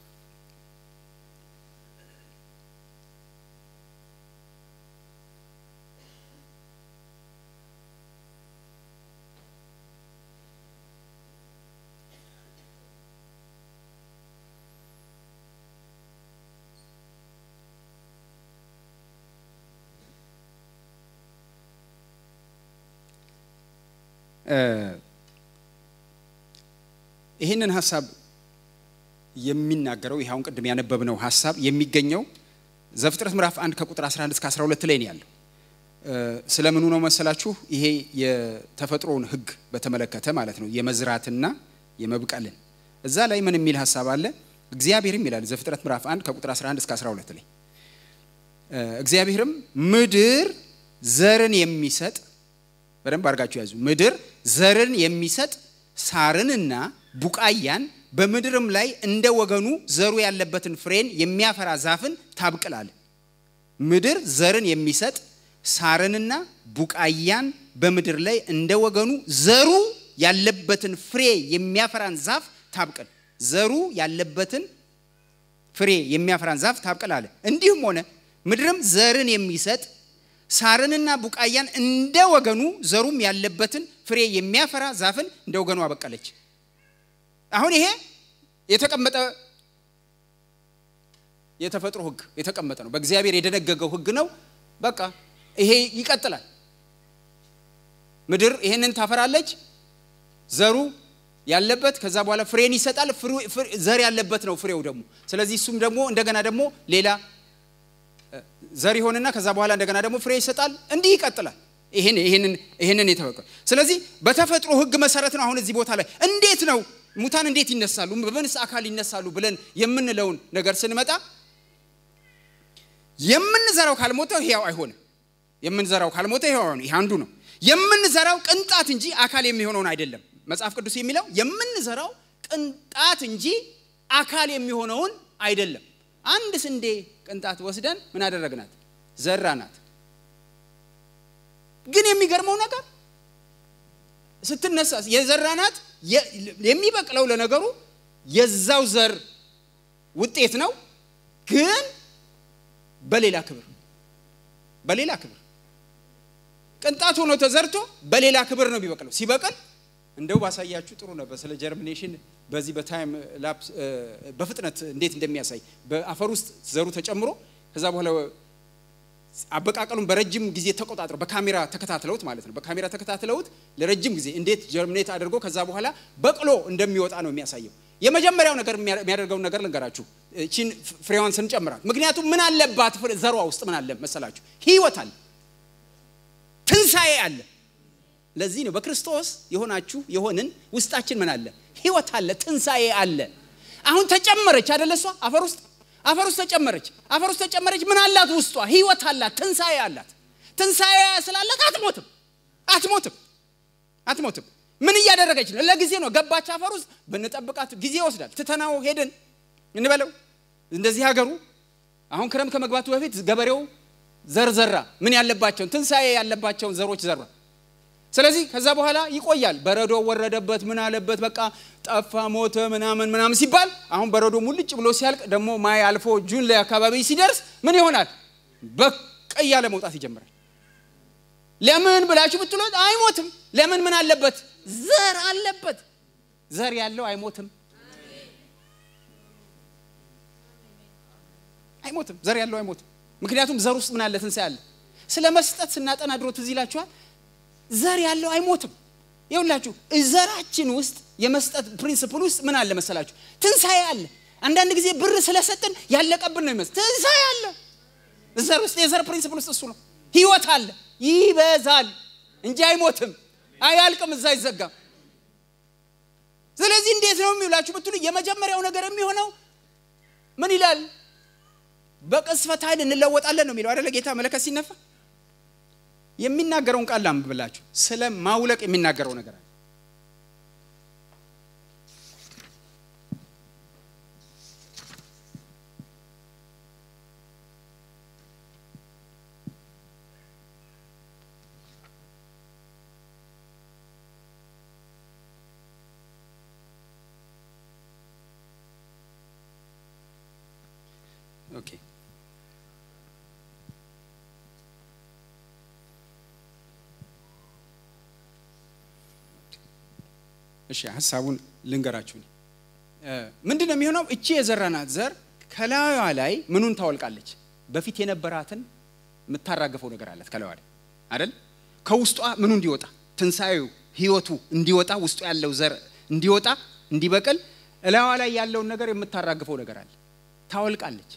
Speaker 2: ይህንን ሀሳብ የሚናገረው ይህ አሁን ቅድም ያነበብነው ሀሳብ የሚገኘው ዘፍጥረት ምዕራፍ 1 ከቁጥር 11 እስከ 12 ላይ ነው ያለው። ስለምኑ ነው መሰላችሁ? ይሄ የተፈጥሮውን ሕግ በተመለከተ ማለት ነው፣ የመዝራትና የመብቀልን። እዛ ላይ ምን የሚል ሀሳብ አለ? እግዚአብሔርም ይላል ዘፍጥረት ምዕራፍ 1 ከቁጥር 11 እስከ 12 ላይ እግዚአብሔርም ምድር ዘርን የሚሰጥ በደንብ አድርጋችሁ ያዙ። ምድር ዘርን የሚሰጥ ሳርንና ቡቃያን በምድርም ላይ እንደ ወገኑ ዘሩ ያለበትን ፍሬን የሚያፈራ ዛፍን ታብቅላል። ምድር ዘርን የሚሰጥ ሳርንና ቡቃያን በምድር ላይ እንደ ወገኑ ዘሩ ያለበትን ፍሬ የሚያፈራን ዛፍ ታብቅል። ዘሩ ያለበትን ፍሬ የሚያፈራን ዛፍ ታብቅል አለ። እንዲሁም ሆነ ምድርም ዘርን የሚሰጥ ሳርንና ቡቃያን እንደ ወገኑ ዘሩም ያለበትን ፍሬ የሚያፈራ ዛፍን እንደ ወገኑ አበቀለች። አሁን ይሄ የተቀመጠ የተፈጥሮ ሕግ የተቀመጠ ነው። በእግዚአብሔር የደነገገው ሕግ ነው። በቃ ይሄ ይቀጥላል። ምድር ይሄንን ታፈራለች፣ ዘሩ ያለበት ከዛ በኋላ ፍሬን ይሰጣል። ዘር ያለበት ነው ፍሬው ደግሞ። ስለዚህ እሱም ደግሞ እንደገና ደግሞ ሌላ ዘር ይሆንና ከዛ በኋላ እንደገና ደግሞ ፍሬ ይሰጣል። እንዲህ ይቀጥላል። ይሄን ይሄንን ይሄንን የተፈቀ ስለዚህ በተፈጥሮ ሕግ መሰረት ነው። አሁን እዚህ ቦታ ላይ እንዴት ነው ሙታን እንዴት ይነሳሉ፣ በምንስ አካል ይነሳሉ ብለን የምንለውን ነገር ስንመጣ የምንዘራው ካልሞተ ሕያው አይሆንም። የምንዘራው ካልሞተ ሕያው አይሆንም። ይህ አንዱ ነው። የምንዘራው ቅንጣት እንጂ አካል የሚሆነውን አይደለም። መጽሐፍ ቅዱስ የሚለው የምንዘራው ቅንጣት እንጂ አካል የሚሆነውን አይደለም። አንድ ስንዴ ቅንጣት ወስደን ምን አደረግናት? ዘራናት። ግን የሚገርመው ነገር ስትነሳ የዘራናት የሚበቅለው ለነገሩ የዛው ዘር ውጤት ነው፣ ግን በሌላ ክብር በሌላ ክብር ቅንጣት ሆኖ ተዘርቶ በሌላ ክብር ነው የሚበቅለው። ሲበቅል እንደው ባሳያችሁ ጥሩ ነበር። ስለ ጀርሚኔሽን በዚህ በታይም ላፕስ በፍጥነት እንዴት እንደሚያሳይ በአፈር ውስጥ ዘሩ ተጨምሮ ከዛ በኋላ አበቃቀሉን በረጅም ጊዜ ተቆጣጥረው በካሜራ ተከታትለውት ማለት ነው። በካሜራ ተከታትለውት ለረጅም ጊዜ እንዴት ጀርሚኔት አድርጎ ከዛ በኋላ በቅሎ እንደሚወጣ ነው የሚያሳየው። የመጀመሪያው ነገር የሚያደርገውን ነገር ልንገራችሁ፣ ቺን ፍሬዋን ስንጨምራት። ምክንያቱም ምን አለባት ዘሯ ውስጥ ምን አለ መሰላችሁ? ህይወት አለ፣ ትንሣኤ አለ። ለዚህ ነው በክርስቶስ የሆናችሁ የሆንን ውስጣችን ምን አለ? ህይወት አለ፣ ትንሣኤ አለ። አሁን ተጨመረች አደለ? እሷ አፈር ውስጥ አፈር ውስጥ ተጨመረች። አፈር ውስጥ ተጨመረች። ምን አላት? ውስጧ ህይወት አላት፣ ትንሣኤ አላት። ትንሣኤ ስላላት አትሞትም፣ አትሞትም፣ አትሞትም። ምን እያደረገች ነው? ለጊዜ ነው ገባች አፈር ውስጥ። ብንጠብቃት ጊዜ ይወስዳል። ትተናው ሄድን እንበለው እንደዚህ ሀገሩ አሁን ክረም ከመግባቱ በፊት ገበሬው ዘር ዘራ። ምን ያለባቸውን ትንሣኤ ያለባቸውን ዘሮች ዘራ። ስለዚህ ከዛ በኋላ ይቆያል። በረዶ ወረደበት፣ ምን አለበት፣ በቃ ጠፋ፣ ሞተ፣ ምናምን ምናምን ሲባል አሁን በረዶ ሙልጭ ብሎ ሲያልቅ ደግሞ ማይ አልፎ ጁን ላይ አካባቢ ሲደርስ ምን ይሆናል? በቃ እያለ መውጣት ይጀምራል። ለምን ብላችሁ ብትሎት አይሞትም። ለምን? ምን አለበት? ዘር አለበት። ዘር ያለው አይሞትም፣ አይሞትም። ዘር ያለው አይሞትም። ምክንያቱም ዘር ውስጥ ምን አለ? ትንሣኤ አለ። ስለ መስጠት ስናጠና ድሮ ትዝ ይላችኋል። ዘር ያለው አይሞትም። ይኸውላችሁ ዘራችን ውስጥ የመስጠት ፕሪንስፕል ውስጥ ምን አለ መሰላችሁ? ትንሣኤ አለ። አንዳንድ ጊዜ ብር ስለሰጥን ያለቀብን ነው ይመስል። ትንሣኤ አለ ዘር ውስጥ። የዘር ፕሪንስፕል ውስጥ እሱ ነው። ህይወት አለ፣ ይበዛል እንጂ አይሞትም፣ አያልቅም፣ እዛ አይዘጋም። ስለዚህ እንዴት ነው የሚውላችሁ ብትሉ የመጀመሪያው ነገር የሚሆነው ምን ይላል? በቅስፈት ኃይል እንለወጣለን ነው የሚለው አይደለ? ጌታ መለከት ሲነፋ የሚናገረውን ቃል ላንብብላችሁ። ስለ ማውለቅ የሚናገረው ነገር አለ። ኦኬ እሺ ሀሳቡን ልንገራችሁ። ምንድን ነው የሚሆነው? እቺ የዘራናት ዘር ከላዩዋ ላይ ምኑን ታወልቃለች? በፊት የነበራትን የምታራግፈው ነገር አላት ከላዩዋ ላይ አይደል? ከውስጧ ምኑ እንዲወጣ ትንሣኤው ህይወቱ እንዲወጣ ውስጡ ያለው ዘር እንዲወጣ እንዲበቅል እላዩዋ ላይ ያለውን ነገር የምታራግፈው ነገር አለ። ታወልቃለች።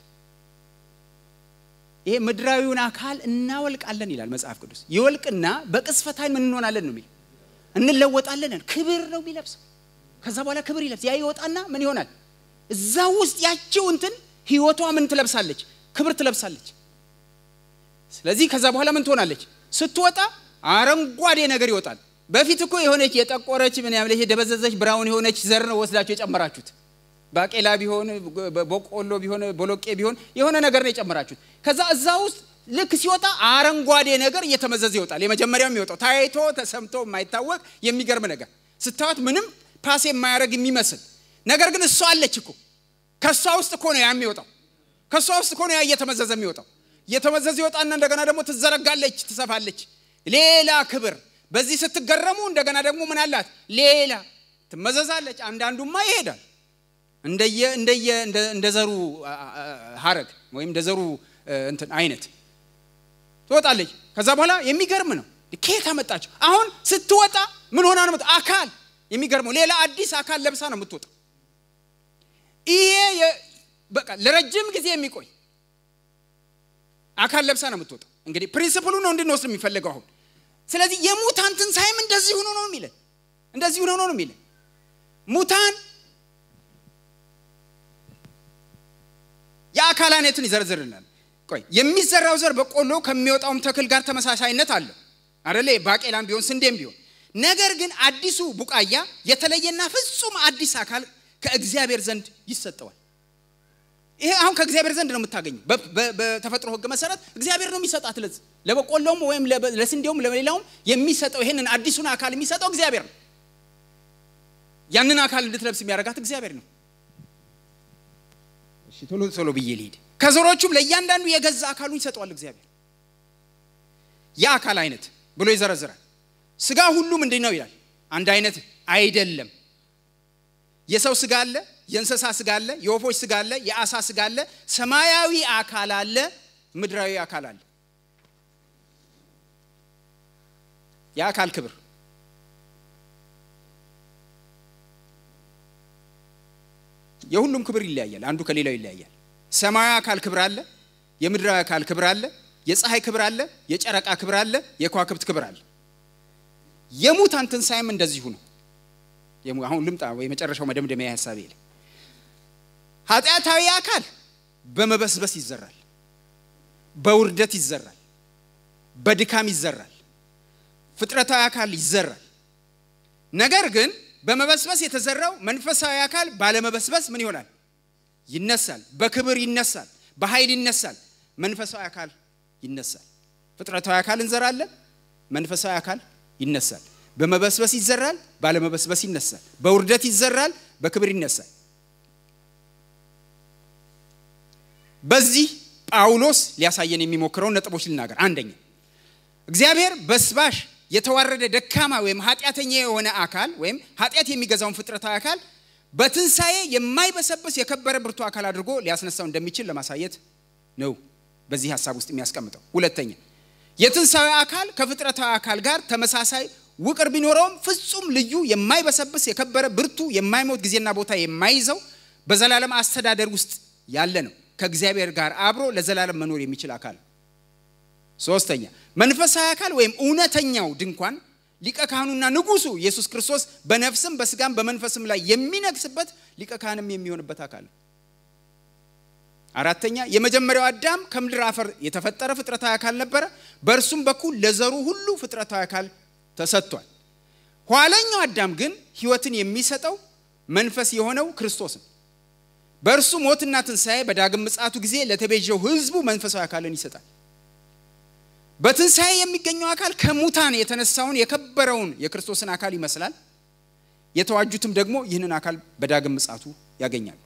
Speaker 2: ይሄ ምድራዊውን አካል እናወልቃለን ይላል መጽሐፍ ቅዱስ። ይወልቅና በቅስፈት ኃይል ምን እንሆናለን ነው የሚል እንለወጣለን። ክብር ነው የሚለብሰው። ከዛ በኋላ ክብር ይለብስ ያ ይወጣና ምን ይሆናል? እዛ ውስጥ ያችው እንትን ህይወቷ ምን ትለብሳለች? ክብር ትለብሳለች። ስለዚህ ከዛ በኋላ ምን ትሆናለች? ስትወጣ አረንጓዴ ነገር ይወጣል። በፊት እኮ የሆነች የጠቆረች ምን ያለች የደበዘዘች ብራውን የሆነች ዘር ነው ወስዳችሁ የጨመራችሁት። ባቄላ ቢሆን በቆሎ ቢሆን ቦሎቄ ቢሆን የሆነ ነገር ነው የጨመራችሁት። ከዛ እዛ ውስጥ ልክ ሲወጣ አረንጓዴ ነገር እየተመዘዘ ይወጣል። የመጀመሪያው የሚወጣው ታይቶ ተሰምቶ የማይታወቅ የሚገርም ነገር ስታዩት ምንም ፓስ የማያደርግ የሚመስል ነገር ግን እሷ አለች እኮ ከእሷ ውስጥ እኮ ነው ያ የሚወጣው። ከእሷ ውስጥ እኮ ነው ያ እየተመዘዘ የሚወጣው። እየተመዘዘ ይወጣና እንደገና ደግሞ ትዘረጋለች፣ ትሰፋለች። ሌላ ክብር። በዚህ ስትገረሙ እንደገና ደግሞ ምን አላት? ሌላ ትመዘዛለች። አንዳንዱማ ይሄዳል እንደየ እንደየ እንደ ዘሩ ሀረግ ወይም እንደ ዘሩ እንትን አይነት ትወጣለች። ከዛ በኋላ የሚገርም ነው። ከየት አመጣቸው? አሁን ስትወጣ ምን ሆና ነው? አካል የሚገርመው ሌላ አዲስ አካል ለብሳ ነው የምትወጣ። ይሄ በቃ ለረጅም ጊዜ የሚቆይ አካል ለብሳ ነው የምትወጣ። እንግዲህ ፕሪንስፕሉ ነው እንድንወስድ የሚፈልገው አሁን። ስለዚህ የሙታን ትንሣኤም እንደዚህ ሆኖ ነው የሚለን፣ እንደዚህ ሆኖ ነው የሚለን ሙታን የአካል አይነትን ይዘርዝርልናል። ቆይ የሚዘራው ዘር በቆሎ ከሚወጣውም ተክል ጋር ተመሳሳይነት አለው አደለ? ባቄላም ቢሆን ስንዴም ቢሆን ነገር ግን አዲሱ ቡቃያ የተለየና ፍጹም አዲስ አካል ከእግዚአብሔር ዘንድ ይሰጠዋል። ይሄ አሁን ከእግዚአብሔር ዘንድ ነው የምታገኘው። በተፈጥሮ ሕግ መሰረት እግዚአብሔር ነው የሚሰጣት። ለዚህ ለበቆሎም ወይም ለስንዴውም ለሌላውም የሚሰጠው ይሄንን አዲሱን አካል የሚሰጠው እግዚአብሔር ነው። ያንን አካል እንድትለብስ የሚያደርጋት እግዚአብሔር ነው። እሺ ቶሎ ቶሎ ብዬ ልሂድ። ከዘሮቹም ለእያንዳንዱ የገዛ አካሉን ይሰጠዋል እግዚአብሔር። የአካል አይነት ብሎ ይዘረዝራል። ስጋ ሁሉ ምንድን ነው ይላል? አንድ አይነት አይደለም። የሰው ስጋ አለ፣ የእንስሳ ስጋ አለ፣ የወፎች ስጋ አለ፣ የአሳ ስጋ አለ፣ ሰማያዊ አካል አለ፣ ምድራዊ አካል አለ። የአካል ክብር የሁሉም ክብር ይለያያል። አንዱ ከሌላው ይለያያል። ሰማያዊ አካል ክብር አለ፣ የምድራዊ አካል ክብር አለ፣ የፀሐይ ክብር አለ፣ የጨረቃ ክብር አለ፣ የከዋክብት ክብር አለ። የሙታን ትንሣኤም እንደዚሁ ነው። አሁን ልምጣ የመጨረሻው መደምደሚያ ሀሳብ ይል ኃጢአታዊ አካል በመበስበስ ይዘራል፣ በውርደት ይዘራል፣ በድካም ይዘራል፣ ፍጥረታዊ አካል ይዘራል። ነገር ግን በመበስበስ የተዘራው መንፈሳዊ አካል ባለመበስበስ ምን ይሆናል? ይነሳል። በክብር ይነሳል፣ በኃይል ይነሳል። መንፈሳዊ አካል ይነሳል። ፍጥረታዊ አካል እንዘራለን፣ መንፈሳዊ አካል ይነሳል። በመበስበስ ይዘራል፣ ባለመበስበስ ይነሳል። በውርደት ይዘራል፣ በክብር ይነሳል። በዚህ ጳውሎስ ሊያሳየን የሚሞክረውን ነጥቦች ልናገር። አንደኛ እግዚአብሔር በስባሽ የተዋረደ ደካማ ወይም ኃጢአተኛ የሆነ አካል ወይም ኃጢአት የሚገዛውን ፍጥረታዊ አካል በትንሣኤ የማይበሰብስ የከበረ ብርቱ አካል አድርጎ ሊያስነሳው እንደሚችል ለማሳየት ነው በዚህ ሀሳብ ውስጥ የሚያስቀምጠው። ሁለተኛ የትንሣኤ አካል ከፍጥረታዊ አካል ጋር ተመሳሳይ ውቅር ቢኖረውም ፍጹም ልዩ የማይበሰብስ የከበረ ብርቱ የማይሞት ጊዜና ቦታ የማይዘው በዘላለም አስተዳደር ውስጥ ያለ ነው። ከእግዚአብሔር ጋር አብሮ ለዘላለም መኖር የሚችል አካል። ሶስተኛ መንፈሳዊ አካል ወይም እውነተኛው ድንኳን ሊቀ ካህኑና ንጉሱ ኢየሱስ ክርስቶስ በነፍስም በስጋም በመንፈስም ላይ የሚነግስበት ሊቀ ካህንም የሚሆንበት አካል። አራተኛ የመጀመሪያው አዳም ከምድር አፈር የተፈጠረ ፍጥረታዊ አካል ነበረ። በእርሱም በኩል ለዘሩ ሁሉ ፍጥረታዊ አካል ተሰጥቷል። ኋለኛው አዳም ግን ሕይወትን የሚሰጠው መንፈስ የሆነው ክርስቶስ ነው። በእርሱ ሞትና ትንሣኤ በዳግም ምጽአቱ ጊዜ ለተቤዠው ሕዝቡ መንፈሳዊ አካልን ይሰጣል። በትንሣኤ የሚገኘው አካል ከሙታን የተነሳውን የከበረውን የክርስቶስን አካል ይመስላል። የተዋጁትም ደግሞ ይህንን አካል በዳግም ምጽአቱ ያገኛሉ።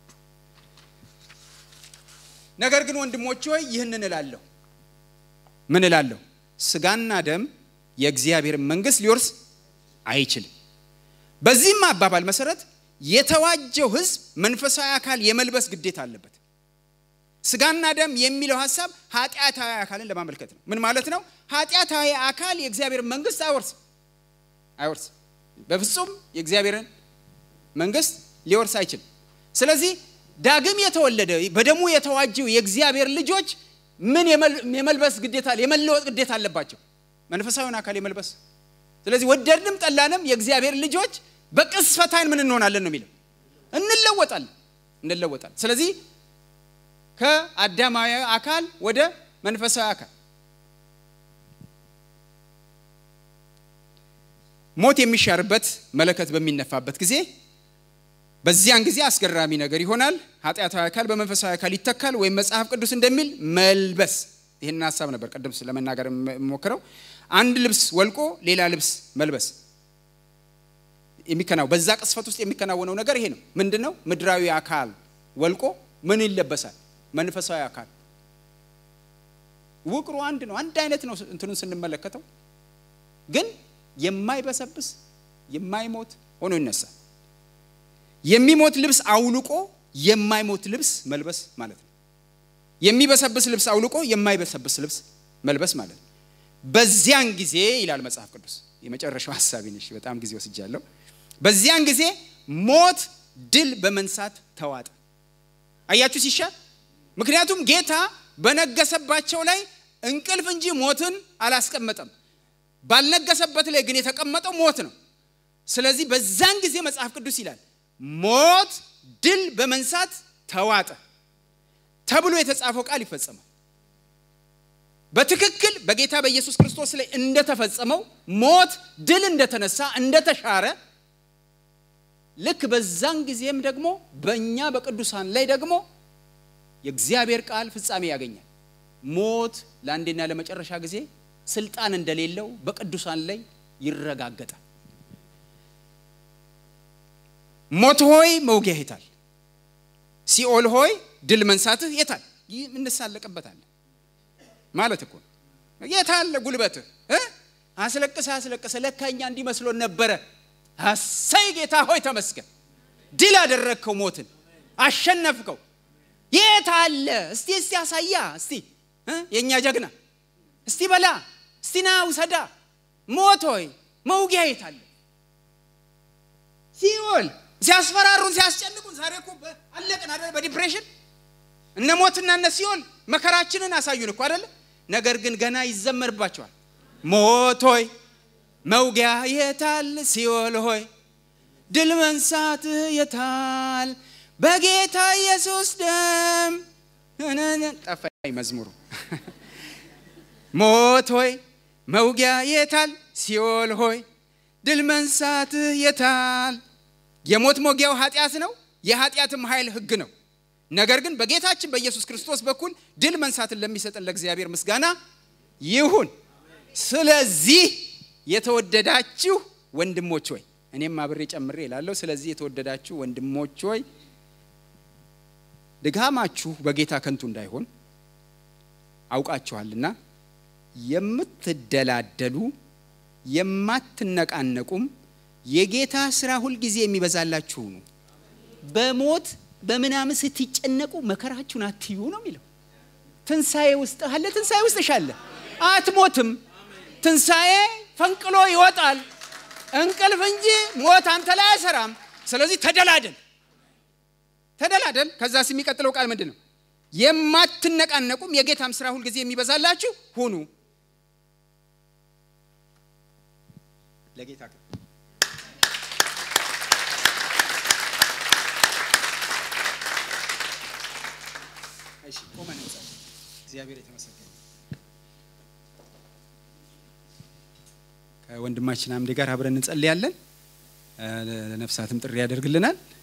Speaker 2: ነገር ግን ወንድሞች ሆይ ይህንን እላለሁ። ምን እላለሁ? ስጋና ደም የእግዚአብሔርን መንግሥት ሊወርስ አይችልም። በዚህም አባባል መሰረት የተዋጀው ሕዝብ መንፈሳዊ አካል የመልበስ ግዴታ አለበት። ስጋና ደም የሚለው ሀሳብ ኃጢአታዊ አካልን ለማመልከት ነው። ምን ማለት ነው? ኃጢአታዊ አካል የእግዚአብሔርን መንግሥት አይወርስም አይወርስም። በፍጹም የእግዚአብሔርን መንግሥት ሊወርስ አይችልም። ስለዚህ ዳግም የተወለደ በደሙ የተዋጀው የእግዚአብሔር ልጆች ምን የመልበስ ግዴታ የመለወጥ ግዴታ አለባቸው? መንፈሳዊውን አካል የመልበስ ስለዚህ ወደድንም ጠላንም የእግዚአብሔር ልጆች በቅስፈት ዓይን ምን እንሆናለን ነው የሚለው እንለወጣለን እንለወጣለን። ስለዚህ ከአዳማዊ አካል ወደ መንፈሳዊ አካል ሞት የሚሻርበት መለከት በሚነፋበት ጊዜ በዚያን ጊዜ አስገራሚ ነገር ይሆናል። ኃጢአታዊ አካል በመንፈሳዊ አካል ይተካል፣ ወይም መጽሐፍ ቅዱስ እንደሚል መልበስ። ይህንን ሀሳብ ነበር ቅድም ለመናገር የሞክረው። አንድ ልብስ ወልቆ ሌላ ልብስ መልበስ የሚከናው በዛ ቅስፈት ውስጥ የሚከናወነው ነገር ይሄ ነው። ምንድን ነው? ምድራዊ አካል ወልቆ ምን ይለበሳል? መንፈሳዊ አካል። ውቅሩ አንድ ነው፣ አንድ አይነት ነው። እንትኑን ስንመለከተው ግን የማይበሰብስ የማይሞት ሆኖ ይነሳል። የሚሞት ልብስ አውልቆ የማይሞት ልብስ መልበስ ማለት ነው። የሚበሰብስ ልብስ አውልቆ የማይበሰብስ ልብስ መልበስ ማለት ነው። በዚያን ጊዜ ይላል መጽሐፍ ቅዱስ። የመጨረሻው ሀሳቢ ነሽ። በጣም ጊዜ ወስጃለሁ። በዚያን ጊዜ ሞት ድል በመንሳት ተዋጠ። አያችሁ ሲሻል። ምክንያቱም ጌታ በነገሰባቸው ላይ እንቅልፍ እንጂ ሞትን አላስቀመጠም። ባልነገሰበት ላይ ግን የተቀመጠው ሞት ነው። ስለዚህ በዛን ጊዜ መጽሐፍ ቅዱስ ይላል ሞት ድል በመንሳት ተዋጠ ተብሎ የተጻፈው ቃል ይፈጸማል። በትክክል በጌታ በኢየሱስ ክርስቶስ ላይ እንደተፈጸመው ሞት ድል እንደተነሳ እንደተሻረ ልክ በዛን ጊዜም ደግሞ በእኛ በቅዱሳን ላይ ደግሞ የእግዚአብሔር ቃል ፍጻሜ ያገኛል። ሞት ለአንዴና ለመጨረሻ ጊዜ ስልጣን እንደሌለው በቅዱሳን ላይ ይረጋገጣል። ሞት ሆይ መውጊያ የታል? ሲኦል ሆይ ድል መንሳትህ የታል? ይህ እንሳለቅበታለን ማለት እኮ የታለ ጉልበትህ? አስለቅሰ አስለቅሰ ለካ እኛ እንዲመስሎን ነበረ። አሰይ ጌታ ሆይ ተመስገን፣ ድል አደረግከው፣ ሞትን አሸነፍከው። የት አለ? እስቲ እስቲ አሳያ፣ እስቲ የእኛ ጀግና፣ እስቲ በላ፣ እስቲ ና ውሰዳ። ሞት ሆይ መውጊያ የት አለ? ሲኦል ሲያስፈራሩን ሲያስጨንቁን፣ ዛሬ እኮ አለቅን አይደል? በዲፕሬሽን እነ ሞትና እነ ሲኦል መከራችንን አሳዩን እኮ አይደለ? ነገር ግን ገና ይዘመርባቸዋል። ሞት ሆይ መውጊያ የታል? ሲኦል ሆይ ድል መንሳትህ የታል? በጌታ ኢየሱስ ደም ጠፋኝ መዝሙሩ። ሞት ሆይ መውጊያ የታል? ሲኦል ሆይ ድል መንሳትህ የታል? የሞት ሞጊያው ኃጢአት ነው፣ የኃጢአትም ኃይል ሕግ ነው። ነገር ግን በጌታችን በኢየሱስ ክርስቶስ በኩል ድል መንሳትን ለሚሰጠን ለእግዚአብሔር ምስጋና ይሁን። ስለዚህ የተወደዳችሁ ወንድሞች ሆይ እኔም አብሬ ጨምሬ እላለሁ። ስለዚህ የተወደዳችሁ ወንድሞች ሆይ ድካማችሁ በጌታ ከንቱ እንዳይሆን አውቃችኋልና የምትደላደሉ የማትነቃነቁም የጌታ ስራ ሁልጊዜ የሚበዛላችሁ ነው። በሞት በምናምን ስትጨነቁ መከራችሁን አትዩ ነው የሚለው። ትንሣኤ ውስጥ አለ፣ ትንሣኤ ውስጥ ሻለ። አትሞትም። ትንሣኤ ፈንቅሎ ይወጣል። እንቅልፍ እንጂ ሞት አንተ ላይ አይሰራም። ስለዚህ ተደላደል ተደላደል። ከዛስ የሚቀጥለው ቃል ምንድን ነው? የማትነቃነቁም የጌታም ስራ ሁልጊዜ የሚበዛላችሁ ሁኑ። ለጌታ እሺ፣ ቆመን እንጸልይ። እግዚአብሔር የተመሰገነ ከወንድማችን አምዴ ጋር አብረን እንጸልያለን። ለነፍሳትም ጥሪ ያደርግልናል።